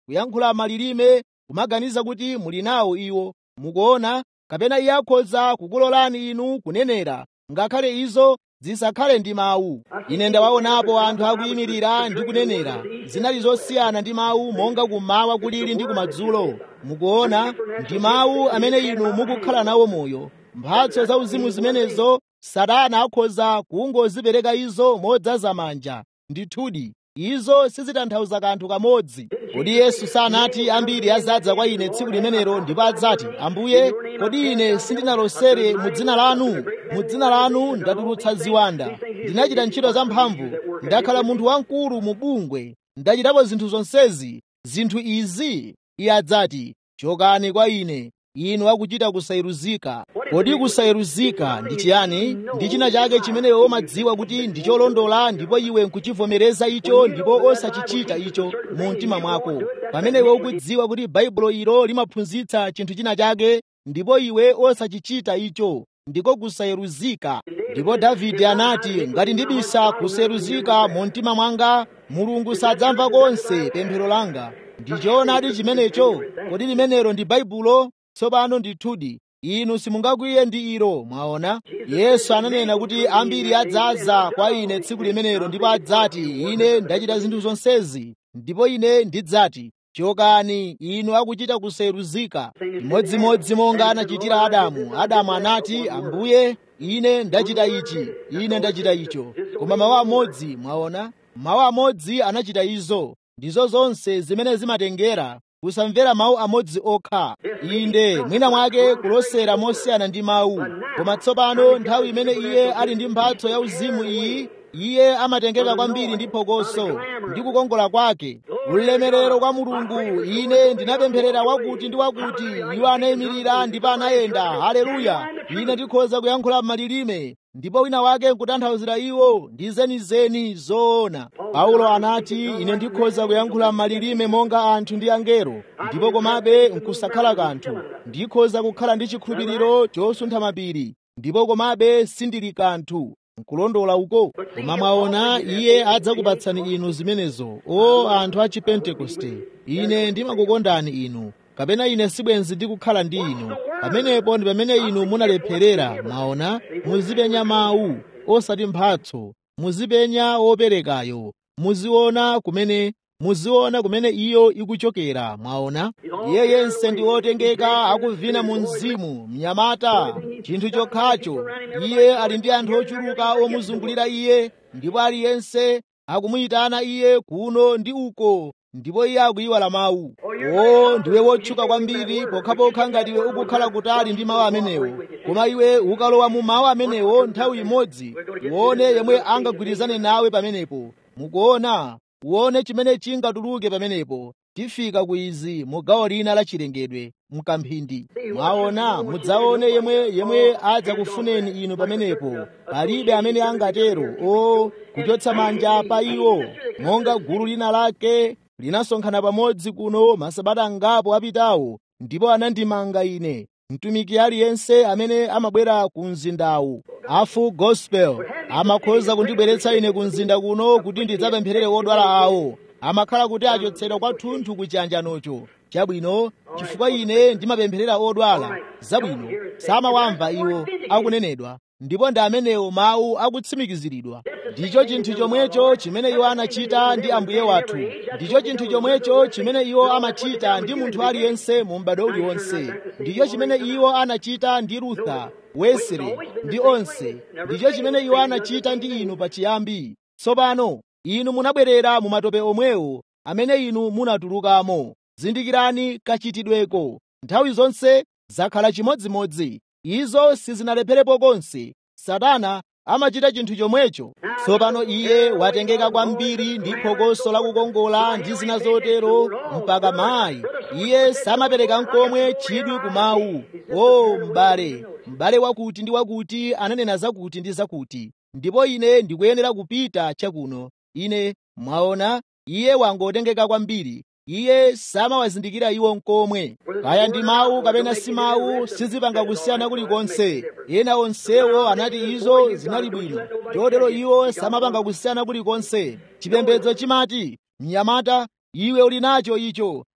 [SPEAKER 1] kuyankhula malilime kumaganiza kuti muli nawo iwo mukuona kapena iye akhoza kukulolani inu kunenera ngakhale izo zisakhale ndi mawu ine ndawaonapo anthu akuyimirira ndi kunenera zinali zosiyana ndi mawu monga kummawa kulili ndi kumadzulo mukuona ndi mawu amene inu mukukhala nawo moyo mphatso zauzimu zimenezo satana akhoza kungozipereka izo modzaza manja ndithudi izo sizitanthauza kanthu kamodzi kodi yesu sanati ambiri azadza kwa ine tsiku limenelo ndipo adzati ambuye kodi ine sindinalosere mu dzina lanu mu dzina lanu ndatulutsa ziwanda ndinachita ntchito zamphamvu ndakhala munthu wamkulu mu bungwe ndachitapo zinthu zonsezi zinthu izi iye adzati chokani kwa ine inu akuchita kusayeruzika kodi kusayeruzika ndi chiyani ndi china chake chimene iwe umadziwa kuti ndi cholondola ndipo iwe nkuchivomereza icho ndipo osachichita icho mu mtima mwako pamene iwe ukudziwa kuti baibulo ilo limaphunzitsa chinthu china chake ndipo iwe osachichita icho ndiko kusayeruzika ndipo davide anati ngati ndibisa kusayeruzika mu mtima mwanga mulungu sadzamva konse pemphero langa ndichoonadi chimenecho kodi limenelo ndi baibulo tsopano ndithudi inu simungakwiye ndi ilo mwaona yesu ananena kuti ambiri adzaza kwa ine tsiku limenelo ndipo adzati ine ndachita zinthu zonsezi ndipo ine ndidzati chokani inu akuchita kusayeruzika imodzimodzi monga anachitira adamu adamu anati ambuye ine ndachita ichi ine ndachita icho koma mawu amodzi mwaona mawu amodzi anachita izo ndizo zonse zimene zimatengera kusamvera mawu amodzi okha inde mwina mwake kulosera mosiyana ndi mawu koma tsopano nthawi imene iye ali ndi mphatso ya uzimu iyi iye amatengeka kwambiri ndi phokoso ndi kukongola kwake ulemerero kwa mulungu ine ndinapempherera wakuti ndi wakuti iwo anayimirira ndipo anayenda haleluya ine ndikhoza kuyankhula malilime ndipo wina wake nkutanthauzira iwo ndi zenizeni zoona paulo anati ine ndikhoza kuyankhula malilime monga anthu ndi angelo ndipo komabe nkusakhala kanthu ndikhoza kukhala ndi chikhulupiriro chosuntha mapiri ndipo komabe sindili kanthu nkulondola uko koma mwaona iye adzakupatsani inu zimenezo o anthu a chipentekoste ine ndimakukondani inu kapena ine sibwenzi ndikukhala ndi inu pamenepo ndi pamene inu munalepherera mwaona muzipenya mawu osati mphatso muzipenya woperekayo muziona kumene muziona kumene iyo ikuchokera mwaona iye yense ndi wotengeka akuvina mu mzimu mnyamata chinthu chokhacho iye ali ndi anthu ochuluka omuzungulira iye ndipo aliyense akumuyitana iye kuno ndi uko ndipo iye akuyiwala mawu o ndiwe wotchuka kwambiri pokhapokha ngati iwe ukukhala kutali ndi mawu amenewo koma iwe ukalowa mu mawu amenewo nthawi imodzi uone yemwe angagwirizane nawe pamenepo mukuona uone chimene chingatuluke pamenepo tifika ku izi mu gawo lina la chilengedwe mkamphindi mwaona mudzaone yemwe yemwe adzakufuneni inu pamenepo palibe amene angatero o kuchotsa manja pa iwo monga gulu lina lake linasonkhana pamodzi kuno masabata angapo apitawo ndipo anandimanga ine mtumiki aliyense amene amabwera ku mzindawu afu gospel amakhoza kundibweretsa ine ku mzinda kuno kuti ndidzapempherere odwala awo amakhala kuti achotsedwa kwathunthu ku chiyanjanocho chabwino chifukwa ine ndimapempherera odwala zabwino samawamva iwo akunenedwa ndipo ndi amenewo mawu akutsimikiziridwa ndicho chinthu chomwecho chimene iwo anachita ndi ambuye wathu ndicho chinthu chomwecho chimene iwo amachita ndi munthu aliyense mu m'bado uliwonse ndicho chimene iwo anachita ndi rutha wesley ndi onse ndicho chimene iwo anachita ndi inu pachiyambi tsopano inu munabwerera mu matope omwewo amene inu munatulukamo zindikirani kachitidweko nthawi zonse zakhala chimodzimodzi izo sizinalepherapo konse satana amachita chinthu chomwecho tsopano iye watengeka kwambiri ndi phokoso lakukongola ndi zina zotero mpaka mayi iye samapereka nkomwe chidwi ku mawu o m'bale m'bale wakuti ndi wakuti ananena zakuti ndi zakuti ndipo ine ndikuyenera kupita chakuno ine mwaona iye wangotengeka kwambiri iye samawazindikira iwo nkomwe kaya ndi mawu kapena si mawu sizipanga kusiyana kulikonse ena onsewo anati izo zinali bwino chotero iwo samapanga kusiyana kulikonse chipembedzo chimati mnyamata iwe uli nacho icho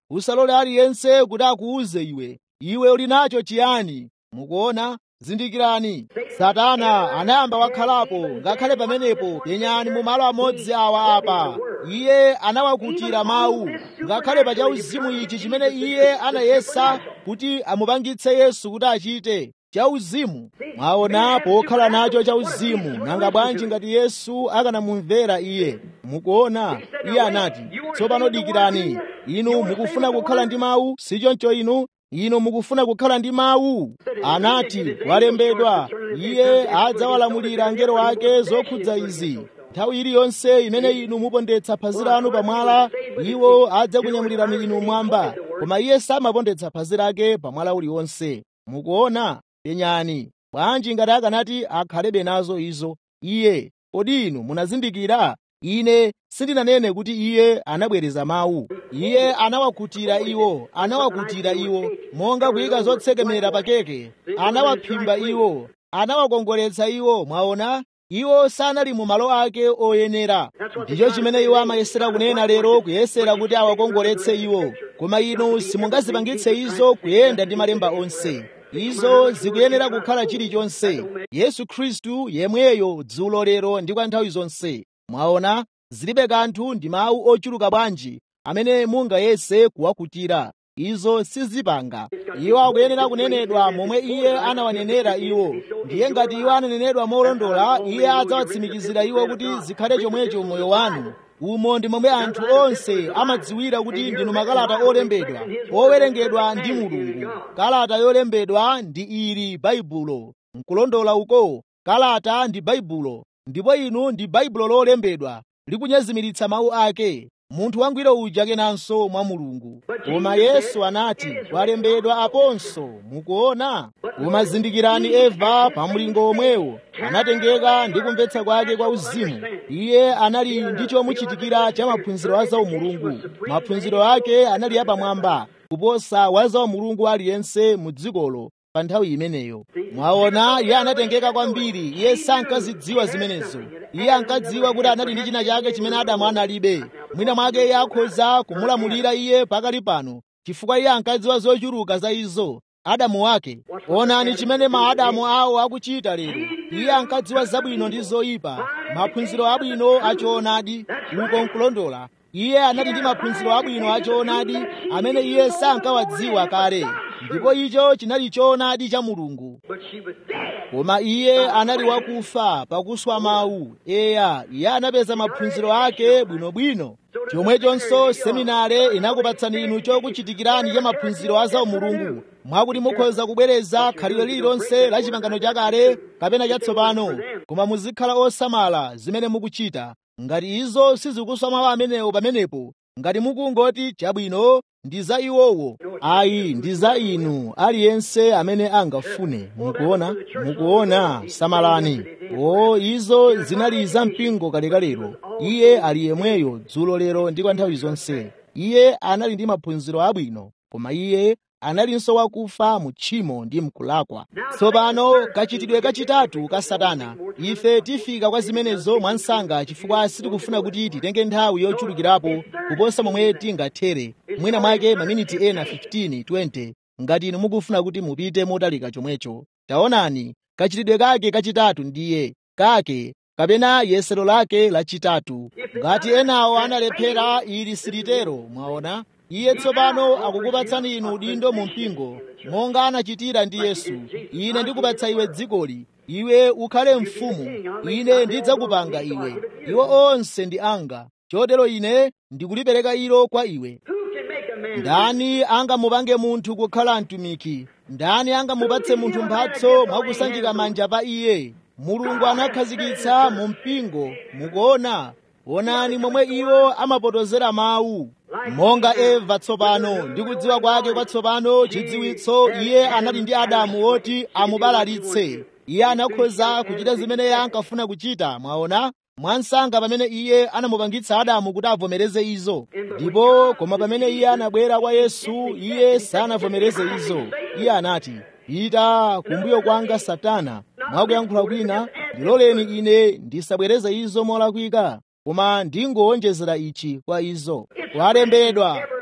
[SPEAKER 1] usalole aliyense kuti akuuze iwe iwe uli nacho chiyani mukuona zindikirani satana anayamba wakhalapo ngakhale pamenepo penyani mu malo amodzi awa apa iye anawakutira mawu ngakhale pa chauzimu ichi chimene iye anayesa kuti amupangitse yesu kuti achite chauzimu mwaona pokhala nacho chauzimu nanga bwanji ngati yesu akanamumvera iye mukuona iye anati tsopano dikirani inu mukufuna kukhala ndi mawu sichoncho inu inu mukufuna kukhala ndi mawu anati walembedwa iye adzawalamulira angelo ake zokhudza izi nthawi iliyonse imene inu mupondetsa phazi lanu pamwala iwo adzakunyamulirani inu mwamba koma iye samapondetsa phazi lake pamwala uliwonse mukuona penyani bwanji ngati akanati akhalebe nazo izo iye kodi inu munazindikira ine sindinanene kuti iye anabwereza mawu iye anawakutira iwo anawakutira iwo monga kuyika zotsekemera pa keke anawaphimba iwo anawakongoletsa iwo mwaona iwo sanali mu malo ake oyenera ndicho chimene iwo amayesera kunena lero kuyesera kuti awakongoletse iwo koma inu simungazipangitse izo kuyenda ndi malemba onse izo zikuyenera kukhala chilichonse yesu khristu yemweyo dzulo lero ndi kwa nthawi zonse mwaona zilibe kanthu ndi mawu ochuluka bwanji amene mungayese kuwakutira izo sizipanga iwo akuyenera kunenedwa momwe iye anawanenera iwo ndiye ngati iwo ananenedwa molondola iye adzawatsimikizira iwo kuti zikhale chomwecho moyo wanu umo ndi momwe anthu onse amadziwira kuti ndinu makalata olembedwa owerengedwa ndi mulungu kalata yolembedwa ndi ili baibulo nkulondola uko kalata ndi baibulo ndipo inu ndi baibulo lolembedwa likunyezimiritsa mawu ake munthu wangwiro uja kenanso mwa mulungu koma yesu anati walembedwa aponso mukuona koma zindikirani eva pa mlingo omwewo anatengeka ndi kumvetsa kwake kwa uzimu iye anali ndi chomuchitikira cha maphunziro a zaumulungu maphunziro ake anali apamwamba kuposa wa zaumulungu aliyense mu dzikolo pa nthawi imeneyo mwaona iye anatengeka kwambiri iye sankazidziwa zimenezo iye ankadziwa kuti anali ndi china chake chimene adamu analibe mwina mwake iye akhoza kumulamulira iye pakali pano chifukwa iye ankadziwa zochuluka za izo adamu wake onani chimene maadamu awo akuchita lero iye ankadziwa zabwino ndi zoyipa maphunziro abwino achoonadi uko nkulondola iye anali ndi maphunziro abwino achoonadi amene iye sankawadziwa kale ndipo icho chinali choonadi cha mulungu koma iye anali wakufa pakuswa mawu eya iye anapeza maphunziro ake bwinobwino chomwechonso seminare inakupatsani inu chokuchitikirani cha maphunziro a zaumulungu mwakuti mukhoza kubwereza khalidwe lililonse la chipangano chakale kapena chatsopano koma muzikhala osamala zimene mukuchita ngati izo sizikuswa mawu amenewo pamenepo ngati mukungoti chabwino ndi za iwowo ayi ndi za inu aliyense amene angafune mukuona mukuona samalani o izo zinali za mpingo kalekalero iye ali yemweyo dzulo lero ndi kwa nthawi zonse iye anali ndi maphunziro abwino koma iye analinso wakufa mu tchimo ndi mkulakwa tsopano kachitidwe kachitatu ka satana ife tifika kwa zimenezo mwansanga chifukwa sitikufuna kuti titenge nthawi yochulukirapo kuposa momwe tingathere mwina mwake maminiti ena 15 20 ngati inu mukufuna kuti mupite motalika chomwecho taonani kachitidwe kake kachitatu ndiye kake kapena yesero lake lachitatu ngati enawo analephera ili silitero mwaona iye tsopano akukupatsani inu udindo mu mpingo monga anachitira ndi yesu ine ndikupatsa iwe dzikoli iwe ukhale mfumu ine ndidzakupanga iwe iwo onse ndi anga chotero ine ndikulipereka ilo kwa iwe ndani angamupange munthu kukhala mtumiki ndani angamupatse munthu mphatso mwakusanjika manja pa iye mulungu anakhazikitsa mu mpingo mukuona onani momwe iwo amapotozera mawu monga eva tsopano ndi kudziwa kwake kwatsopano chidziwitso iye anali ndi adamu woti amubalalitse iye anakhoza kuchita zimene iye ankafuna kuchita mwaona mwansanga pamene iye anamupangitsa adamu kuti avomereze izo ndipo koma pamene iye anabwera kwa yesu iye sanavomereze izo iye anati pita kumbuyo kwanga satana mwakuyankhula kwina ndiloleni ine ndisabwereze izo molakwika koma ndingowonjezera ichi kwa izo kwalembedwa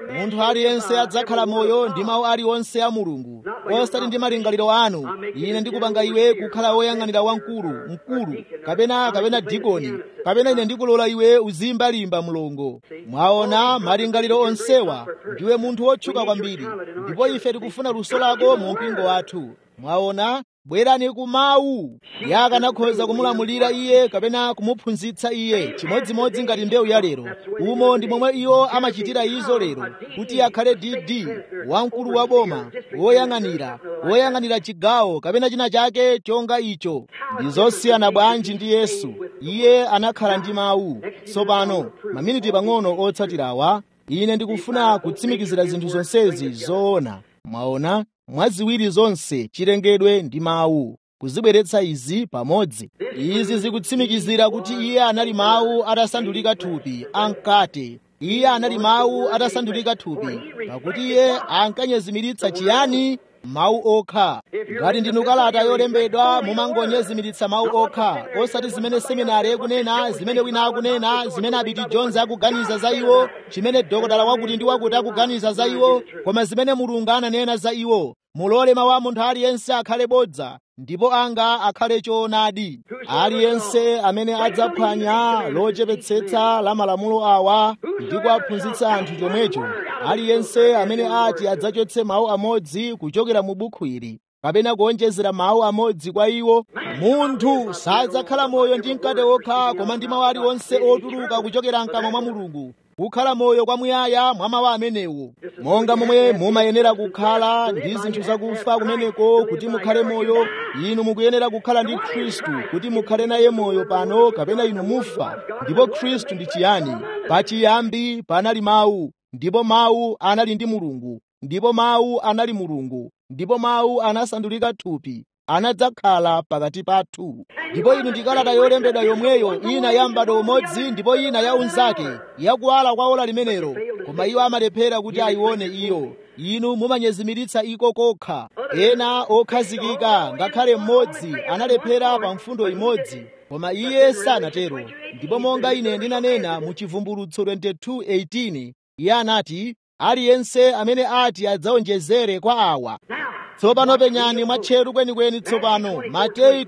[SPEAKER 1] munthu aliyense adzakhala moyo ndi mawu aliwonse a mulungu osati ndi malingaliro anu ine ndikupanga iwe kukhala woyang'anira wamkulu mkulu kapena kapena dikoni kapena ine ndikulola iwe uzimbalimba mlongo mwaona malingaliro onsewa ndiwe munthu wotchuka kwambiri ndipo ife tikufuna luso lako mu mpingo wathu mwaona bwerani ku mawu iye akanakhoza kumulamulira iye kapena kumuphunzitsa iye chimodzimodzi ngati mbewu ya lero umo ndi momwe iwo amachitira izo lero kuti akhale dd wamkulu wa boma woyang'anira woyang'anira chigawo kapena china chake chonga icho ndi zosiyana bwanji ndi yesu iye anakhala ndi mawu tsopano maminiti pang'ono otsatirawa ine ndikufuna kutsimikizira zinthu zonsezi zoona mwaona mwaziwiri zonse chilengedwe ndi mawu kuzibweretsa izi pamodzi izi zikutsimikizira kuti iye anali mawu atasandulika thupi ankati iye anali mawu atasandulika thupi pakuti iye ankanyezimiritsa chiyani mawu okha ngati ndinu kalata yolembedwa mumangonyezimiritsa mawu okha osati zimene seminari ikunena zimene wina akunena zimene abiti jones akuganiza za iwo chimene dokotala wakuti ndi wakuti akuganiza za iwo koma zimene mulungu ananena za iwo mulole mawu a munthu aliyense akhale bodza ndipo anga akhale choonadi aliyense amene adzaphwanya lochepetsetsa la malamulo awa ndi kuwaphunzitsa anthu chomwecho aliyense amene ati adzachotse mawu amodzi kuchokera mu bukhu ili kapena kuonjezera mawu amodzi kwa iwo munthu sadzakhala moyo ndi mkate wokha koma ndi mawu aliwonse otuluka kuchokera mkamwa mwa mulungu kukhala moyo kwamuyaya mwa mawu amenewo monga momwe mumayenera kukhala ndi zinthu zakufa kumeneko kuti mukhale moyo inu mukuyenera kukhala ndi khristu kuti mukhale naye moyo pano kapena inu mufa ndipo khristu ndi chiyani pachiyambi panali mawu ndipo mawu anali ndi mulungu ndipo mawu anali mulungu ndipo mawu anasandulika thupi anadzakhala pakati pathu ndipo inu ndi kalata yolembedwa yomweyo ina ya m'bado umodzi ndipo ina ya unzake yakuwala kwa ola limenelo koma iwo amalephera kuti ayione iyo inu mumanyezimiritsa iko kokha ena okhazikika ngakhale mmodzi analephera pa mfundo imodzi koma iye sanatero ndipo monga ine ndinanena mu chivumbulutso 22:18 iye anati aliyense amene ati adzaonjezere kwa awa tsopano penyani mwatcheru kwenikweni tsopano mateyu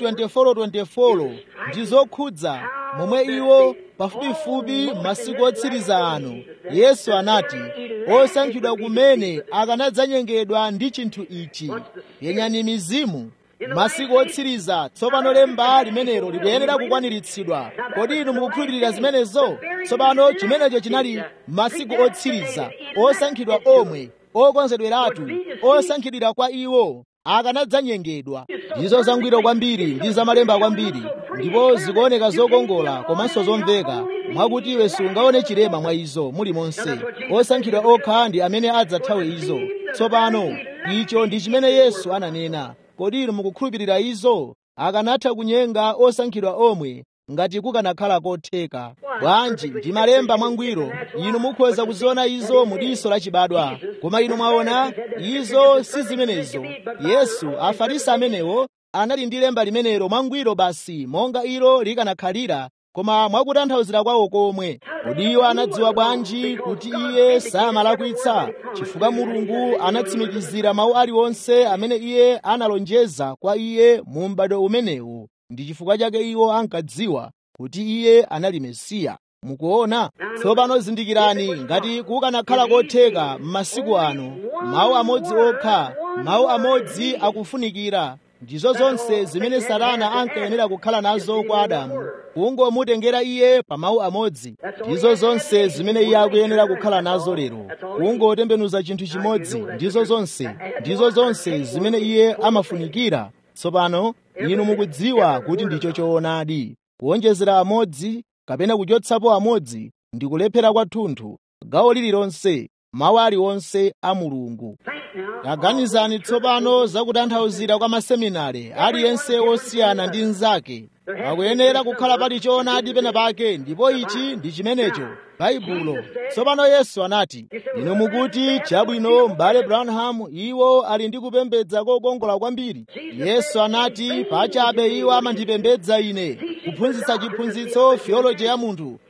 [SPEAKER 1] 24:24 ndi zokhudza momwe iwo pafupifupi masiku otsiriza ano yesu anati osankhidwa kumene akanadzanyengedwa ndi chinthu ichi penyani mizimu masiku otsiriza tsopano lemba limenelo likuyenera kukwaniritsidwa kodi inu mukukhulupirira zimenezo tsopano chimenecho chinali masiku otsiriza osankhidwa omwe okonzedweratu osankhidwira kwa iwo akanadzanyengedwa ndizo zangwiro kwambiri ndi zamalemba kwambiri ndipo zikuoneka zokongola komanso zomveka mwakuti iwe sungaone chilema mwa izo muli monse osankhidwa okha ndi amene adzathawe izo tsopano icho ndi chimene yesu ananena kodi inu mukukhulupirira izo akanatha kunyenga osankhidwa omwe ngati kukanakhala kotheka bwanji ndi malemba mwangwiro inu mukhoza kuziona izo mu diso lachibadwa koma inu mwaona izo si zimenezo yesu afarisi amenewo anali ndi lemba limenelo mwangwiro basi monga ilo likanakhalira koma mwakutanthauzira kwawo komwe kodi iwo anadziwa bwanji kuti iye samalakwitsa chifukwa mulungu anatsimikizira mawu aliwonse amene iye analonjeza kwa iye mu m'bado umenewu ndi chifukwa chake iwo ankadziwa kuti iye anali mesiya mukuona tsopano zindikirani ngati kukanakhala kotheka m'masiku ano mawu amodzi okha mawu amodzi akufunikira ndizo zonse zimene satana ankayenera kukhala nazo kwa adamu kungomutengera iye pa mawu amodzi ndizo zonse zimene iye akuyenera kukhala nazo lero kungotembenuza chinthu chimodzi ndizo zonse ndizo zonse zimene iye amafunikira tsopano inu mukudziwa kuti ndicho choonadi kuonjezera amodzi kapena kuchotsapo amodzi ndi kulephera kwathunthu gawo lililonse mawu aliwonse a mulungu taganizani tsopano zakutanthauzira kwa maseminari aliyense osiyana ndi mnzake pakuyenera kukhala pali choonadi pena pake ndipo ichi ndi chimenecho baibulo tsopano yesu anati inu mukuti chabwino m'bale branham iwo ali ndi kupembedza kokongola kwambiri yesu anati pachabe iwo amandipembedza ine kuphunzitsa chiphunzitso theology ya munthu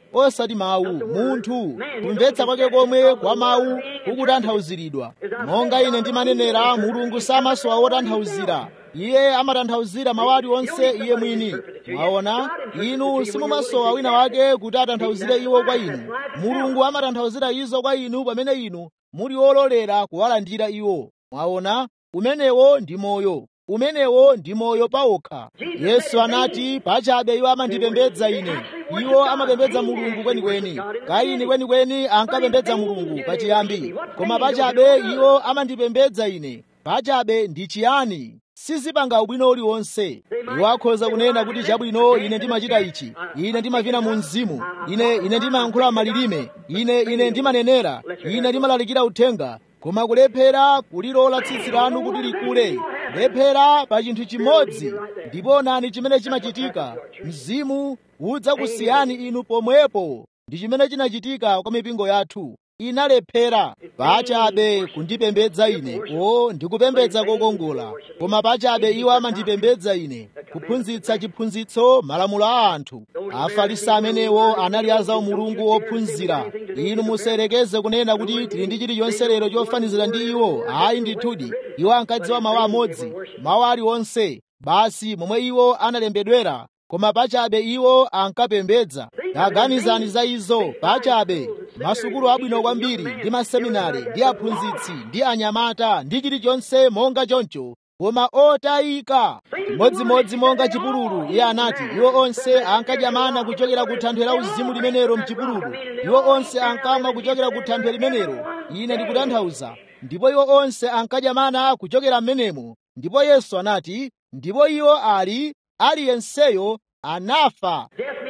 [SPEAKER 1] osati mawu munthu kumvetsa kwake komwe kwa mawu kukutanthauziridwa monga ine ndimanenera mulungu samasowa wotanthauzira iye amatanthauzira mawu aliwonse iye mwini mwaona inu simumasowa wina wake kuti atanthauzire iwo kwa inu mulungu amatanthauzira izo kwa inu pamene inu muli ololera kuwalandira iwo mwaona umenewo ndi moyo umenewo ndi moyo pawokha yesu anati pachabe iwo amandipembedza ine iwo amapembedza mulungu kwenikweni kaini kwenikweni ankapembedza mulungu pachiyambi koma pachabe iwo amandipembedza ine pachabe ndi chiyani sizipanga ubwino uliwonse iwo akhoza kunena kuti chabwino ine ndimachita ichi ine ndimavina mu mzimu ine ine ndimayankhula malilime ine ine ndimanenera ine ndimalalikira uthenga koma kulephera kulilola tsitsi lanu kuti likule lephera pa chinthu chimodzi ndipo onani chimene chimachitika mzimu udzakusiyani inu pomwepo ndi chimene chinachitika kwa mipingo yathu inalephera pachabe kundipembedza ine o ndikupembedza kokongola koma pachabe iwo amandipembedza ine kuphunzitsa chiphunzitso malamulo a anthu afarisi amenewo anali azawo mulungu ophunzira inu musayerekeze kunena kuti tili ndi chilichonse lero chofanizira ndi iwo ayi ndithudi iwo ankadziwa mawu amodzi mawu aliwonse basi momwe iwo analembedwera koma pachabe iwo ankapembedza taganizani za izo pachabe masukulu abwino kwambiri ndi maseminari ndi aphunzitsi ndi anyamata ndi chilichonse monga choncho koma otayika chimodzimodzi monga chipululu iye anati iwo onse ankadya mana kuchokera ku thanthwe la uzimu limenelo mchipululu iwo onse ankamwa kuchokera ku thanthwe limenelo ine ndikutanthauza ndipo iwo onse ankadya mana kuchokera m'menemo ndipo yesu anati ndipo iwo ali aliyenseyo anafa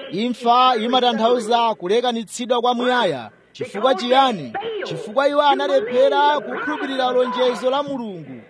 [SPEAKER 1] imfa imatanthauza kulekanitsidwa kwamuyaya chifukwa chiyani chifukwa iwo analephera kukhulupirira lonjezo la mulungu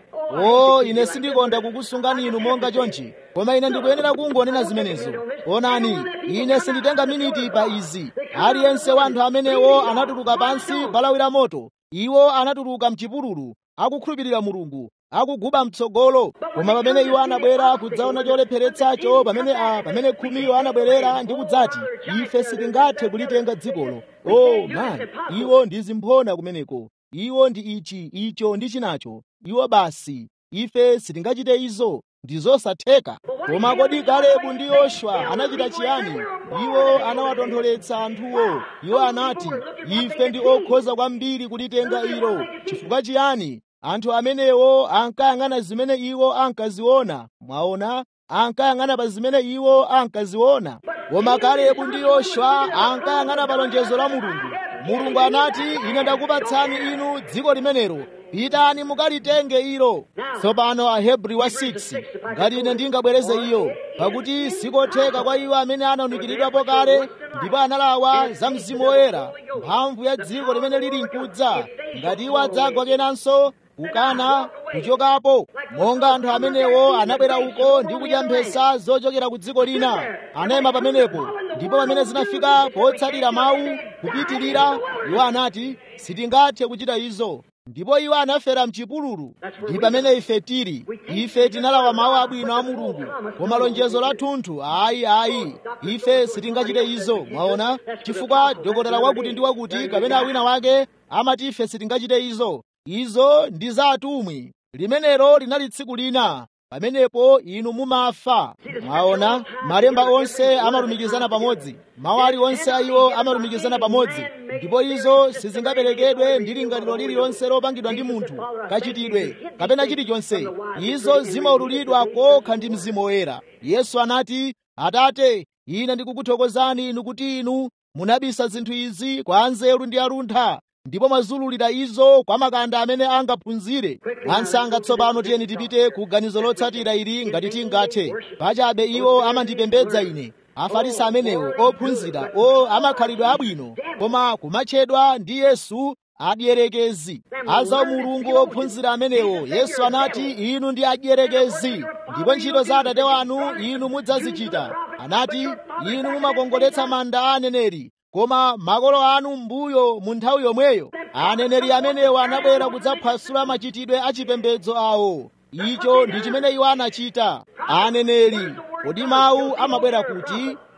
[SPEAKER 1] o ine sindikonda kukusungani inu monga chonchi koma ine ndikuyenera kungonena zimenezo onani ine sinditenga miniti pa izi aliyense wa anthu amenewo anatuluka pansi palawira moto iwo anatuluka mchipululu akukhulupirira mulungu akuguba mtsogolo koma pamene iwo anabwera kudzaona cholepheretsacho pamene a pamene khumiyo anabwerera ndi kudzati ife sitingathe kulitenga dzikolo oh man iwo ndi zimphona kumeneko iwo ndi ichi icho ndi chinacho iwo basi ife sitingachite izo ndi zosatheka koma kodi kalebu ndi yoshua anachita chiyani iwo anawatontholetsa anthuwo iwo anati ife ndi okhoza kwambiri kulitenga ilo chifukwa chiyani anthu amenewo ankayang'ana zimene iwo ankaziona mwaona ankayang'ana pa zimene iwo ankaziona koma kalebu ndi yoshua ankayang'ana pa lonjezo la mulungu mulungu anati ine ndakupatsani inu dziko limenelo pitani mukalitenge ilo tsopano ahebri wa 6 ngati ine ndingabwereze iyo pakuti sikotheka kwa iwo amene anaumikiridwapo kale ndipo analawa za mzimu woyera mphamvu ya dziko limene lili mkudza ngati iwo adzagwa kenanso kukana kuchokapo monga anthu amenewo anabwera uko ndi kudya mphesa zochokera ku dziko lina anayima pamenepo ndipo pamene zinafika potsatira mawu kupitirira iwo anati sitingathe kuchita izo ndipo iwo anafera mchipululu ndi pamene ife tili ife tinalawa mawu abwino a mulungu koma lonjezo lathunthu ayi ayi ife sitingachite izo mwaona chifukwa dokotala wakuti ndi wakuti kapena wina wake amati ife sitingachite izo izo ndi za atumwi limenelo linali tsiku lina pamenepo inu mumafa mwaona malemba onse amalumikizana pamodzi mawu aliwonse a iwo amalumikizana pamodzi ndipo izo sizingaperekedwe ndi lingaliro lililonse lopangidwa ndi munthu kachitidwe kapena chilichonse izo zimaululidwa kokha ndi mzimu woyera yesu anati atate ine ndikukuthokozani inu kuti inu munabisa zinthu izi kwa anzeru ndi aluntha ndipo mwazululira izo kwa makanda amene angaphunzire ansanga tsopano tiyeni tipite ku ganizo lotsatira ili ngati tingathe pachabe iwo amandipembedza ine afarisi amenewo ophunzira o amakhalidwe abwino koma kumatchedwa ndi yesu adyerekezi aza mulungu ophunzira amenewo yesu anati inu ndi adyerekezi ndipo ntchito za atate wanu inu mudzazichita anati inu mumakongoletsa manda a aneneri koma makolo anu mbuyo mu nthawi yomweyo aneneri amenewo anabwera kudzaphwasula machitidwe achipembedzo awo icho ndi chimene iwo anachita aneneri kodi mawu amabwera kuti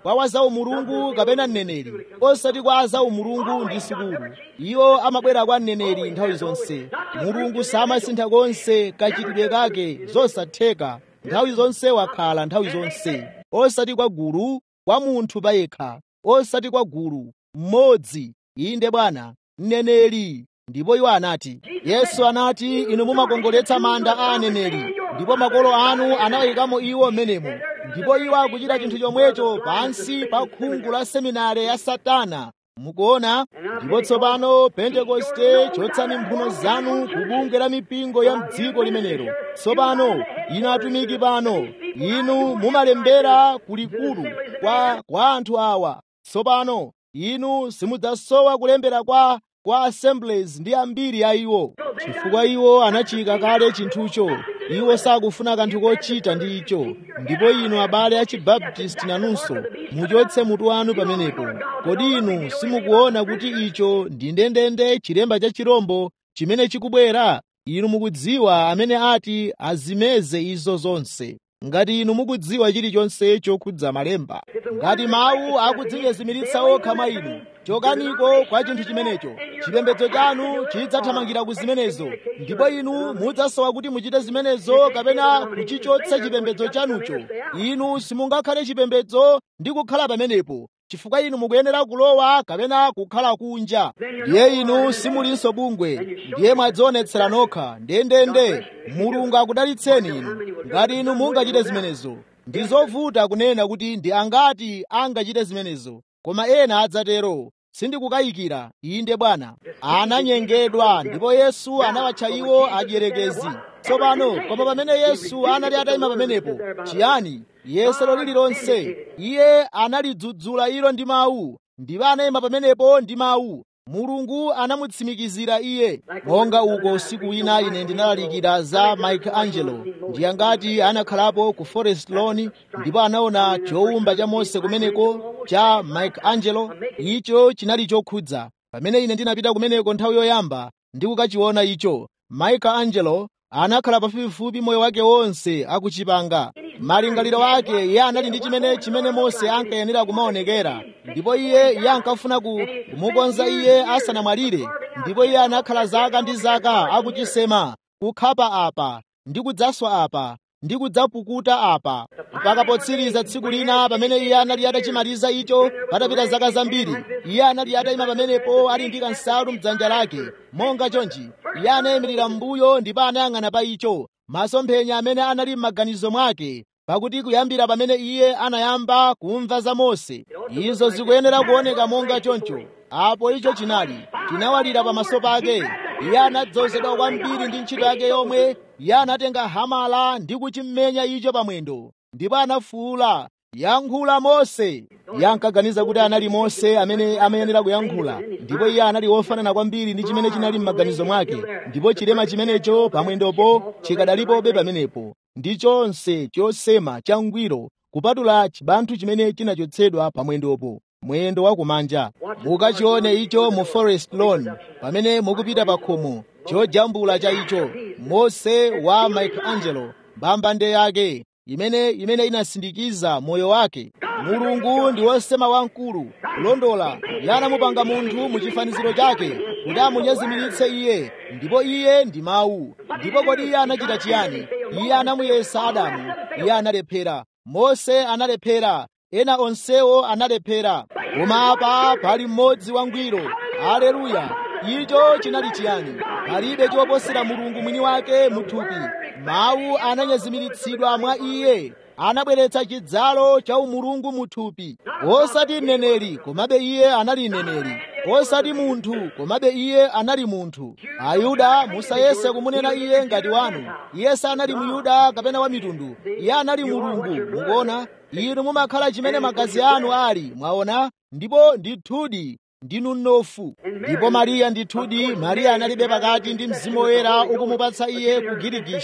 [SPEAKER 1] kwa wazaumulungu kapena mneneri osati kwa azaumulungu ndi sukulu iwo amabwera kwa mneneri nthawi zonse mulungu samasintha konse kachitidwe kake zosatheka nthawi zonse wakhala nthawi zonse osati kwa gulu kwa munthu payekha osati kwa gulu mmodzi inde bwana mneneri ndipo iwo anati yesu anati inu mumakongoletsa manda a aneneri ndipo makolo anu anawayikamo iwo m'menemo ndipo iwo akuchita chinthu chomwecho pansi pa khungu la seminare ya satana mukuona ndipo tsopano pentekoste chotsani mphuno zanu ku bungwe la mipingo ya mdziko limenelo tsopano inu atumiki pano inu mumalembera kulikulu kwa, kwa anthu awa tsopano inu simudzasowa kulembera kwa kwa assemblies ndi ambiri a iwo chifukwa iwo anachika kale chinthucho iwo sakufuna kanthu kochita ndi icho ndipo inu abale a chibaptisti nanunso muchotse mutu wanu pamenepo kodi inu simukuona kuti icho ndi ndendende chilemba cha chirombo chimene chikubwera inu mukudziwa amene ati azimeze izo zonse ngati inu mukudziwa chilichonse chokhudza malemba ngati mawu akudzinyezimiritsa okha mwa inu chokaniko kwa chinthu chimenecho chipembedzo chanu chidzathamangira ku zimenezo ndipo inu mudzasowa kuti muchite zimenezo kapena kuchichotsa chipembedzo chanucho inu simungakhale chipembedzo ndi kukhala pamenepo chifukwa inu mukuyenera kulowa kapena kukhala kunja ndiye inu simulinso bungwe ndiye mwadzionetsera nokha ndendende mulungu akudalitseni inu ngati inu mungachite zimenezo ndi zovuta kunena kuti ndi angati angachite zimenezo koma ena adzatero sindikukayikira inde bwana ananyengedwa ndipo yesu anawatcha iwo adierekezi tsopano koma pamene yesu anali atayima pamenepo chiyani yesero lililonse iye analidzudzula ilo ndi mawu ndipo anayima pamenepo ndi mawu mulungu anamutsimikizira iye monga uko usiku wina ine ndinalalikira za michelangelo ndiye ngati anakhalapo ku forest lawn ndipo anaona chowumba cha mose kumeneko cha michelangelo icho chinali chokhudza pamene ine ndinapita kumeneko nthawi yoyamba ndi kukachiona icho michelangelo anakhala pafupifupi moyo wake wonse akuchipanga malingaliro ake iye anali ndi chimene chimene mose ankayenera kumaonekera ndipo iye iye ankafuna kumukonza iye asanamwalire ndipo iye anakhala zaka ndi zaka akuchisema kukhapa apa ndi kudzaswa apa ndi kudzapukuta apa mpaka potsiriza tsiku lina pamene iye anali atachimaliza icho patapita zaka zambiri iye anali atayima pamenepo ali ndi kansalu mdzanja lake monga chonchi iye anayimirira m'mbuyo ndipo anayang'ana pa icho masomphenya amene anali m'maganizo mwake pakuti kuyambira pamene iye anayamba kumva za mose izo zikuyenera kuoneka monga choncho apo icho chinali chinawalira pamaso pake iye anadzozedwa kwambiri ndi ntchito yake yomwe iye anatenga hamala ndi kuchimenya icho pamwendo ndipo anafuwula yankhula mose iye ankaganiza kuti anali mose amene amayenera kuyankhula ndipo iye anali wofanana kwambiri ndi chimene chinali m'maganizo mwake ndipo chilema chimenecho pamwendopo chikadalipobe pamenepo ndi chonse chosema changwiro kupatula chibanthu chimene chinachotsedwa pamwendopo mwendo wa kumanja mukachione icho mu forest lawn pamene mukupita pa khomo chojambula cha icho mose wa michelangelo mbambande yake imene imene inasindikiza moyo wake mulungu ndi wosema wamkulu kulondola iye anamupanga munthu mu chifaniziro chake kuti amunyezimiritse iye ndipo iye ndi mawu ndipo kodi iye anachita chiyani iye anamuyesa adamu iye analephera mose analephera ena onsewo analephera koma apa pali mmodzi wangwiro aleluya icho chinali chiyani palibe choposera mulungu mwini wake muthupi mawu ananyezimiritsidwa mwa iye anabweretsa chidzalo cha umulungu muthupi osati mneneri komabe iye anali mneneri osati munthu komabe iye anali munthu ayuda musayese kumunena iye ngati wanu iye sanali muyuda kapena wa mitundu iye anali mulungu mukuona inu mumakhala chimene magazi anu ali mwaona ndipo ndithudi ndinu mnofu ndipo mariya ndithudi mariya analibe pakati ndi mzimu woyera ukumupatsa iye kugirigisha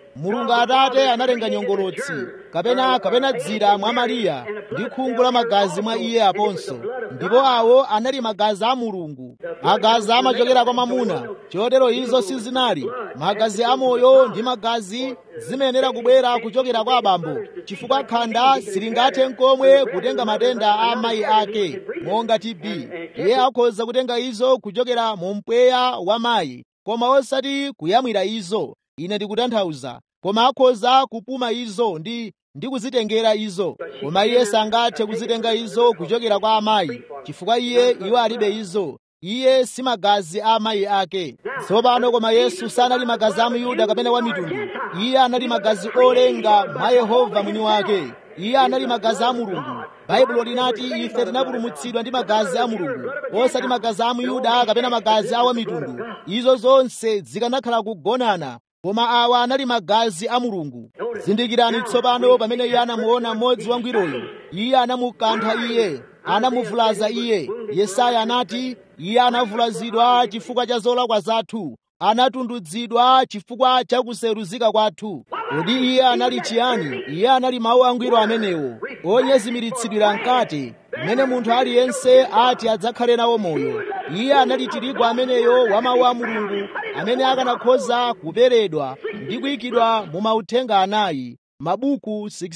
[SPEAKER 1] mulungu atate analenga nyongolotsi kapena kapena dzira mwa mariya ndi khungu la magazi mwa iye aponso ndipo awo anali magazi a mulungu magazi amachokera kwa mamuna chotero izo sizinali magazi amoyo ndi magazi zimayenera kubwera kuchokera kwa abambo chifukwa khanda silingathe nkomwe kutenga matenda a amayi ake monga tb iye akhoza kutenga izo kuchokera mu mpweya wa mayi koma osati kuyamwira izo ine ndikutanthauza koma akhoza kupuma izo ndi ndi kuzitengera izo koma iye sangathe kuzitenga izo kuchokera kwa amayi chifukwa iye iwo alibe izo iye si magazi a amayi ake tsopano koma yesu sanali magazi a muyuda kapena wa mitundu iye anali magazi olenga mwa yehova mwini wake iye anali magazi a mulungu baibulo linati ife tinapulumutsidwa ndi magazi a mulungu osati magazi a muyuda kapena magazi a wamitundu izo zonse zikanakhala kugonana koma awa anali magazi a mulungu zindikirani tsopano pamene iye anamuona mmodzi wangwiroyo iye anamukantha iye anamuvulaza iye yesaya anati iye anavulazidwa chifukwa cha zolakwa zathu anatundudzidwa chifukwa cha kuseruzika kwathu kodi iye anali chiyani iye anali mawu angwiro amenewo onyezimiritsidwira mkati mmene munthu aliyense ati adzakhale nawo moyo iye anali tirigu ameneyo wa mawu a mulungu amene akanakhoza kuperedwa ndi kuyikidwa mu mauthenga anayi mabuku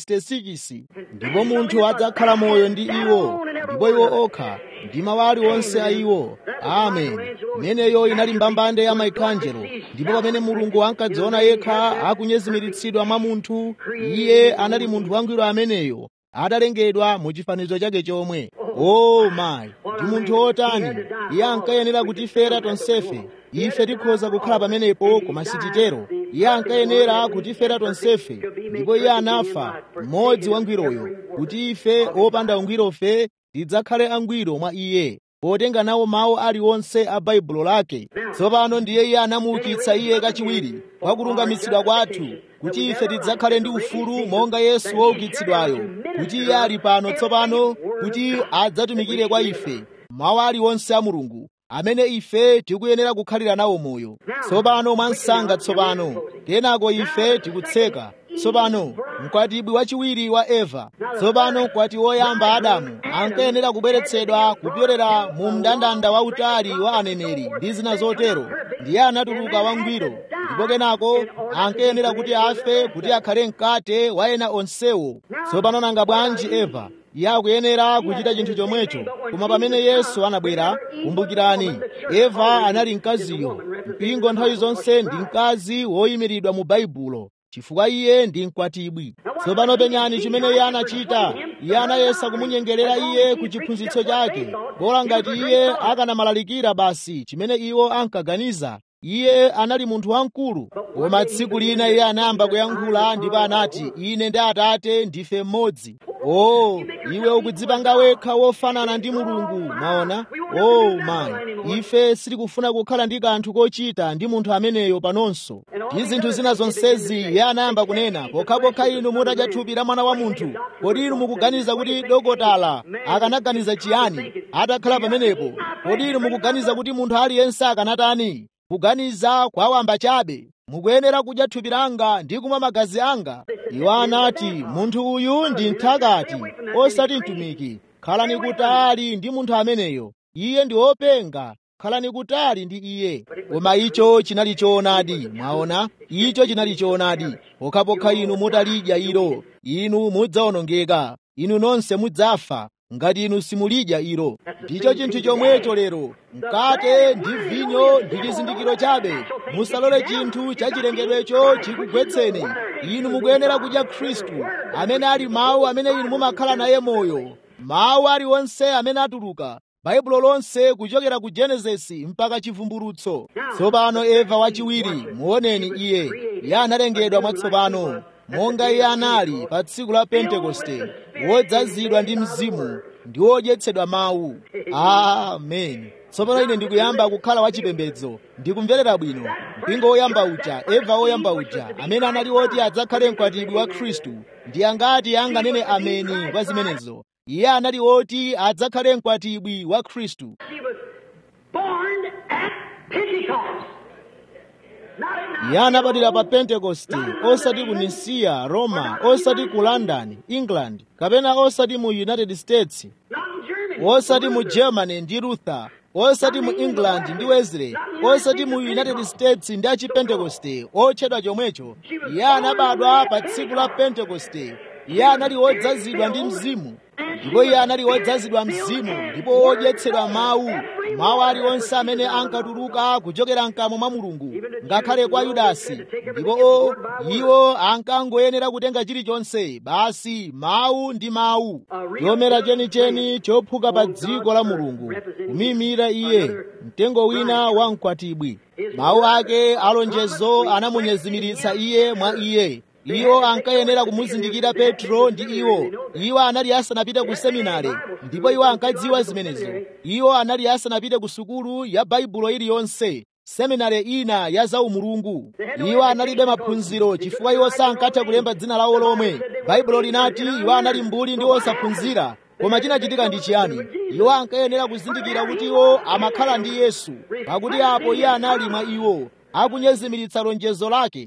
[SPEAKER 1] 66 ndipo munthu adzakhala moyo ndi iwo ndipo iwo okha ndi mawu aliwonse a iwo amen imeneyo inali mbambande ya maikanjelo ndipo pamene mulungu ankadziona yekha akunyezimiritsidwa mwa munthu iye anali munthu wangwiro ameneyo atalengedwa mu chifanizo chake chomwe o mayi ndi munthu wotani iye ankayenera kutifera tonsefe ife tikhoza kukhala pamenepo koma sititero iye ankayenera kutifera tonsefe ndipo iye anafa mmodzi wangwiroyo kuti ife opanda ungwirofe tidzakhale angwiro mwa iye potenga nawo mawu aliwonse a baibulo lake tsopano ndiye iye anamuukitsa iye kachiwiri kwa kulungamitsidwa kwathu kuti ife tidzakhale ndi ufulu monga yesu woukitsidwayo kuti iye ali pano tsopano kuti adzatumikire kwa ife mawu aliwonse a mulungu amene ife tikuyenera kukhalira nawo moyo tsopano mwansanga tsopano kenako ife tikutseka tsopano mkwatibwi wachiwiri wa eva tsopano mkwati woyamba adamu ankayenera kubweretsedwa kupyolera mu mndandanda wautali wa aneneri ndi zina zotero ndiye anatuluka wangwiro ndipo kenako ankayenera kuti afe kuti akhale mkate wa ena onsewo tsopano nanga bwanji eva iye akuyenera kuchita chinthu chomwecho koma pamene yesu anabwera kumbukirani eva anali mkaziyo mpingo nthawi zonse ndi mkazi woyimiridwa mu baibulo chifukwa iye ndi mkwatibwi tsopano penyani chimene iye anachita iye anayesa kumunyengerera iye ku chiphunzitso chake bola ngati iye akanamalalikira basi chimene iwo ankaganiza iye anali munthu wamkulu koma tsiku lina iye anayamba kuyankhula ndipo anati ine ndi atate ndife mmodzi o oh, iwe ukudzipanga wekha wofanana ndi mulungu maona o oh, mayi ife sitikufuna kukhala ndi kanthu kochita ndi munthu ameneyo panonso ndi zinthu zina zonsezi iye anayamba kunena pokhapokha inu mutadya thupi la mwana wa munthu kodi inu mukuganiza kuti dokotala akanaganiza chiyani atakhala pamenepo kodi inu mukuganiza kuti munthu aliyense akanatani kuganiza kwawamba chabe mukuyenera kudya thupi langa ndi kumwa magazi anga iwo anati munthu uyu ndi mthakati osati mtumiki khalani kutali ndi munthu ameneyo iye ndi wopenga khalani kutali ndi iye koma icho chinali choonadi mwaona icho chinali choonadi pokhapokha inu mutalidya ilo inu mudzawonongeka inu nonse mudzafa ngati inu simulidya ilo ndicho chinthu chomwecho lero mkate ndi vinyo ndi chizindikiro chabe musalole chinthu chachilengedwecho chikugwetseni inu mukuyenera kudya khristu amene ali mawu amene inu mumakhala naye moyo mawu aliwonse amene atuluka baibulo lonse kuchokera ku genesisi mpaka chivumbulutso tsopano eva wachiwiri muoneni iye iye analengedwa mwatsopano monga iye anali pa tsiku la pentekoste wodzazidwa ndi mzimu ndi wodyetsedwa mawu amen tsopano ine ndikuyamba kukhala wachipembedzo ndikumverera bwino mpingo woyamba uja eva woyamba uja amene anali woti adzakhale mkwatibwi wa khristu ndi angati anganene ameni kwa zimenezo iye anali woti adzakhale mkwatibwi wa khristu
[SPEAKER 2] He was born at Pentecost. Not at
[SPEAKER 1] iye anabadwira pa pentekoste osati ku nisiya roma osati ku london england kapena osati mu united states osati mu germany ndi luther osati mu england ndi wesley osati mu united states ndi achipentekoste otchedwa chomwecho iye anabadwa pa tsiku la pentekoste iye anali wodzazidwa ndi mzimu ndipo iye anali wodzazidwa mzimu ndipo wodyetsedwa mawu mawu aliwonse amene ankatuluka kuchokera mkamwa mwa mulungu ngakhale kwa yudasi ndipo iwo ankangoyenera kutenga chilichonse basi mawu ndi mawu chomera chenicheni chophuka pa dziko la mulungu kumimira iye mtengo wina wa mkwatibwi mawu ake alonjezo anamunyezimiritsa iye mwa iye iwo ankayenera kumuzindikira petro ndi iwo iwo anali asanapite ku seminari ndipo iwo ankadziwa zimenezo iwo anali asanapite ku sukulu ya baibulo iliyonse seminari ina ya zaumulungu iwo analibe maphunziro chifukwa iwo sankatha kulemba dzina lawo lomwe baibulo linati iwo anali mbuli ndi osaphunzira koma chinachitika ndi chiyani iwo ankayenera kuzindikira kuti iwo amakhala ndi yesu pakuti apo iye anali mwa iwo akunyezimiritsa lonjezo lake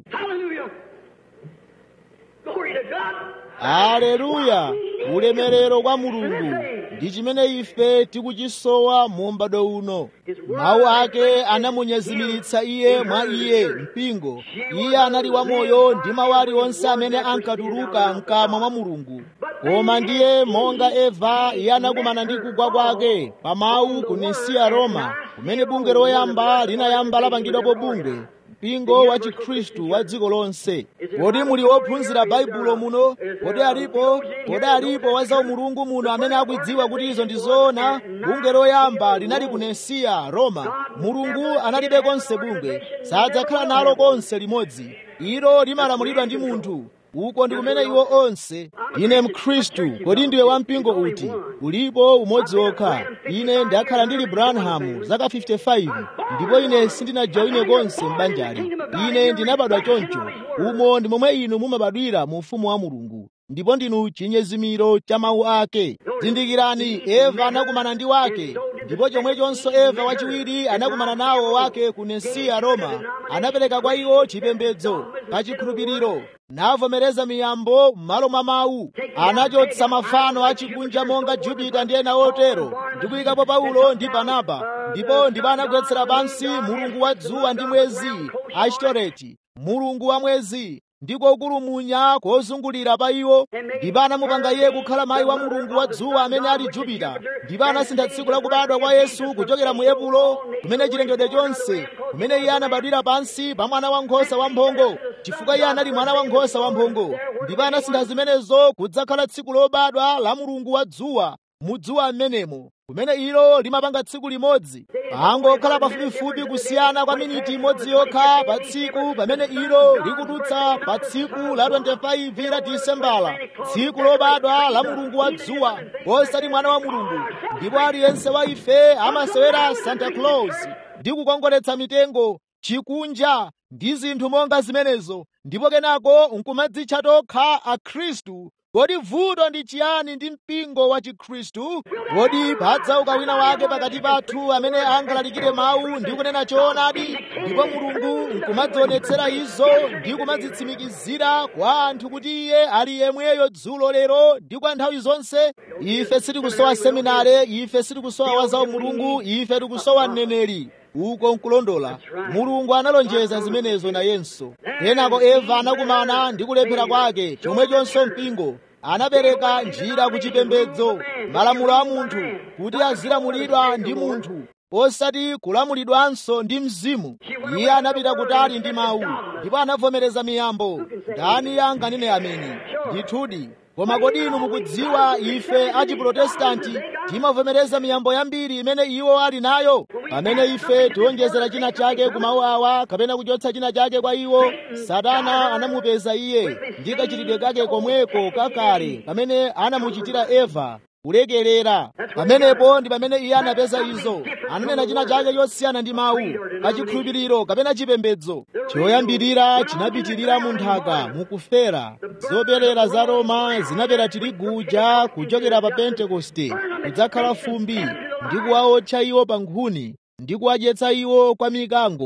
[SPEAKER 1] aleluya ulemerero kwa mulungu ndi chimene ife tikuchisowa mu m'bado uno mawu ake anamunyezimiritsa iye mwa iye mpingo iye anali wamoyo ndi mawu aliwonse amene ankatuluka mkamwa mwa mulungu koma ndiye monga eva iye anakumana ndi kugwa kwake pa mawu ku nisiya roma kumene bungwe loyamba linayamba lapangidwapo bungwe mpingo wa chikhristu wa dziko lonse kodi muli wophunzira baibulo muno kodi alipo kodi alipo wa zaumulungu muno amene akudziwa kuti izo ndi zoona bungwe loyamba linali ku nesiya roma mulungu analibe konse bungwe sadzakhala nalo konse limodzi ilo limalamulidwa ndi munthu uko ndi kumene iwo onse ine mkhristu kodi ndiwe wampingo uti ulipo umodzi wokha ine ndakhala ndili branham zaka 55 ndipo ine sindinajoine konse m'banjali ine ndinabadwa choncho umo ndi momwe inu mumabadwira mu ufumu wa mulungu ndipo ndinu chinyezimiro cha mawu ake zindikirani eva anakumana ndi wake ndipo chomwechonso eva wachiwiri anakumana nawo wake ku nesiya roma anapereka kwa iwo chipembedzo pa chikhulupiriro navomereza miyambo m'malo mwa mawu anachotsa mafano achikunja monga jupita ndi ena otero ndi kuyikapo paulo ndi barnaba ndipo ndipo anagwetsera pansi mulungu wa dzuwa ndi mwezi ashitoreti mulungu wa mwezi ndiko kulumunya kozungulira pa iwo ndipo anamupanga iye kukhala mayi wa mulungu wa dzuwa amene ali jupita ndipo anasintha tsiku la kubadwa kwa yesu kuchokera mu epulo kumene chilengedwe chonse kumene iye anabadwira pansi pa mwana wankhosa wamphongo chifukwa iye anali mwana wankhosa wamphongo ndipo anasintha zimenezo kudzakhala tsiku lobadwa la mulungu wa dzuwa mu dzuwa mmenemo kumene ilo limapanga tsiku limodzi pangokhala pafupifupi kusiyana kwa miniti imodzi yokha pa tsiku pamene ilo likudutsa pa tsiku la 25 la disembala tsiku lobadwa la mulungu wa dzuwa osati mwana wa mulungu ndipo aliyense wa ife amasewera santa claus ndi kukongoletsa mitengo chikunja ndi zinthu monga zimenezo ndipo kenako nkumadzitcha tokha akhristu kodi vuto ndi chiyani ndi mpingo wa chikhristu kodi padzauka wina wake pakati pathu amene angalalikire mawu ndi kunena choonadi ndipo mulungu nkumadzionetsera izo ndi kumadzitsimikizira kwa anthu kuti iye ali yemweyo dzulo lero ndi kwa nthawi zonse ife sitikusowa seminare ife sitikusowa wazawo mulungu ife tikusowa mneneri uko nkulondola mulungu analonjeza zimenezo nayenso kenako eva anakumana ndi kulephera kwake chomwechonso mpingo anapereka njira kuchipembedzo malamulo a munthu kuti azilamulidwa ndi munthu osati kulamulidwanso ndi mzimu iye anapita kutali ndi mawu ndipo anavomereza miyambo ndani anganene ameni ndithudi koma kodi inu mukudziwa ife achiprotestanti timavomereza miyambo yambiri imene iwo ali nayo pamene ife tiwonjezera china chake ku mawu awa kapena kuchotsa china chake kwa iwo satana anamupeza iye ndi kachitidwe kake komweko kakale pamene anamuchitira eva kulekerera pamenepo ndi pamene iye anapeza izo ananena china chake chosiyana ndi mawu kachikhulupiriro kapena chipembedzo choyambirira chinapitirira mu nthaka mukufera zoperera za roma zinapera tirigu uja kuchokera pa pentekoste kudzakhala fumbi ndi kuwaotcha iwo pa nkhuni ndi kuwadyetsa iwo kwa mikango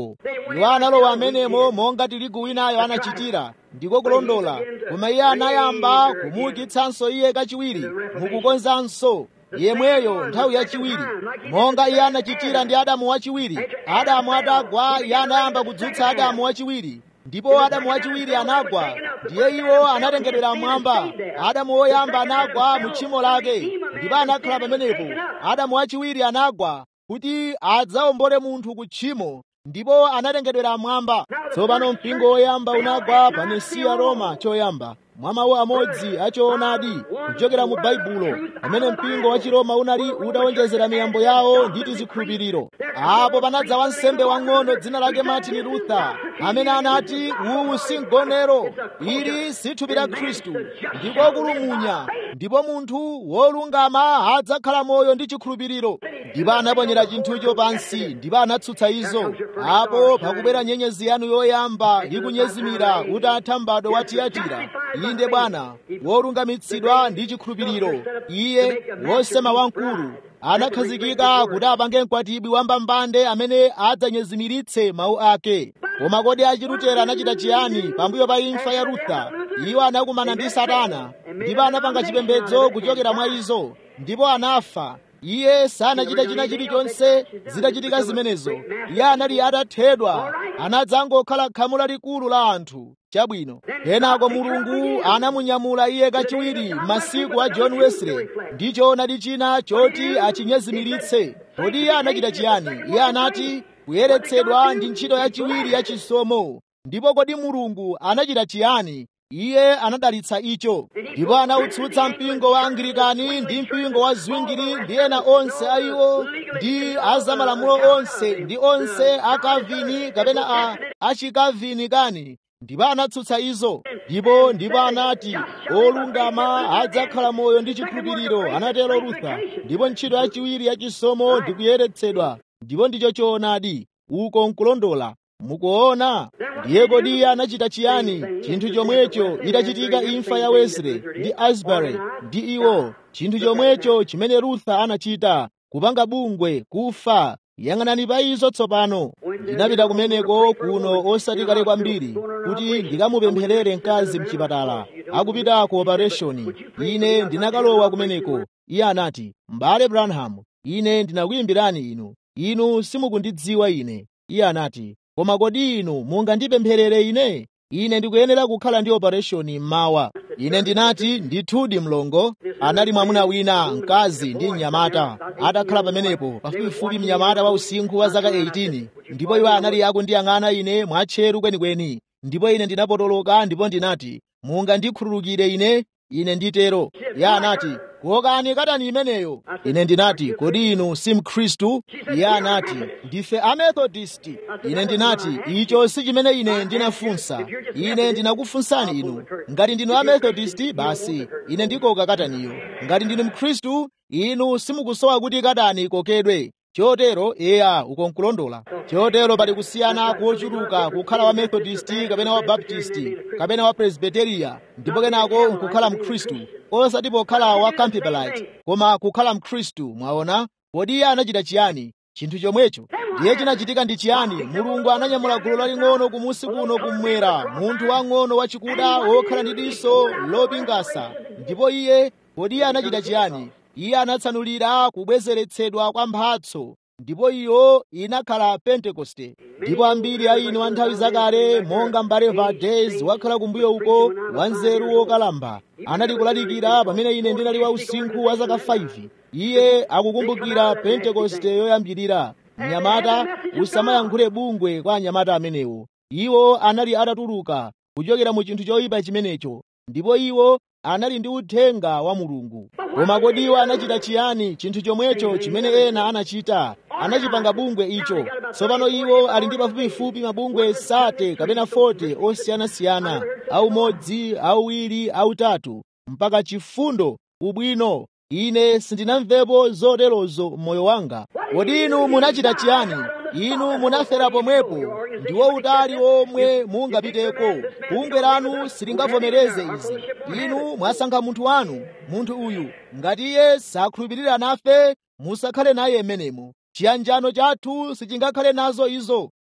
[SPEAKER 1] iwo analowa amenemo monga tirigu winayo anachitira ndiko kulondola koma iye anayamba kumuukitsanso iye kachiwiri mukukonzanso yemweyo nthawi yachiwiri monga iye anachitira ndi adamu wachiwiri adamu atagwa iye anayamba kudzutsa adamu wachiwiri ndipo adamu wachiwiri anagwa ndiye iwo anatengedwera mmwamba adamu woyamba anagwa mu tchimo lake ndipo anakhala pamenepo adamu wachiwiri anagwa kuti adzawombole munthu ku tchimo ndipo anatengedwera mmwamba tsopano mpingo woyamba unagwa pa nesiya roma choyamba mwa mawu amodzi achoonadi kuchokera mu baibulo pamene mpingo wa chiroma unali utawonjezera miyambo yawo ndi tizikhulupiriro apo panadza wansembe wang'ono dzina lake martin luther amene anati uwu si mgonero ili si thupi la khristu ndiko kulumunya ndipo munthu wolungama adzakhala moyo ndi chikhulupiriro ndipo anaponyera chinthucho pansi ndipo anatsutsa izo apo pakubwera nyenyezi yanu yoyamba ikunyezimira utatha m'bado wa tiyatira inde bwana wolungamitsidwa ndi chikhulupiriro iye wosema wamkulu anakhazikika kuti apange mkwatibwi wambambande amene adzanyezimiritse mawu ake koma kodi achilutera anachita chiyani pambuyo pa imfa ya rutha iwo anakumana ndi satana ndipo anapanga chipembedzo kuchokera mwa izo ndipo anafa iye sanachita china chilichonse zitachitika zimenezo iye anali atathedwa anadzangokhala khamu lalikulu la anthu chabwino kenako mulungu anamunyamula iye kachiwiri masiku a john wesley ndi choonadi china choti achinyezimiritse kodi iye anachita chiyani iye anati kuyeretsedwa ndi ntchito yachiwiri ya chisomo ndipo kodi mulungu anachita chiyani iye anadalitsa icho ndipo anautsutsa mpingo wa anglikani ndi mpingo wa zwingiri ndi ena onse a iwo ndi azamalamulo onse ndi onse a kavini kapena a achikavini kani ndipo anatsutsa izo ndipo ndipo anati olungama adzakhala moyo ndi chikhulupiriro anatero rutha ndipo ntchito yachiwiri yachisomo ndi kuyeretsedwa ndipo ndicho choonadi uko nkulondola mukuona ndiye kodi iye anachita chiyani chinthu chomwecho itachitika imfa ya wesley ndi asbury ndi iwo chinthu chomwecho chimene rutha anachita kupanga bungwe kufa yang'anani pa izo tsopano ndinapita kumeneko kuno osati kale kwambiri kuti ndikamupempherere mkazi mchipatala akupita ku operation ine ndinakalowa kumeneko iye anati m'bale branham ine ndinakuyimbirani inu inu simukundidziwa ine iye anati koma kodi inu mungandipempherere ine ine ndikuyenera kukhala ndi operation mmawa ine ndinati ndithudi mlongo anali mwamuna wina mkazi ndi mnyamata atakhala pamenepo pafupifupi mnyamata wa usinkhu wa zaka 18 ndipo iwo anali akundiyang'ana ine mwatcheru kwenikweni ndipo ine ndinapotoloka ndipo ndinati mungandikhululukire ine ine nditero iye anati kokani katani imeneyo ine ndinati kodi inu si mkhristu iye anati ndife amethodist ine ndinati icho si chimene ine ndinafunsa ine ndinakufunsani inu ngati ndinu amethodist basi ine ndikoka kataniyo ngati ndinu mkhristu inu simukusowa kuti katani ikokedwe chotero eya uko nkulondola chotero pali kusiyana kochuluka kukhala wa methodist kapena wa baptist kapena wa presbyteria ndipo kenako nkukhala mkhristu osati pokhala wa campbellite koma kukhala mkhristu mwaona kodi iye anachita chiyani chinthu chomwecho ndiye chinachitika ndi chiyani mulungu ananyamula gulu laling'ono kumusi kuno kummwera munthu wang'ono wachikuda wokhala ndi diso lopingasa ndipo iye kodi iye anachita chiyani iye anatsanulira kubwezeretsedwa kwa mphatso ndipo iyo inakhala pentekoste ndipo ambiri a inu a nthawi zakale monga mbale valdez wakhala kumbuyo uko wanzeru wokalamba anali kulalikira pamene ine ndinali wa usinkhu wa zaka 5 iye akukumbukira pentekoste yoyambirira mnyamata usamayankhule bungwe kwa anyamata amenewo iwo anali atatuluka kuchokera mu chinthu choyipa chimenecho ndipo iwo anali ndi uthenga wa mulungu koma kodi iwo anachita chiyani chinthu chomwecho chimene ena anachita anachipanga bungwe icho tsopano iwo ali ndi pafupifupi mabungwe sate kapena 40 osiyanasiyana aumodzi auwiri autatu mpaka chifundo ubwino ine sindinamvepo zoterozo m'moyo wanga kodi inu munachita chiyani inu munafera pomwepo ndiwo utali omwe mungapiteko bungwe lanu silingavomereze izi inu mwasankha munthu wanu munthu uyu ngati iye sakhulupirira nafe musakhale naye m'menemo chiyanjano chathu sichingakhale nazo izo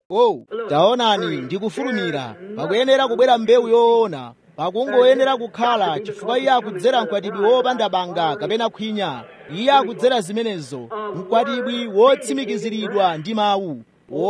[SPEAKER 1] oh taonani ndikufulumira pakuyenera kubwera mbewu yoona pakungoyenera kukhala chifukwa iye akudzera mkwatibwi wopanda banga kapena khwinya iye akudzera zimenezo mkwatibwi wotsimikiziridwa ndi mawu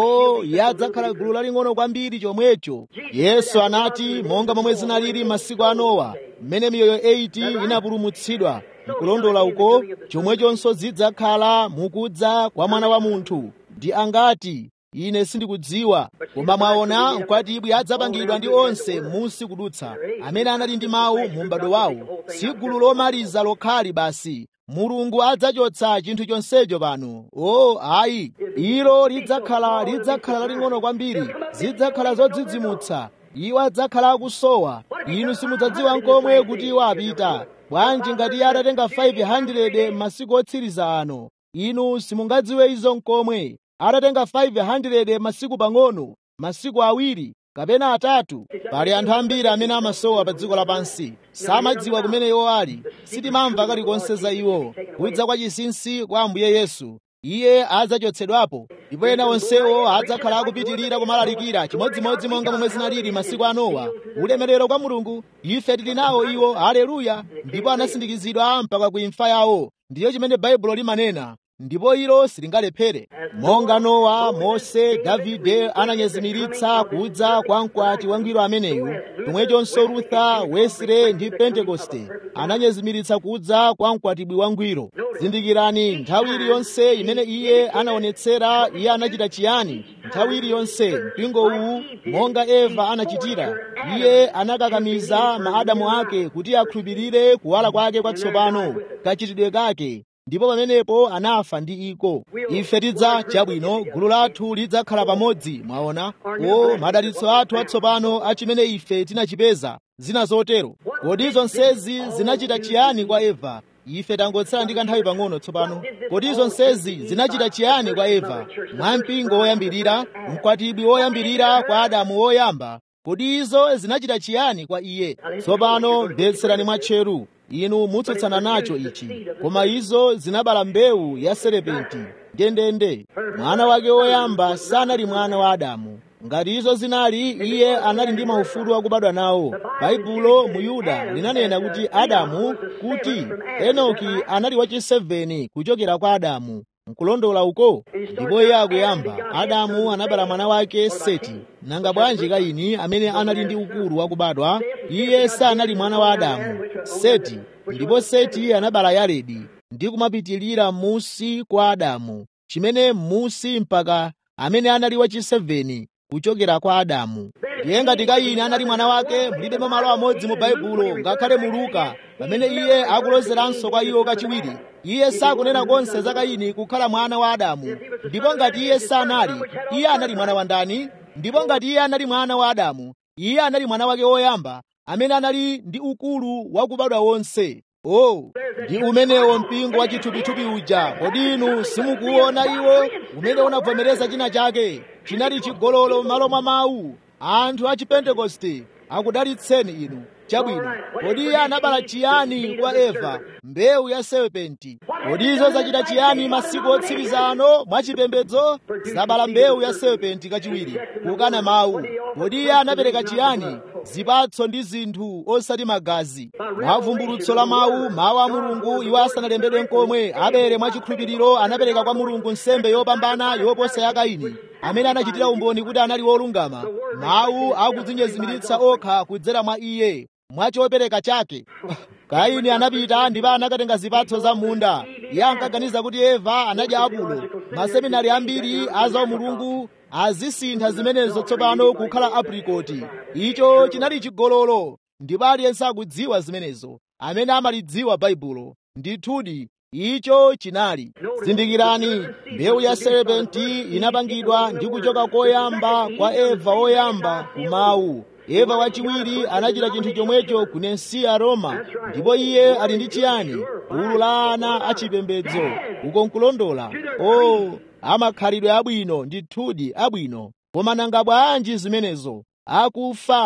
[SPEAKER 1] o iye adzakhala gulu laling'ono kwambiri chomwecho yesu anati monga momwe zinalili masiku a nowa mmene miyoyo 80 inapulumutsidwa mkulondola uko chomwechonso zidzakhala mukudza kwa mwana wa munthu ndi angati ine sindikudziwa koma mwaona mkwatibwi adzapangidwa ndi onse musi kudutsa amene anali ndi mawu mu m'bado wawo si gulu lomaliza lokhali basi mulungu adzachotsa chinthu chonsecho pano o ayi ilo lidzakhala lidzakhala laling'ono kwambiri zidzakhala zodzidzimutsa iwo adzakhala akusowa inu simudzadziwa nkomwe kuti iwo apita bwanji ngati iye atatenga 500 masiku otsiriza ano inu simungadziwe izo nkomwe atatenga 500 masiku pang'ono masiku awiri kapena atatu pali anthu ambiri amene amasowa pa dziko lapansi samadziwa kumene iwo ali sitimamva kalikonse za iwo kudza kwa chinsinsi kwa ambuye yesu iye adzachotsedwapo ndipo ena onsewo adzakhala akupitirira kumalalikira chimodzimodzi monga momwe zinalili masiku a nowa ulemerero kwa mulungu ife tili nawo iwo haleluya ndipo anasindikizidwa mpaka ku imfa yawo ndiyo chimene baibulo limanena ndipo ilo silingalephere monga nowa mose davide ananyezimiritsa kudza kwa mkwati wangwiro ameneyu chomwechonso rutha wesre ndi pentekoste ananyezimiritsa kudza kwa mkwatibwi wangwiro zindikirani nthawi iliyonse imene iye anaonetsera iye anachita chiyani nthawi iliyonse mpingo uwu monga eva anachitira iye anakakamiza maadamu ake kuti akhulupirire kuwala kwake kwatsopano kachitidwe kake ndipo pamenepo anafa ndi iko ife tidza chabwino gulu lathu lidzakhala pamodzi mwaona o madalitso athu atsopano achimene ife tinachipeza zina zotero kodi zonsezi zinachita chiyani kwa eva ife tangotsala ndi kanthawi pang'ono tsopano kodi zonsezi zinachita chiyani kwa eva mwa mpingo woyambirira mkwatibwi woyambirira kwa adamu woyamba kodi izo zinachita chiyani kwa iye tsopano mvetserani mwatcheru inu mutsutsana nacho ichi koma izo zinabala mbewu ya serepenti ndendende mwana wake woyamba sanali mwana wa adamu ngati izo zinali iye anali ndi maufulu akubadwa nawo baibulo mu yuda linanena kuti adamu kuti enoki anali wachiseveni kuchokera kwa adamu nkulondola uko ndipo iye akuyamba adamu anabala mwana wake seti nanga bwanji kaini amene anali ndi ukulu wakubadwa iye sanali mwana wa adamu seti ndipo seti anabala yaredi ndi kumapitilira musi kwa adamu chimene musi mpaka amene anali wachiseveni kuchokera kwa adamu ndiye ngati kaini anali mwana wake mulibe malo amodzi mu baibulo ngakhale mu luka pamene iye akulozeranso kwa iwo kachiwiri iye sakunena konse za kaini kukhala mwana wa adamu ndipo ngati iye sanali iye anali mwana wa ndani ndipo ngati iye anali mwana wa adamu iye anali mwana wake woyamba amene anali ndi ukulu wakubadwa wonse oh ndi umenewo mpingo wa chithupithupi uja kodi inu simukuona iwo umene unavomereza china chake chinali chigololo m'malo mwa mawu anthu a chipentekoste akudalitseni inu chabwino kodi iye anabala chiyani kwa eva mbewu ya serpenti kodi izo zachita chiyani masiku otsiriza ano mwachipembedzo zabala mbewu ya serpenti kachiwiri kukana mawu kodi iye anapereka chiyani zipatso ndi zinthu osati magazi mwavumbulutso la mawu mawu a mulungu iwo asanalembedwe nkomwe abele mwachikhulupiriro anapereka kwa mulungu nsembe yopambana yoposa ya kaini amene anachitira umboni kuti anali wolungama mawu akudzinyezimiritsa okha kudzera mwa iye mwachopereka chake kaini anapita ndipo anakatenga zipatso za munda iye ankaganiza kuti eva anadya apulo maseminari ambiri a za mulungu azisintha zimenezo tsopano kukhala aprikoti icho chinali chigololo ndipo aliyense akudziwa zimenezo amene amalidziwa baibulo ndithudi icho chinali zindikirani mbewu ya serepenti inapangidwa ndi kuchoka koyamba kwa eva woyamba kumawu eva wachiwiri anachita chinthu chomwecho ku nensiya roma ndipo iye ali ndi chiyani gulu la ana achipembedzo uko nkulondola o amakhalidwe abwino ndithudi abwino koma nanga bwanji zimenezo akufa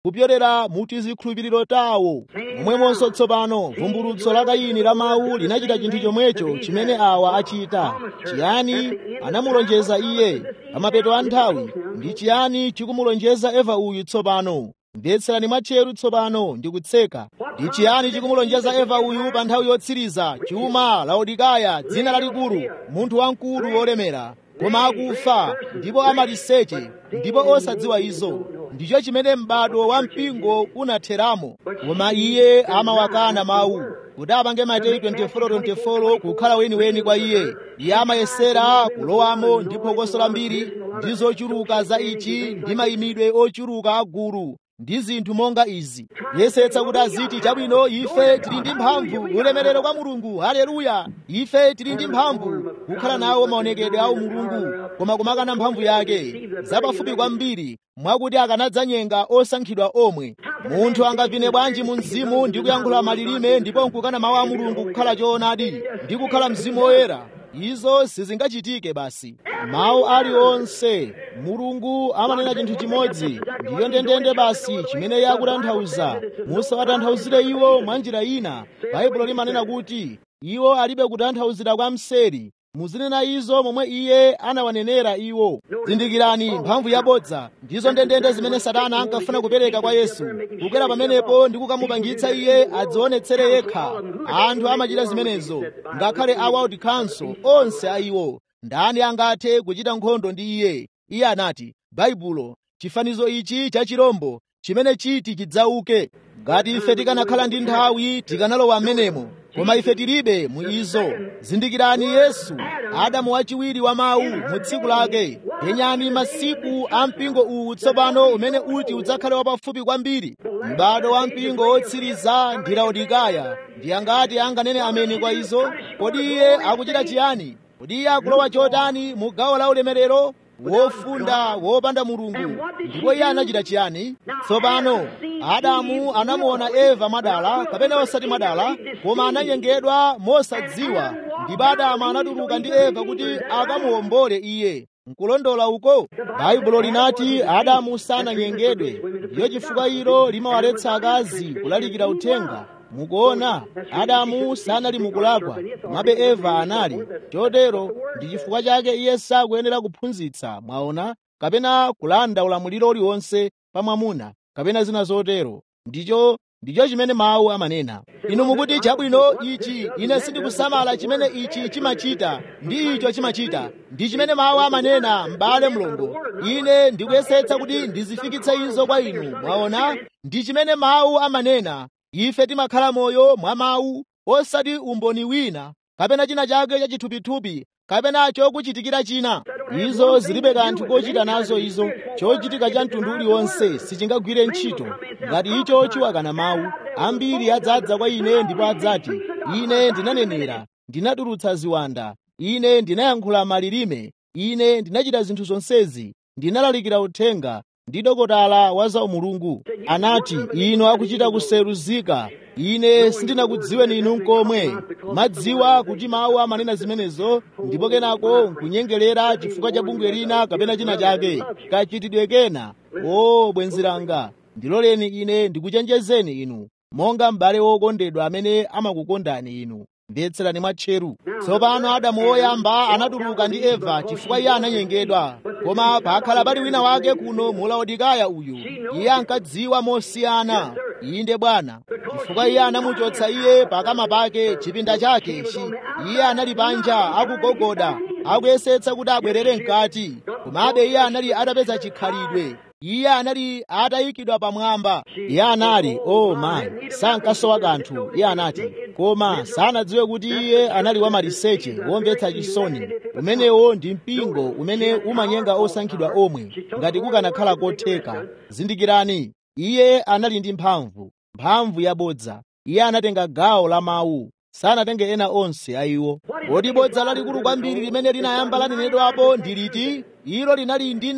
[SPEAKER 1] kupyolera mu tizikhulupiriro tawo momwemonso tsopano vumbulutso la kayini la mawu linachita chinthu chomwecho chimene awa achita chiyani anamulonjeza iye pamapeto a nthawi ndi chiyani chikumulonjeza eva uyu tsopano mvetserani mwatcheru tsopano ndi kutseka ndi chiyani chikumulonjeza eva uyu pa nthawi yotsiriza chuma laodikaya dzina lalikulu munthu wamkulu wolemera koma akufa ndipo amaliseche ndipo osadziwa izo ndicho chimene m'bado wa mpingo unatheramo koma iye amawakana mawu kuti apange mateyu 24:24 kukhala weniweni kwa iye iye amayesera kulowamo ndi phokoso lambiri ndi zochuluka za ichi ndi mayimidwe ochuluka agulu ndi zinthu monga izi yesetsa kuti aziti chabwino ife tili ndi mphamvu ulemerero kwa mulungu haleluya ife tili ndi mphamvu kukhala nawo maonekedwe a mulungu koma kumakana mphamvu yake zapafupi kwambiri mwakuti akanadzanyenga osankhidwa omwe munthu angavine bwanji mu mzimu ndi kuyankhula malilime ndipo nkukana mawu a mulungu kukhala choonadi ndi kukhala mzimu woyera izo sizingachitike basi mawu aliwonse mulungu amanena chinthu chimodzi ndiyo ndendende basi chimene iye akutanthauza musawatanthauzire iwo mwa njira ina baibulo limanena kuti iwo alibe kutanthauzira kwa mseri muzinena izo momwe iye anawanenera iwo zindikirani mphamvu yabodza ndizo ndendende zimene satana ankafuna kupereka kwa yesu kukwera pamenepo ndi kukamupangitsa iye adzionetsere yekha anthu amachita zimenezo ngakhale a world council onse a iwo ndani angathe kuchita nkhondo ndi iye iye anati baibulo chifanizo ichi cha chirombo chimene chiti chidzauke ngati ife tikanakhala ndi nthawi tikanalowa m'menemo koma ife tilibe mu izo zindikirani yesu adamu wachiwiri wa mawu mu tsiku lake penyani masiku a mpingo uwu tsopano umene uti udzakhale wapafupi kwambiri m'bado wa mpingo wotsiriza ndi laodikaya ndi angati anganene ameni kwa izo kodi iye akuchita chiyani kodi iye akulowa chotani mu gawo la ulemerero wofunda wopanda mulungu ndipo iye anachita chiyani tsopano adamu anamuona eva mwadala kapena osati mwadala koma ananyengedwa mosadziwa ndipo adamu anatuluka ndi eva kuti akamuwombole iye nkulondola uko baibulo linati adamu sananyengedwe ndiyo chifukwa ilo limawaletsa akazi kulalikira uthenga mukuona adamu sanali mukulakwa komabe eva anali chotero ndi chifukwa chake iye sakuyenera kuphunzitsa mwaona kapena kulanda ulamuliro uliwonse pa mwamuna kapena zina zotero ndicho ndicho chimene mawu amanena inu mukuti chabwino ichi ine sindikusamala chimene ichi chimachita ndi icho chimachita ndi chimene mawu amanena m'bale mlongo ine ndikuyesetsa kuti ndizifikitse izo kwa inu mwaona ndi chimene mawu amanena ife timakhala moyo mwa mawu osati umboni wina kapena china chake chachithupithupi kapena chokuchitikira china izo zilibe kanthu kochita nazo izo chochitika cha mtundu uliwonse sichingagwire ntchito ngati icho chiwakana mawu ambiri adzadza kwa ine ndipo adzati ine ndinanenera ndinatulutsa ziwanda ine ndinayankhula malilime ine ndinachita zinthu zonsezi ndinalalikira uthenga ndi dokotala wa za umulungu anati inu akuchita kuseruzika ine sindinakudziweni inu nkomwe madziwa kuti mawu amanena zimenezo ndipo kenako nkunyengelera chifukwa cha bungwe lina kapena china chake kachitidwe kena o bwenzi langa ndiloleni ine ndikuchenjezeni inu monga m'bale wokondedwa amene amakukondani inu mvetserani mwatcheru tsopano adamu woyamba anatuluka ndi eva chifukwa iye ananyengedwa koma pakhala pali wina wake kuno mu laodikaya uyu iye ankadziwa mosiyana inde bwana chifukwa iye anamuchotsa iye pakama pake chipinda chake ichi iye anali panja akugogoda akuyesetsa kuti abwerere mkati komabe iye anali atapeza chikhalidwe iye anali atayikidwa pamwamba iye anali oh man sankasowa kanthu iye anati koma sanadziwe kuti iye anali wamaliseche womvetsa chisoni umenewo ndi mpingo umene umanyenga osankhidwa omwe ngati kukanakhala kotheka zindikirani iye anali ndi mphamvu mphamvu yabodza iye anatenga gawo la mawu sanatenge ena onse a iwo kodi bodza lalikulu kwambiri limene linayamba lanenedwapo ndi liti ilo linali ndi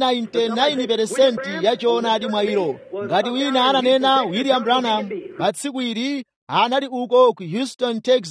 [SPEAKER 1] 99% ya choonadi mwa ilo ngati wina ananena william branham pa tsiku ili anali uko ku houston texas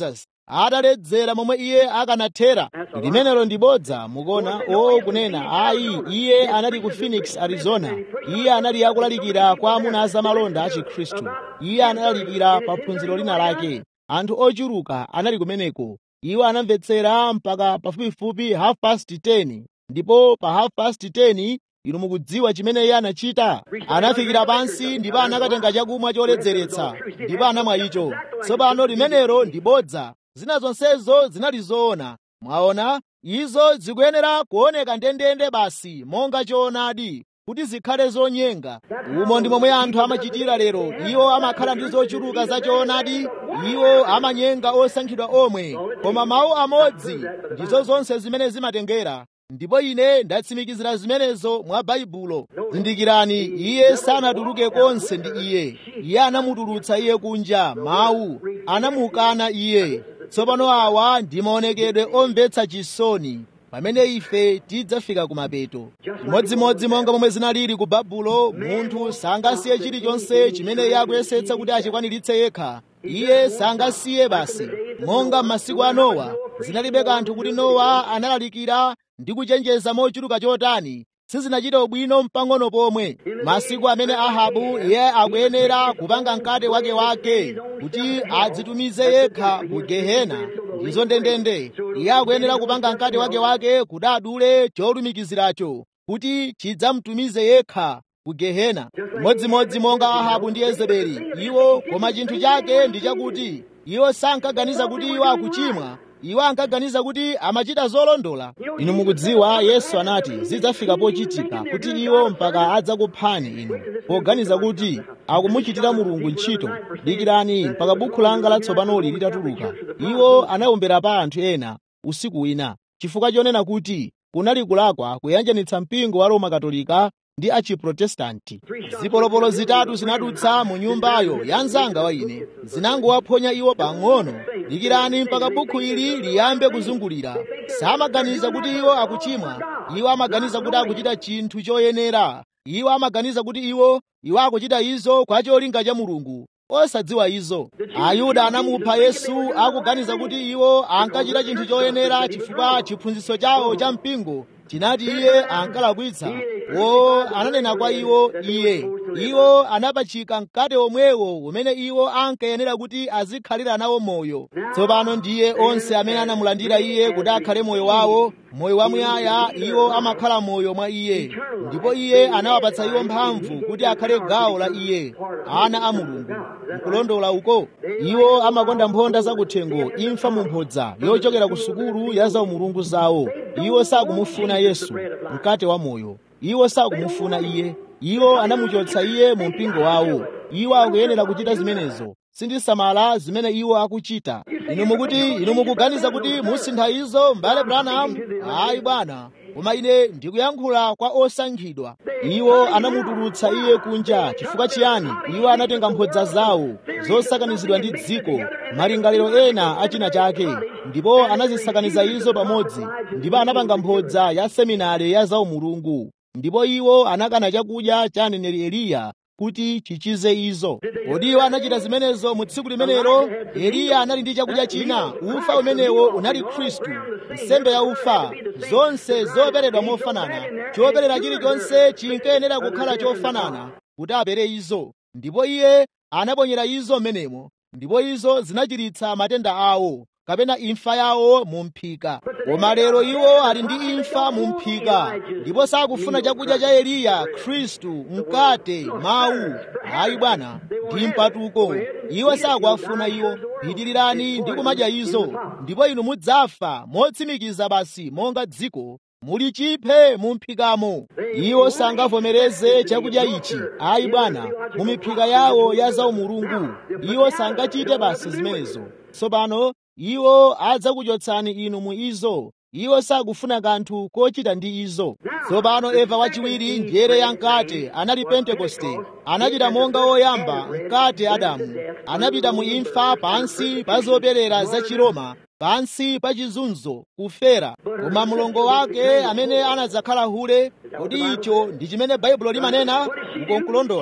[SPEAKER 1] ataledzera momwe iye akanathera limenelo ndi bodza mukuona o kunena ayi iye anali ku phoenix arizona iye anali akulalikira kwa amuna azamalonda a chikhristu iye analalikira pa phunziro lina lake anthu ochuluka anali kumeneko iwo anamvetsera mpaka pafupifupi half past 10 ndipo pa half past 10 inu mukudziwa chimene iye anachita anafikira pansi ndipo anakatenga chakumwa choledzeretsa ndipo anamwa icho tsopano limenelo ndi bodza zina zonsezo zinali zoona mwaona izo zikuyenera kuoneka ndendende basi monga choonadi kuti zikhale zonyenga umo ndi momwe anthu amachitira lero iwo amakhala ndi zochuluka za choonadi iwo amanyenga osankhidwa omwe koma mawu amodzi ndizo zonse zimene zimatengera ndipo ine ndatsimikizira zimenezo mwa baibulo zindikirani iye sanatuluke konse ndi iye iye anamutulutsa iye kunja mawu anamukana iye tsopano awa ndi maonekedwe omvetsa chisoni pamene ife tidzafika kumapeto chimodzimodzi monga momwe zinalili ku babulo munthu sangasiye chilichonse chimene iye akuyesetsa kuti achikwaniritse yekha iye sangasiye basi monga m'masiku a nowa zinalibe kanthu kuti nowa analalikira ndi kuchenjeza mochuluka chotani sizinachita ubwino mpang'ono pomwe masiku amene ahabu iye akuyenera kupanga mkate wake wake kuti adzitumize yekha ku gehena ndizo ndendende iye akuyenera kupanga mkate wake wake kuti adule cholumikiziracho kuti chidzamtumize yekha ku gehena modzimodzi monga ahabu ndi yezebeli iwo koma chinthu chake ndi chakuti iwo sankaganiza kuti iwo akuchimwa iwo ankaganiza kuti amachita zolondola inu mukudziwa yesu anati zidzafika pochitika kuti iwo mpaka adzakuphani inu poganiza kuti akumuchitira mulungu ntchito dikirani mpaka bukhu langa latsopanoli litatuluka iwo anawombera pa anthu ena usiku wina chifukwa chonena kuti kunali kulakwa kuyanjanitsa mpingo wa roma katolika ndi achiprotestanti zipolopolo zitatu zinadutsa mu nyumbayo ya mzanga wa ine zinangowaphonya iwo pang'ono dikirani mpaka bukhu ili liyambe kuzungulira samaganiza kuti iwo akuchimwa iwo amaganiza kuti akuchita chinthu choyenera iwo amaganiza kuti iwo iwo akuchita izo kwa cholinga cha mulungu osadziwa izo ayuda anamupha yesu akuganiza kuti iwo ankachita chinthu choyenera chifukwa chiphunzitso chawo cha mpingo chinati iye ankalakwitsa wo ananena kwa iwo iye iwo anapachika mkate omwewo umene iwo ankayenera kuti azikhalira nawo moyo tsopano ndiye onse amene anamulandira iye kuti akhale moyo wawo moyo wamuyaya iwo amakhala moyo mwa iye ndipo iye anawapatsa iwo mphamvu kuti akhale gawo la iye ana a mulungu nkulondola uko iwo amakonda mphonda zakuthengo imfa mumphodza yochokera ku sukulu ya zaumulungu zawo iwo sakumufuna yesu mkate wa moyo iwo sakumufuna iye iwo anamuchotsa iye mu mpingo wawo iwo akuyenera kuchita zimenezo sindisamala zimene iwo akuchita inu mukuti inu mukuganiza kuti musintha izo mbale branham ayi bwana koma ine ndikuyankhula kwa osankhidwa iwo anamutulutsa iye kunja chifukwa chiyani iwo anatenga mphodza zawo zosakanizidwa ndi dziko malingaliro ena achina chake ndipo anazisakaniza izo pamodzi ndipo anapanga mphodza ya seminari ya zaumulungu ndipo iwo anakana chakudya cha aneneri eliya kuti chichize izo kodi iwo anachita zimenezo mu tsiku limenelo eliya anali ndi chakudya china ufa umenewo unali khristu nsembe ya ufa zonse zoperedwa mofanana choperera chilichonse chinkayenera kukhala chofanana kuti apere izo ndipo iye anaponyera izo m'menemo ndipo izo zinachiritsa matenda awo kapena imfa yawo mu mphika koma lero iwo ali ndi imfa mu mphika ndipo sakufuna chakudya cha eliya khristu mkate mawu ayi bwana ndi mpatuko iwo sakuwafuna iwo pitirirani ndi kumadya izo ndipo inu mudzafa motsimikiza basi monga dziko muli chiphe mu mphikamo iwo sangavomereze chakudya ichi ayi bwana mu miphika yawo ya zaumulungu iwo sangachite basi zimenezo tsopano iwo adzakuchotsani inu mu izo iwo sakufuna kanthu kochita ndi izo tsopano eva wachiwiri njere ya mkate anali pentekoste anachita monga woyamba mkate adamu anapita mu imfa pansi pa zoperera za chiroma pansi pa chizunzo kufera koma mlongo wake amene anadzakhala hule kodi icho ndi chimene baibulo limanena ukonkulondola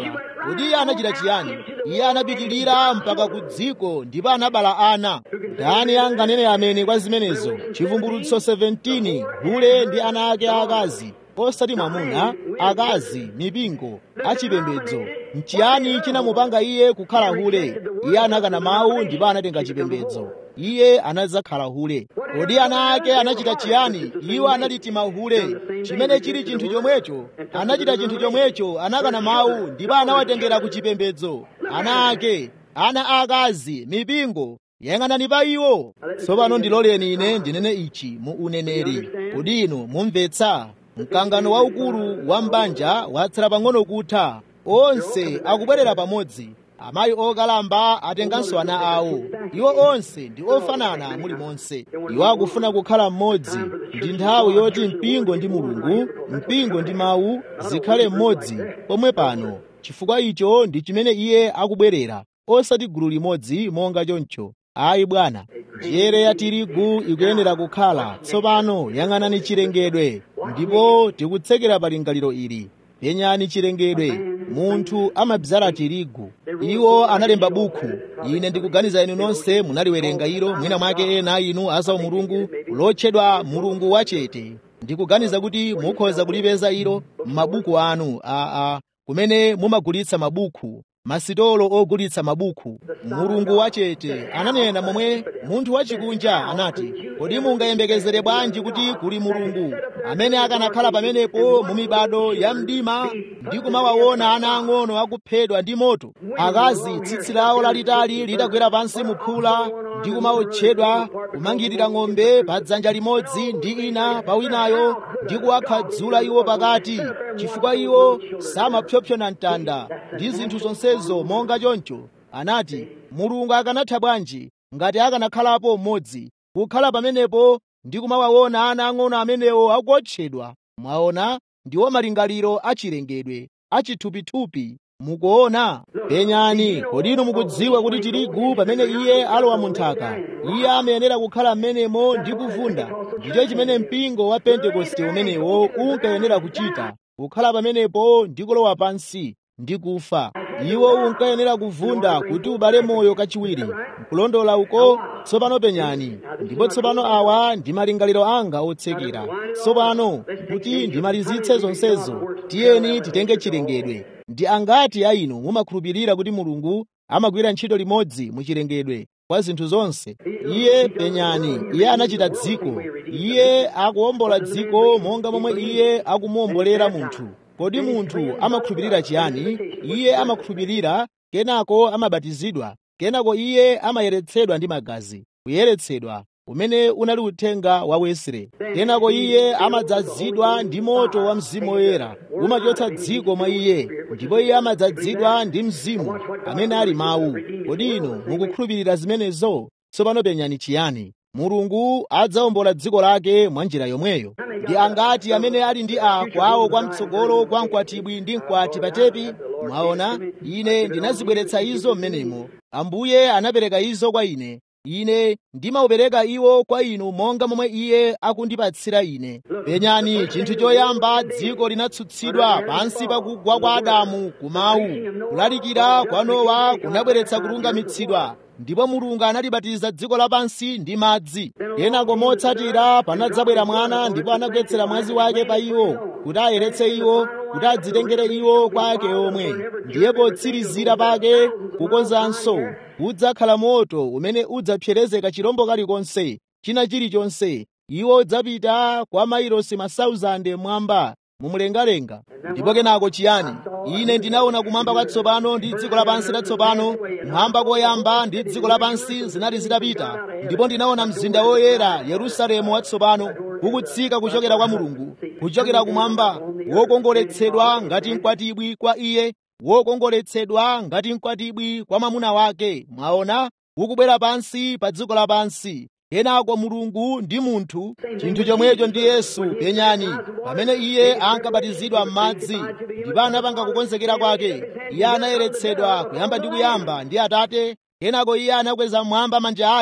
[SPEAKER 1] kodi iye anachita chiyani iye anapitirira mpaka ku dziko ndipo anabala ana ndani anganene amene kwa zimenezo chivumbulutso 17 hule ndi ana ake aakazi osati mwamuna akazi mipingo achipembedzo nchiyani chinamupanga iye kukhala hule iye anakana mawu ndipo anatenga chipembedzo iye anadzakhala hule kodi ana ake anachita chiyani iwo anali mahule chimene chili chinthu chomwecho anachita chinthu chomwecho anakana mawu ndipo anawatengera ku chipembedzo ana ake ana akazi mipingo yang'anani pa iwo tsopano ndiloleni ine ndinene ichi mu uneneri kodi inu mumvetsa mkangano waukulu wa mbanja watsala pang'ono kutha onse akubwerera pamodzi amayi okalamba atenganso ana awo iwo onse ndi ofanana mulimonse iwo akufuna kukhala mmodzi ndi nthawi yoti mpingo ndi mulungu mpingo ndi mawu zikhale mmodzi pomwe pano chifukwa icho ndi chimene iye akubwerera osati gulu limodzi monga choncho ayi bwana njere ya tirigu ikuyenera kukhala tsopano yang'anani chilengedwe ndipo tikutsekera pa lingaliro ili penyani chilengedwe munthu amadzala tirigu iwo analemba buku ine ndikuganiza inu nonse munaliwerenga ilo mwina mwake ena inu azawo mulungu lotchedwa mulungu wachete ndikuganiza kuti mukhoza kulipeza ilo m'mabuku anu aa kumene mumagulitsa mabuku masitolo ogulitsa mabuku mulungu wachete ananena momwe munthu wachikunja anati kodi mungayembekezere bwanji kuti kuli mulungu amene akanakhala pamenepo mu mibado ya mdima ndi kumawaona ana ang'ono akuphedwa ndi moto akazi tsitsi lawo lalitali litagwera pansi muphula ndi kumaotchedwa kumangirira ng'ombe pa dzanja limodzi ndi ina pa winayo ndi kuwakhadzula iwo pakati chifukwa iwo samapyopyona mtanda ndi zinthu zonsezo monga choncho anati mulungu akanatha bwanji ngati akanakhalapo mmodzi kukhala pamenepo ndi kumawaona ana ang'ono amenewo akuotchedwa mwaona ndiwo malingaliro achilengedwe achithupithupi mukuona penyani kodi inu mukudziwa kuti tirigu pamene iye alowa mu nthaka iye amayenera kukhala m'menemo ndi kuvunda ndicho chimene mpingo wa pentekoste umenewo unkayenera kuchita kukhala pamenepo ndi kulowa pansi ndi kufa iwo unkayenera kuvunda kuti ubale moyo kachiwiri nkulondola uko tsopano penyani ndipo tsopano awa ndi malingaliro anga otsekera tsopano kuti ndimalizitse zonsezo tiyeni titenge chilengedwe ndi angati a inu mumakhulupirira kuti mulungu amagwira ntchito limodzi mu chilengedwe kwa zinthu zonse iye penyani iye anachita dziko iye akuwombola dziko monga momwe iye akumuwombolera munthu kodi munthu amakhulupirira chiyani iye amakhulupirira kenako amabatizidwa kenako iye amayeretsedwa ndi magazi kuyeretsedwa umene unali uthenga wa wesre kenako iye amadzazidwa ndi moto wa mzimu woyera umachotsa dziko mwa iye ndipo iye amadzazidwa ndi mzimu amene ali mawu kodi inu mukukhulupirira zimenezo tsopano penyani chiyani mulungu adzawombola dziko lake mwa njira yomweyo ndi angati amene ali ndi a kwawo kwa mtsogolo kwa mkwatibwi ndi mkwati patepi mwaona ine ndinazibweretsa izo mmenemo ambuye anapereka izo kwa ine ine ndimaupereka iwo kwa inu monga momwe iye akundipatsira ine penyani chinthu choyamba dziko linatsutsidwa pansi pakugwa kwa adamu kumawu kulalikira kwa nowa kunabweretsa kulungamitsidwa ndipo mulungu analibatiza dziko lapansi ndi madzi kenako motsatira panadzabwera mwana ndipo anagwetsera mwazi wake pa iwo kuti ayeretse iwo kuti adzitengere iwo kwa ake omwe ndiye potsirizira pake kukonzanso udzakhala moto umene udzapserezeka chirombo kalikonse china chilichonse iwo udzapita kwa mailosi masauzande mwamba mumlengalenga ndipo kenako chiyani ine ndinaona kumwamba kwatsopano ndi dziko lapansi latsopano mwamba koyamba ndi dziko lapansi zinali zitapita ndipo ndinaona mzinda woyera yerusalemu watsopano ukutsika kuchokera kwa mulungu kuchokera kumwamba wokongoletsedwa ngati mkwatibwi kwa iye wokongoletsedwa ngati mkwatibwi kwa mwamuna wake mwaona ukubwera pansi pa dziko lapansi kenako mulungu ndi munthu chinthu chomwecho ndi yesu penyani pamene iye ankabatizidwa m'madzi ndipo anapanga kukonzekera kwake iye anayeretsedwa kuyamba ndi kuyamba ndi atate kenako iye anakweza mmwamba manja ake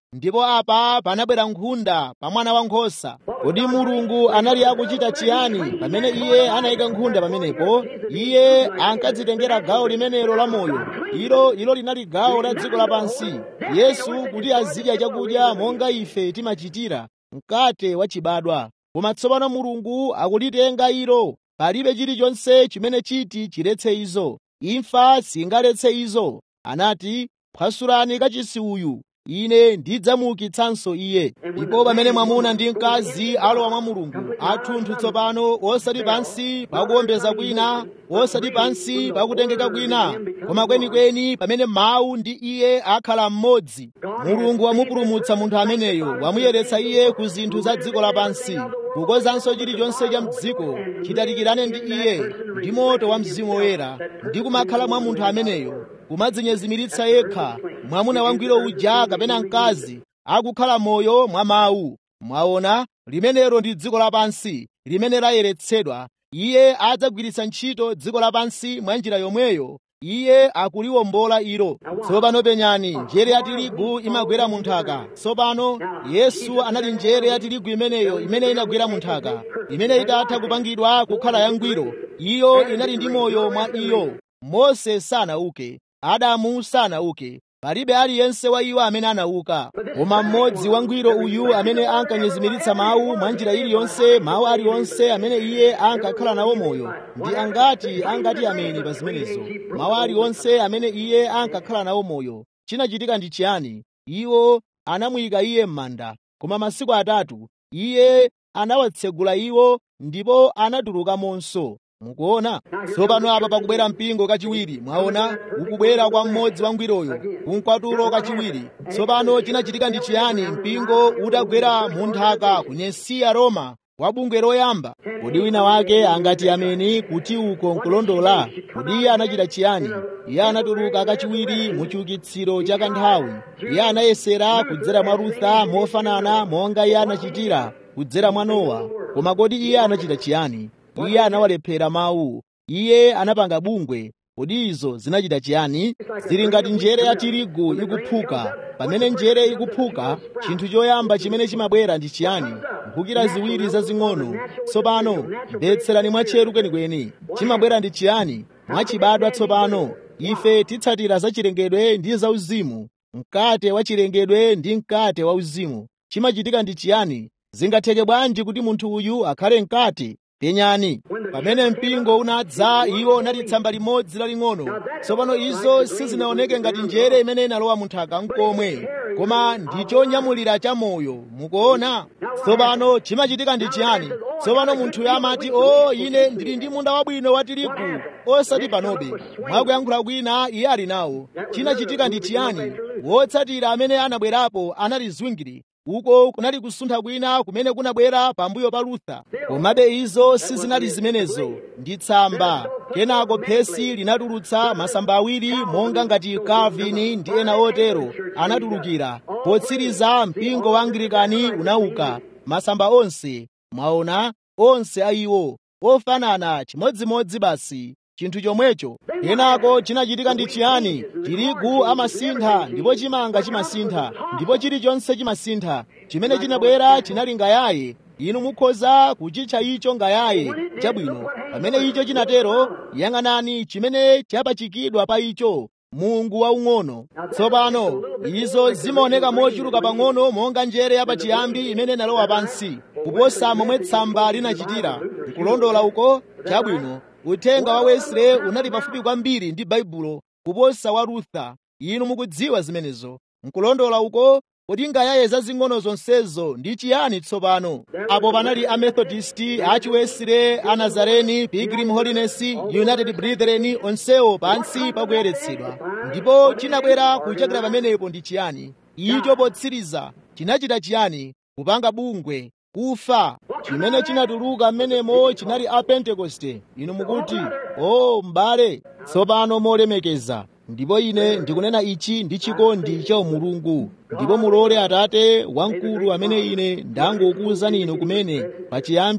[SPEAKER 1] ndipo apa panabwera nkhunda pa mwana wankhosa kodi mulungu anali akuchita chiyani pamene iye anayika nkhunda pamenepo iye ankadzitengera gawo limenelo la moyo ilo ilo linali gawo la dziko lapansi yesu kuti azidya chakudya monga ife timachitira mkate wachibadwa koma tsopano mulungu akulitenga ilo palibe chilichonse chimene chiti chiletse izo imfa singaletse izo anati phwasulani kachisi uyu ine ndidzamuukitsanso iye ndipo pamene mwamuna ndi mkazi alowa mwa mulungu athunthu tsopano osati pansi pakuwombeza kwina osati pansi pakutengeka kwina koma kwenikweni pamene mawu ndi iye akhala mmodzi mulungu wamupulumutsa munthu ameneyo wamuyeretsa iye ku zinthu za dziko lapansi kukozanso chilichonse cha mdziko chitalikirane ndi iye ndi moto wa mzimu woyera ndi kumakhala mwa munthu ameneyo kumadzinyezimiritsa yekha mwamuna wangwiro uja kapena mkazi akukhala moyo mwa mawu mwaona limenelo ndi dziko lapansi limene layeretsedwa iye adzagwiritsa ntchito dziko lapansi mwa njira yomweyo iye akuliwombola ilo tsopano penyani njere ya tirigu imagwera mu nthaka tsopano yesu anali njere ya tirigu imeneyo imene inagwera mu nthaka imene itatha kupangidwa kukhala yangwiro iyo inali ndi moyo mwa iyo mose sanauke adamu sanauke palibe aliyense wa iwo amene anauka koma mmodzi wangwiro uyu amene ankanyezimiritsa mawu mwa njira iliyonse mawu aliwonse amene iye ankakhala nawo moyo ndi angati angati ameni pa zimenezo mawu aliwonse amene iye ankakhala nawo moyo chinachitika ndi chiyani iwo anamuyika iye m'manda koma masiku atatu iye anawatsegula iwo ndipo anatulukamonso mukuona tsopano apa pakubwera mpingo kachiwiri mwaona ukubwera kwa mmodzi wangwiroyo kumkwatulo kachiwiri tsopano chinachitika ndi chiyani mpingo utagwera mu nthaka ku Nesiya Roma wa bungwe loyamba kodi wina wake angati ameni kuti uko nkulondola kodi iye anachita chiyani iye anatuluka kachiwiri mu chiukitsiro cha kanthawi iye anayesera kudzera mwa rutha mofanana monga iye anachitira kudzera mwa nowa koma kodi iye anachita chiyani iye anawalephera mawu iye anapanga bungwe kodi izo zinachita chiyani zili ngati njere ya tirigu ikuphuka pamene njere ikuphuka chinthu choyamba chimene chimabwera ndi chiyani mphukira ziwiri zazing'ono tsopano mvetserani mwatcheru kwenikweni chimabwera ndi chiyani mwachibadwa tsopano ife titsatira za chilengedwe ndi zauzimu mkate wa chilengedwe ndi mkate wauzimu chimachitika ndi chiyani zingatheke bwanji kuti munthu uyu akhale mkate penyani pamene mpingo unadza iwo unali tsamba limodzi laling'ono tsopano izo sizinaoneke ngati njere imene inalowa munthaka nkomwe koma ndi chonyamulira cha moyo mukuona tsopano chimachitika ndi chiyani tsopano munthuyo amati o ine ndili ndi munda wabwino wa tirigu osati panobe mwakuyankhula kwina iye ali nawo chinachitika ndi chiyani wotsatira amene anabwerapo anali zwingiri uko kunali kusuntha kwina kumene kunabwera pambuyo pa lutha komabe izo sizinali zimenezo ndi tsamba kenako phesi linatulutsa masamba awiri monga ngati calvin ndi ena otero anatulukira potsiriza mpingo wa anglikani unauka masamba onse mwaona onse a iwo ofanana chimodzimodzi basi chinthu chomwecho kenako chinachitika ndi chiyani tirigu amasintha ndipo chimanga chimasintha ndipo chilichonse chimasintha chimene chinabwera chinali ngayaye inu mukhoza kuchitcha icho ngayaye chabwino pamene icho chinatero yang'anani chimene chapachikidwa pa icho mungu waung'ono tsopano izo zimaoneka mochuluka pang'ono monga njere yapachiyambi imene inalowa pansi kuposa momwe tsamba linachitira nkulondola uko chabwino uthenga wa wesley unali pafupi kwambiri ndi baibulo kuposa wa rutha inu mukudziwa zimenezo nkulondola uko kodi ngayaye zazing'ono zonsezo ndi chiyani tsopano apo panali amethodisti achiwesley anazareni pilgrim holiness united brethren onsewo pansi pakuyeretsedwa ndipo chinabwera kuchokera pamenepo ndi chiyani icho potsiriza chinachita chiyani kupanga bungwe kufa chimene chinatuluka mmenemo chinali a pentekoste inu mukuti o m'bale tsopano molemekeza ndipo ine ndikunena ichi ndi chikondi cha mulungu ndipo mulole atate wamkulu amene ine ndangokuwuzani inu kumene pachiyambi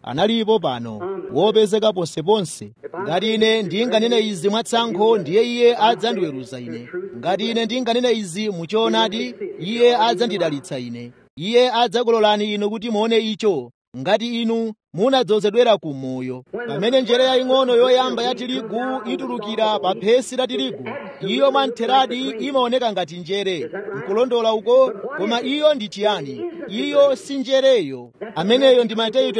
[SPEAKER 1] analipo pano wopezeka ponseponse ngati ine ndinganene izi mwatsankho ndiye iye adzandiweruza ine ngati ine ndinganene izi muchoonadi iye adzandidalitsa ine iye adzakulolani inu kuti muone icho ngati inu munadzozedwera ku moyo pamene njere yaying'ono yoyamba ya tirigu itulukira pa phesi la tirigu iyo mwamtheradi imaoneka ngati njere nkulondola uko koma iyo ndi chiyani iyo si njereyo ameneyo ndi mateyu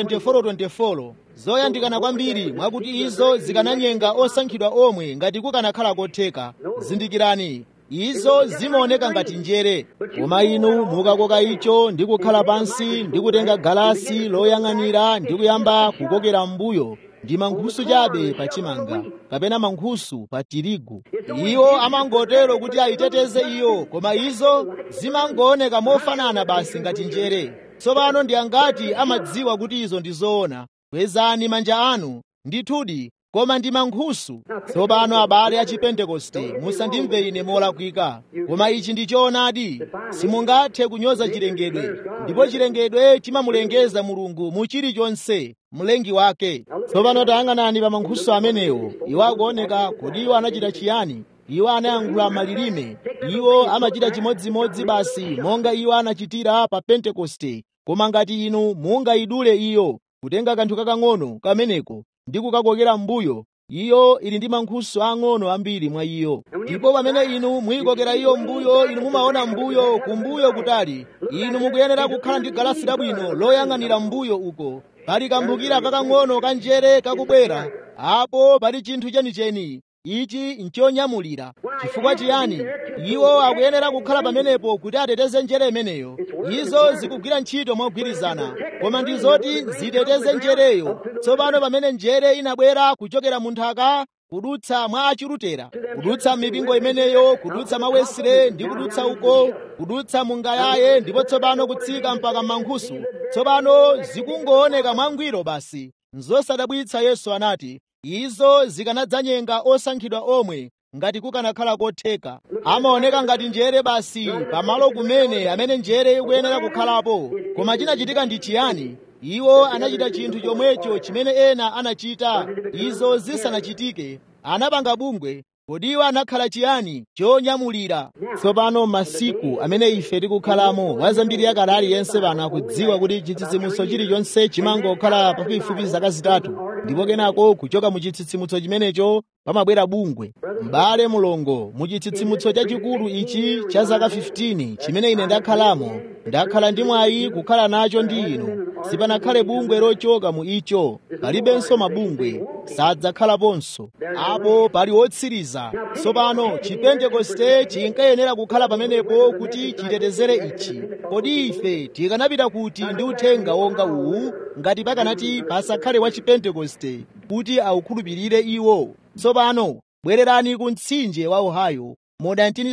[SPEAKER 1] 24:24 zoyandikana kwambiri mwakuti izo zikananyenga osankhidwa omwe ngati kukanakhala kotheka zindikirani izo zimaoneka ngati njere koma inu mukakoka icho ndi kukhala pansi ndi kutenga galasi loyang'anira ndi kuyamba kukokera m'mbuyo ndi mankhusu chabe pa chimanga kapena mankhusu pa tirigu iwo amangotero kuti ayiteteze iyo koma izo zimangooneka mofanana basi ngati njere tsopano ndi angati amadziwa kuti izo ndi zoona kwezani manja anu ndithudi koma ndi mankhusu tsopano abale a chipentekoste musandimve ine molakwika koma ichi ndi choonadi simungathe kunyoza chilengedwe ndipo chilengedwe chimamulengeza mulungu mu chilichonse mlengi wake tsopano tayang'anani pa mankhusu amenewo iwo akuoneka kuti iwo anachita chiyani iwo anayankhula malilime iwo amachita chimodzimodzi basi monga iwo anachitira pa pentekoste koma ngati inu mungayidule iyo kutenga kanthu kakang'ono kameneko ndi kukakokera m'mbuyo iyo ili ndi mankhusu ang'ono ambiri mwa iyo ndipo pamene inu muyikokera iyo m'mbuyo inu mumaona m'mbuyo kumbuyo kutali inu mukuyenera kukhala ndi galasi labwino loyang'anira m'mbuyo uko pali kamphukira kakang'ono kanjere kakubwera apo pali chinthu chenicheni ichi nchonyamulira chifukwa chiyani iwo akuyenera kukhala pamenepo kuti ateteze njere imeneyo izo zikugwira ntchito mogwirizana koma ndi zoti ziteteze njereyo tsopano pamene njere inabwera kuchokera mu nthaka kudutsa mwa achirutera kudutsa mipingo imeneyo kudutsa mawesire ndi kudutsa uko kudutsa mungayaye ndipo tsopano kutsika mpaka mankhusu tsopano zikungooneka mwangwiro basi nzosadabwitsa yesu anati izo zikanadzanyenga osankhidwa omwe ngati kukanakhala kotheka amaoneka ngati njere basi pamalo kumene amene njere ikuyenera kukhalapo koma chinachitika ndi chiyani iwo anachita chinthu chomwecho chimene ena anachita izo zisanachitike anapanga bungwe kodi iwo anakhala chiyani chonyamulira tsopano masiku amene ife tikukhalamo wazambiri yakale aliyense pano akudziwa kuti chitsitsimutso chilichonse chimangokhala pafupifupi zaka zitatu ndipo kenako kuchoka mu chitsitsimutso chimenecho pamabwera bungwe m'bale mulongo mu chitsitsimutso chachikulu ichi cha zaka 15 chimene ine ndakhalamo ndakhala ndi mwayi kukhala nacho ndi inu sipanakhale bungwe lochoka mu icho palibenso mabungwe sadzakhalaponso apo pali wotsiriza tsopano chipentekoste chinkayenera kukhala pamenepo kuti chitetezere ichi kodi ife tikanapita kuti ndi uthenga wonga uwu ngati pakanati pasakhale wa chipentekoste kuti awukhulupirire iwo tsopano bwererani ku mtsinje wa ohio mu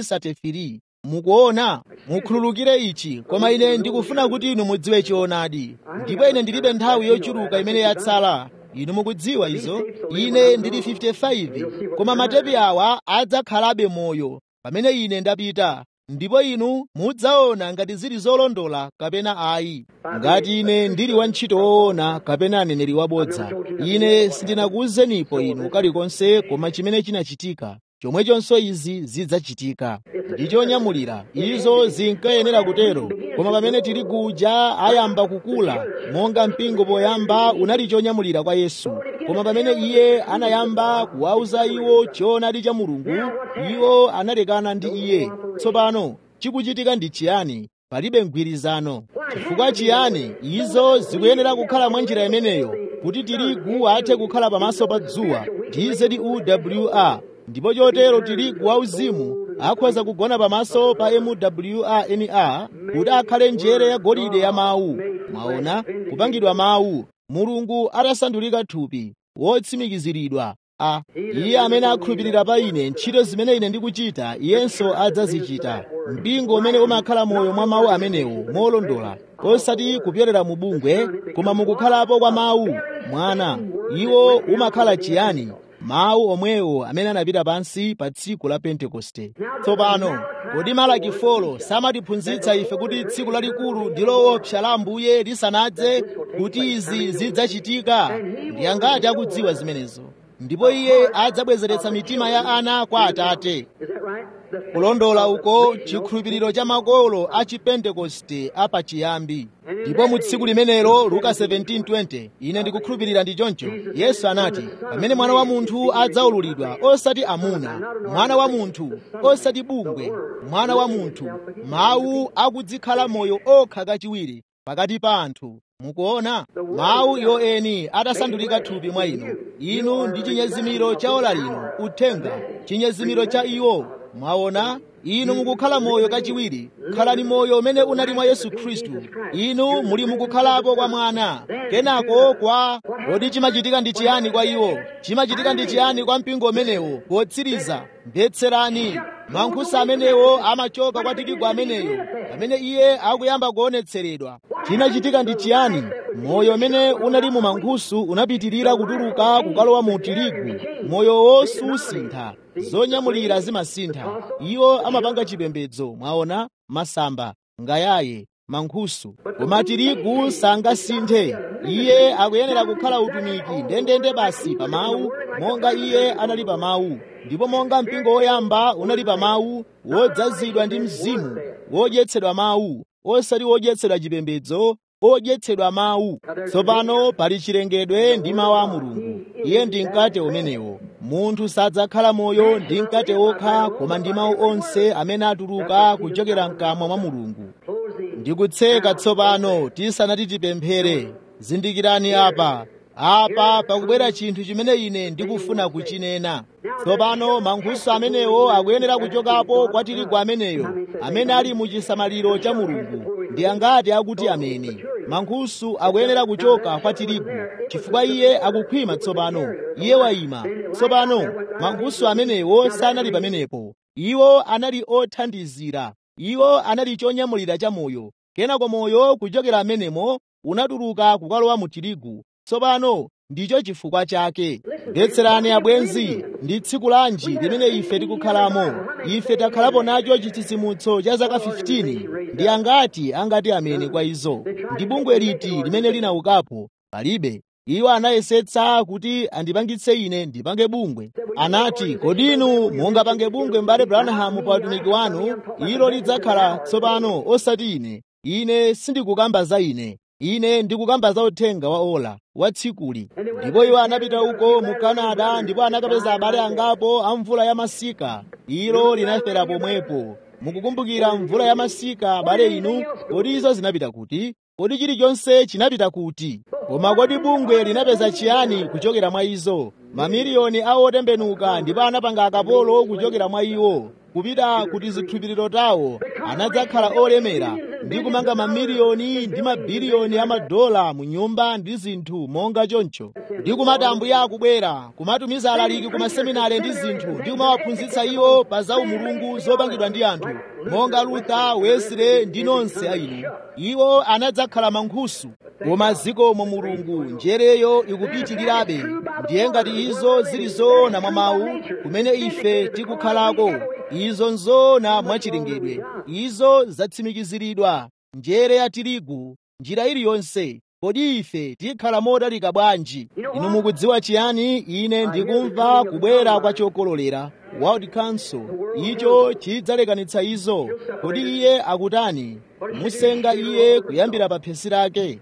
[SPEAKER 1] 1933 mukuona mukhululukire ichi koma ine ndikufuna kuti inu mudziwe choonadi ndipo ine ndilibe nthawi yochuluka imene yatsala inu mukudziwa izo ine ndili 55 koma matepi awa adzakhalabe moyo pamene ine ndapita ndipo inu mudzaona ngati zili zolondola kapena ayi ngati ine ndili wantchito woona kapena aneneri wabodza ine sindinakuwuzenipo inu kalikonse koma chimene chinachitika chomwechonso izi zidzachitika ndi chonyamulira izo zinkayenera kutero koma pamene tirigu uja ayamba kukula monga mpingo poyamba unali chonyamulira kwa yesu koma pamene iye anayamba kuwauza iwo choonadi cha mulungu iwo analekana ndi iye tsopano chikuchitika ndi chiyani palibe mgwirizano chifukwa chiyani izo zikuyenera kukhala mwa njira imeneyo kuti tirigu athe kukhala pamaso pa dzuwa tzewr ndipo chotero tirigu wauzimu akhoza kugona pamaso pa mwrnr kuti akhale njere ya golide ya mawu mwaona kupangidwa mawu mulungu atasandulika thupi wotsimikiziridwa a iye amene akhulupirira pa ine ntchito zimene ine ndikuchita iyenso adzazichita mpingo umene umakhala moyo mwa mawu amenewo molondola osati kupyolera mu bungwe koma mukukhalapo kwa mawu mwana iwo umakhala chiyani mawu omwewo amene anapita pansi pa tsiku la pentekoste tsopano kodi malaki folo samatiphunzitsa ife kuti tsiku lalikulu ndi loopsa la ambuye lisanadze kuti izi zidzachitika ndi angati akudziwa zimenezo ndipo iye adzabwezeretsa mitima ya ana kwa atate kulondola uko chikhulupiriro cha makolo a chipentekoste apachiyambi ndipo mu tsiku limenelo luka 17:20 ine ndikukhulupirira ndi choncho yesu anati pamene mwana wa munthu adzaululidwa osati amuna mwana wa munthu osati bungwe mwana wa munthu mawu akudzikhala moyo okha kachiwiri pakati pa anthu mukuona mawu iwo eni atasandulika thupi mwa inu inu ndi chinyezimiro cha ola lino uthenga chinyezimiro cha iwo mwaona inu mukukhala moyo kachiwiri khalani moyo umene unali mwa yesu khristu inu muli mukukhalapo kwa mwana kenako kwa kodi chimachitika ndi chiyani kwa iwo chimachitika ndi chiyani kwa mpingo umenewo potsiriza mvetserani mankhusa amenewo amachoka kwa tirigu ameneyo pamene iye akuyamba kuonetseredwa chinachitika ndi chiyani moyo umene unali mu mankhusu unapitirira kutuluka kukalowa mu tirigu moyowo susintha zonyamulira zimasintha iwo amapanga chipembedzo mwaona masamba ngayaye mankhusu koma tirigu sangasinthe iye akuyenera kukhala utumiki ndendende basi pa mawu monga iye anali pa mawu ndipo monga mpingo woyamba unali pa mawu wodzazidwa ndi mzimu wodyetsedwa mawu osati wodyetsedwa chipembedzo odyetsedwa mawu tsopano pali chilengedwe ndi mawu a mulungu iye ndi mkate umenewo munthu sadzakhala moyo ndi mkate wokha koma ndi mawu onse amene atuluka kuchokera mkamwa mwa mulungu ndikutseka tsopano tisanati tipemphere zindikirani apa apa pakubwera chinthu chimene ine ndikufuna kuchinena tsopano mankhusu amenewo akuyenera kuchokapo kwa tirigu ameneyo amene ali mu chisamaliro cha mulungu ndi angati akuti ameni mankhusu akuyenera kuchoka kwa tirigu chifukwa iye akukhwima tsopano iye wayima tsopano mankhusu amenewo sanali pamenepo iwo anali othandizira iwo anali chonyamulira cha moyo kenako moyo kuchokera amenemo unatuluka kukalowa mu tirigu tsopano ndicho chifukwa chake mvetserani abwenzi ndi tsiku lanji limene ife tikukhalamo ife takhalapo nacho chitsitsimutso cha zaka 15 ndi angati angati amene kwa izo ndi bungwe liti limene linaukapo palibe iwo anayesetsa kuti andipangitse ine ndipange bungwe anati kodi inu mungapange bungwe m'bale branham pa utumiki wanu ilo lidzakhala tsopano osati ine ine sindikukamba za ine ine ndikukamba za uthenga wa ola wa tsikuli ndipo iwo anapita uko mu kanada ndipo anakapeza abale angapo a mvula ya masika ilo linafera pomwepo mukukumbukira mvula ya masika abale inu kodi izo zinapita kuti kodi chilichonse chinapita kuti koma kodi bungwe linapeza chiyani kuchokera mwa izo mamiliyoni a otembenuka ndipo anapanga akapolo kuchokera mwa iwo kupita kuti zikhulupiriro tawo anadzakhala olemera ndi kumanga mamiliyoni ndi mabiliyoni a madola mu nyumba ndi zinthu monga choncho ndi kumati ambuye akubwera kumatumiza alaliki ku maseminari ndi zinthu ndi kumawaphunzitsa iwo pa za umulungu zopangidwa ndi anthu monga luther wesley ndi nonse a inu iwo anadzakhala mankhusu koma zikomo mulungu njereyo ikupitirirabe ndiye ngati izo zili zoona mwa mawu kumene ife tikukhalako izo nzoona mwachilengedwe izo zatsimikiziridwa njere ya tirigu njira iliyonse kodi ife tikhala modalika bwanji inu mukudziwa chiyani ine ndikumva kubwera kwa chokololera world council icho chidzalekanitsa izo kodi iye akutani musenga iye kuyambira pa phesi lake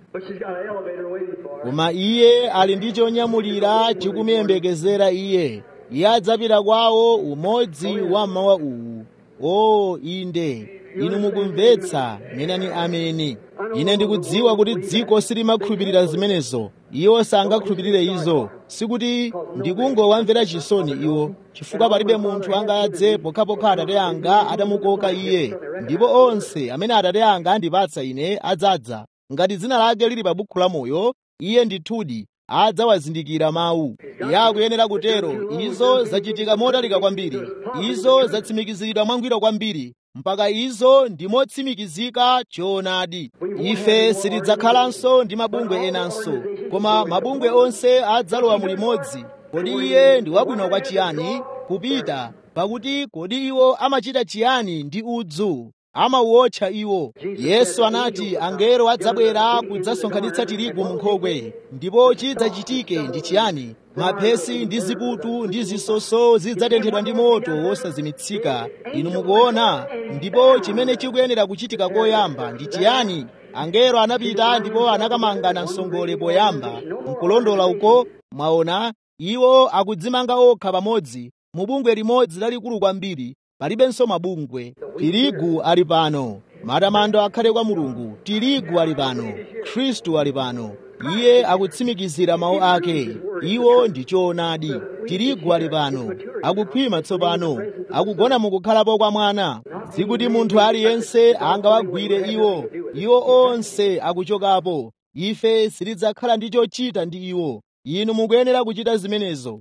[SPEAKER 1] koma iye ali ndi chonyamulira chikumuyembekezera iye iye adzapita kwawo umodzi wa mmawa uwu o inde inu mukumvetsa menani ameni ine ndikudziwa kuti dziko silimakhulupirira zimenezo iwo sangakhulupirire izo sikuti ndikungowamvera chisoni iwo chifukwa palibe munthu angadze pokhapokha atate anga atamukoka iye ndipo onse amene atate anga andipatsa ine adzadza ngati dzina lake lili pa bukhu la moyo iye ndithudi adzawazindikira mawu iye akuyenera kutero izo zachitika motalika kwambiri izo zatsimikiziridwa mwangwiro kwambiri mpaka izo ndi motsimikizika choonadi ife sitidzakhalanso ndi mabungwe enanso koma mabungwe onse adzalowa mulimodzi kodi iye ndi wabwino kwa chiyani kupita pakuti kodi iwo amachita chiyani ndi udzu amauwotcha iwo yesu anati angelo adzabwera kudzasonkhanitsa tirigu mu nkhokwe ndipo chidzachitike ndi chiyani maphesi ndi ziputu ndi zisoso zidzatenthedwa ndi moto wosazimitsika inu mukuona ndipo chimene chikuyenera kuchitika koyamba ndi chiyani angelo anapita ndipo anakamangana msongole poyamba mkulondola uko mwaona iwo akudzimanga okha pamodzi mu bungwe limodzi lalikulu kwambiri palibenso mabungwe tirigu ali pano matamando akhale kwa mulungu tirigu ali pano khristu ali pano iye akutsimikizira mawu ake iwo ndi choonadi tirigu ali pano akukhwima tsopano akugona mukukhalapo kwa mwana sikuti munthu aliyense angawagwire iwo iwo onse akuchokapo ife sitidzakhala ndi chochita ndi iwo inu mukuyenera kuchita zimenezo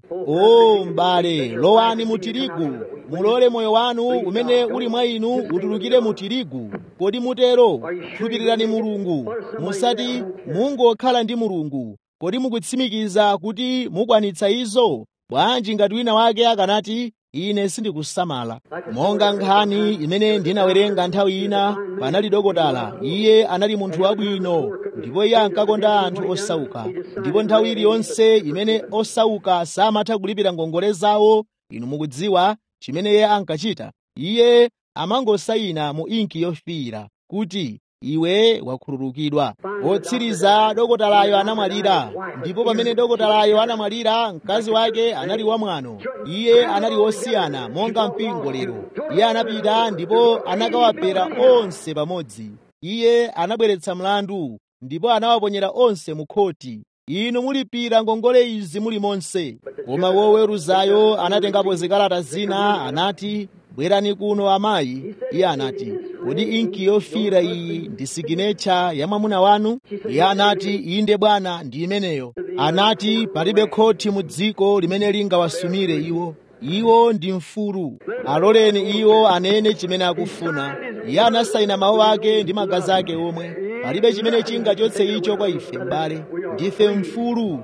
[SPEAKER 1] o m'bale lowani mu tirigu mulole moyo wanu umene uli mwa inu utulukire mu tirigu kodi mutero khulupirirani mulungu musati mungokhala ndi mulungu kodi mukutsimikiza kuti mukwanitsa izo bwanji ngati wina wake akanati ine sindikusamala monga nkhani imene ndinawerenga nthawi ina panali dokotala iye anali munthu wabwino ndipo iye ankakonda anthu osauka ndipo nthawi iliyonse imene osauka samatha kulipira ngongole zawo inu mukudziwa chimene iye ankachita iye amangosayina mu inki yofiira kuti iwe wakhululukidwa potsiriza dokotalayo anamwalira ndipo pamene dokotalayo anamwalira mkazi wake anali wamwano iye anali wosiyana monga mpingo lero iye anapita ndipo anakawapera onse pamodzi iye anabweretsa mlandu ndipo anawaponyera onse mu khoti inu mulipira ngongole izi muli monse koma woweruzayo anatengapo zikalata zina anati bwerani kuno amayi iye anati kodi inki yofiira iyi ndi siginecha ya mwamuna wanu iye anati inde bwana ndi imeneyo anati palibe khoti mu dziko limene lingawasumire iwo iwo ndi mfulu aloleni iwo anene chimene akufuna iye anasayina mawu ake ndi magazi ake omwe palibe chimene chingachotse icho kwa ife m'bale ndife mfulu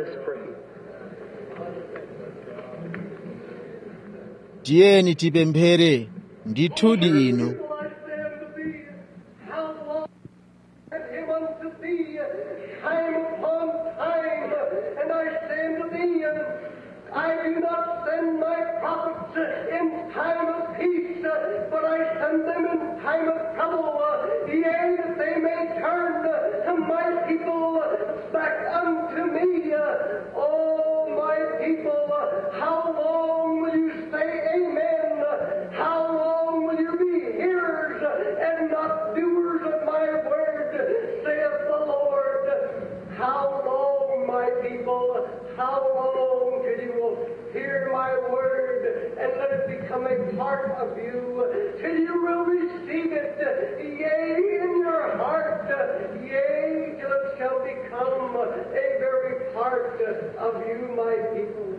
[SPEAKER 1] tiyeni tipemphere ndithudi inu
[SPEAKER 2] I do not send my prophets in time of peace, but I send them in time of trouble, yea, that they may turn to my people back unto me. Oh, my people, how long will you say amen? How long will you be hearers and not doers of my word, saith the Lord? How long, my people, how long till you will hear my word and let it become a part of you, till you will receive it, yea, in your heart, yea, till it shall become a very part of you, my people.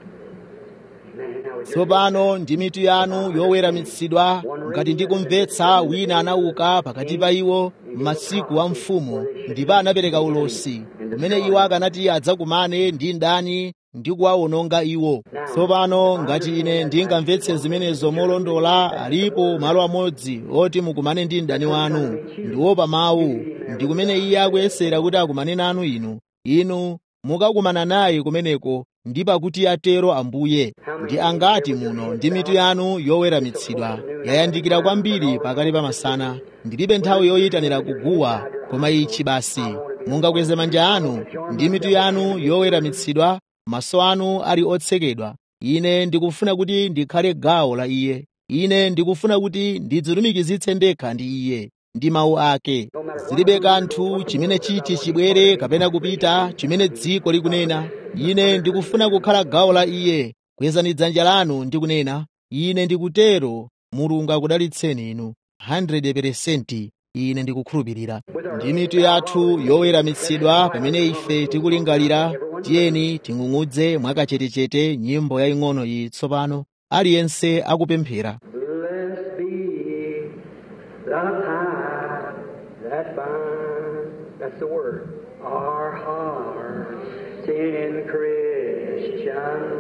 [SPEAKER 1] tsopano ndi mitu yanu yoweramitsidwa ngati ndikumvetsa wina anauka pakati pa iwo m'masiku a mfumu ndipo anapereka ulosi umene iwo akanati adzakumane ndi ndani ndi kuwawononga iwo tsopano ngati ine ndingamvetse zimenezo molondola alipo malo amodzi oti mukumane ndi mdani wanu ndiwo pa mawu ndi kumene iye akuyesera kuti akumane nanu inu inu mukakumana naye kumeneko ndi pakuti atero ambuye ndi angati muno ndi mitu yanu yoweramitsidwa yayandikira kwambiri pakati pa masana ndilibe nthawi yoyitanira kuguwa koma ichi basi mungakweze manja anu ndi mitu yanu yoweramitsidwa maso anu ali otsekedwa ine ndikufuna kuti ndikhale gawo la iye ine ndikufuna kuti ndidzilumikizitse ndekha ndi iye ndi mawu ake zilibe kanthu chimene chiti chibwere kapena kupita chimene dziko likunena ine ndikufuna kukhala gawo la iye kwezani dzanja lanu ndi kunena ine ndikutero mulungu akudalitseni inu 100% ine ndikukhulupirira ndi mitu yathu yoweramitsidwa pamene ife tikulingalira tiyeni ting'ung'udze mwakachetechete nyimbo yaying'ono iyi tsopano aliyense akupemphera
[SPEAKER 2] Blessed be the tie that binds, that's the word, our hearts in Christian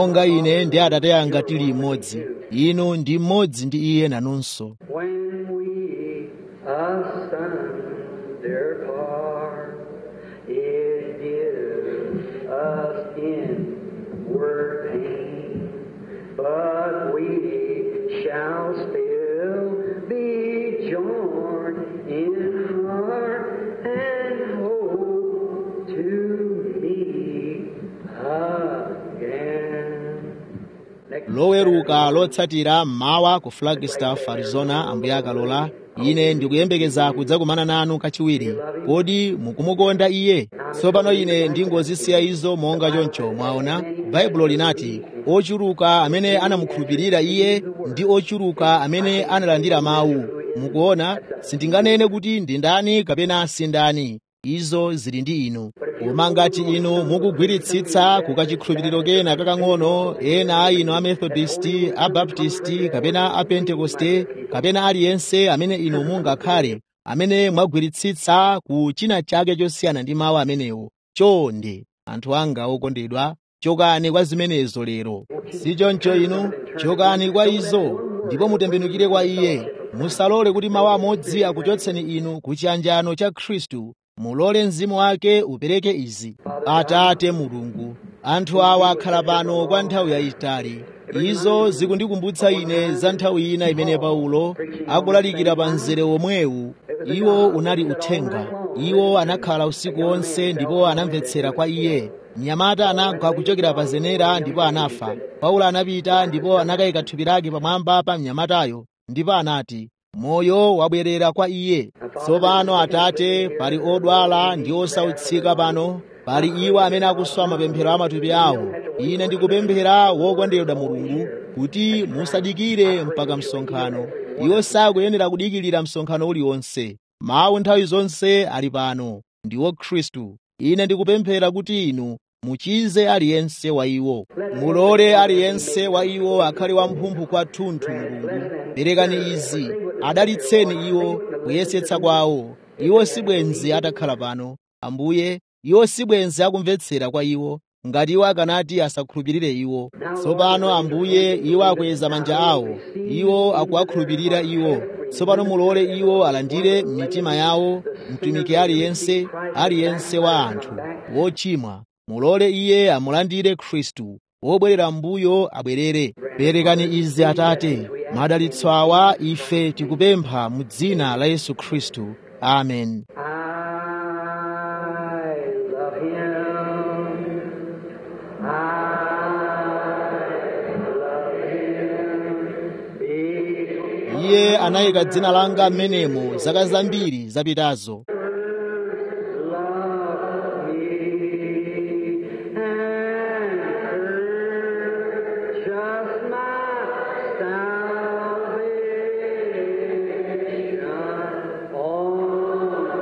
[SPEAKER 1] monga ine ndi atate anga tili mmodzi inu ndi mmodzi ndi iye nanunso
[SPEAKER 2] When we asunder part, it gives us inward pain, but we shall still be joined in heart and hope to meet again. Next
[SPEAKER 1] loweruka lotsatira mmawa ku flagstaff arizona ambuye akalola ine ndikuyembekeza kudzakumana nanu kachiwiri kodi mukumukonda iye tsopano ine ndingozisiya izo monga choncho mwaona baibulo linati ochuluka amene anamukhulupirira iye ndi ochuluka amene analandira mawu mukuona sindinganene kuti ndi ndani kapena si ndani izo zili ndi inu koma ngati inu mukugwiritsitsa kukachikhulupiriro kena kakang'ono ena a inu a methodisti a baptisti kapena a pentekoste kapena aliyense amene inu mungakhale amene mwagwiritsitsa ku china chake chosiyana ndi mawu amenewo chonde anthu anga okondedwa chokani kwa zimenezo lero si choncho inu chokani kwa izo ndipo mutembenukire kwa iye musalole kuti mawu amodzi akuchotseni inu ku chiyanjano cha khristu mulole mzimu wake upereke izi atate mulungu anthu awa akhala pano kwa nthawi yayitali izo zikundikumbutsa ine za nthawi ina imene paulo akulalikira pa mzere omwewu iwo unali uthenga iwo anakhala usiku wonse ndipo anamvetsera kwa iye mnyamata anagwa kuchokera pa zenera ndipo anafa paulo anapita ndipo anakayika thupi lake pamwamba pa mnyamatayo ndipo anati moyo wabwerera kwa iye tsopano atate pali odwala ndi osautsika pano pali iwo amene akuswa mapemphero a matupi awo ine ndikupemphera wokondedwa mulungu kuti musadikire mpaka msonkhano iwo sakuyenera kudikirira msonkhano uliwonse mawu nthawi zonse ali pano ndiwo khristu ine ndikupemphera kuti inu muchize aliyense wa iwo mulole aliyense wa iwo akhale wamphumphu kwathunthu mulungu perekani izi adalitseni iwo kuyesetsa kwawo iwo sibwenzi atakhala pano ambuye iwo sibwenzi akumvetsera kwa iwo ngati iwo akanati asakhulupirire iwo tsopano ambuye iwo akweza manja awo iwo akuwakhulupirira iwo tsopano mulole iwo alandire mitima yawo mtumiki aliyense aliyense wa anthu wochimwa mulole iye amulandire khristu wobwerera mbuyo abwerere perekani izi atate madalitso awa ife tikupempha mu dzina la yesu khristu amen
[SPEAKER 2] I love him. I love him.
[SPEAKER 1] iye anayika dzina langa m'menemo zaka zambiri zapitazo
[SPEAKER 2] Love me and purchase my salvation on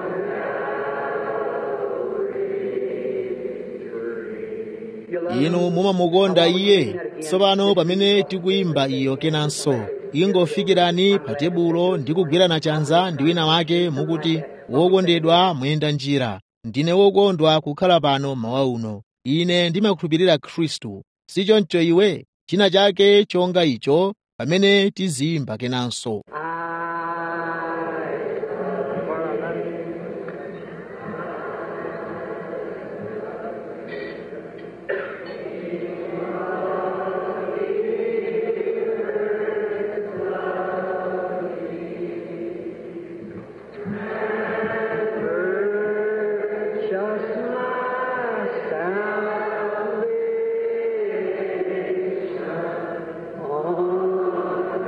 [SPEAKER 1] inu mumamukonda iye tsopano pamene tikuyimba iyo kenanso ingofikirani pa tebulo ndi kugwirana chanza ndi wina wake mukuti wokondedwa muyenda njira ndine wokondwa kukhala pano mawa uno ine ndimakhulupirira khristu sichoncho iwe china chake chonga icho pamene tiziyimba kenanso
[SPEAKER 2] Just my salvation on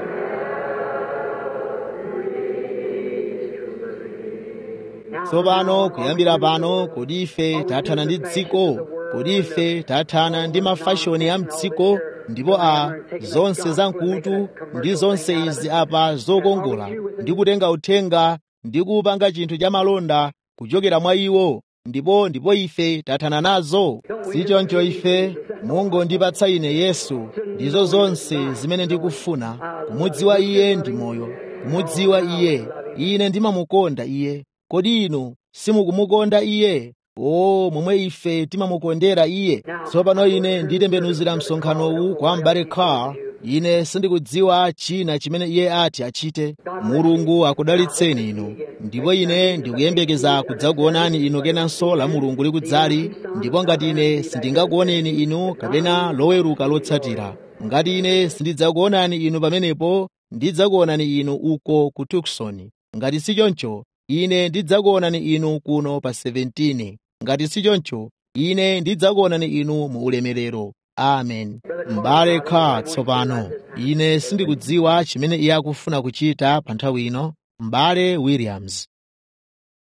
[SPEAKER 1] tsopano kuyambira pano kodi ife tathana ndi dziko kodi ife tathana ndi mafashoni a mdziko ndipo a zonse zamkutu ndi zonse izi apa zokongola ndi kutenga uthenga ndi kupanga chinthu cha malonda kuchokera mwa iwo ndipo ndipo ife tathana nazo sichoncho ife mungondipatsa ine yesu ndizo zonse zimene ndikufuna kumudziwa iye ndi moyo kumudziwa iye ine ndimamukonda iye kodi inu simukumukonda iye o momwe ife timamukondera iye tsopano ine nditembenuzira msonkhanowu kwa m'bale carr ine sindikudziwa china chimene iye ati achite mulungu akudalitseni inu ndipo ine ndikuyembekeza kudzakuonani inu kenanso la mulungu likudzali ndipo ngati ine sindingakuoneni inu kapena loweruka lotsatira ngati ine sindidzakuonani inu pamenepo ndidzakuonani inu uko ku tucson ngati si choncho ine ndidzakuonani inu kuno pa 17 ngati si choncho ine ndidzakuonani inu mu ulemerero amen m'bale kha tsopano ine sindikudziwa chimene iye akufuna kuchita pa nthawi ino m'bale williams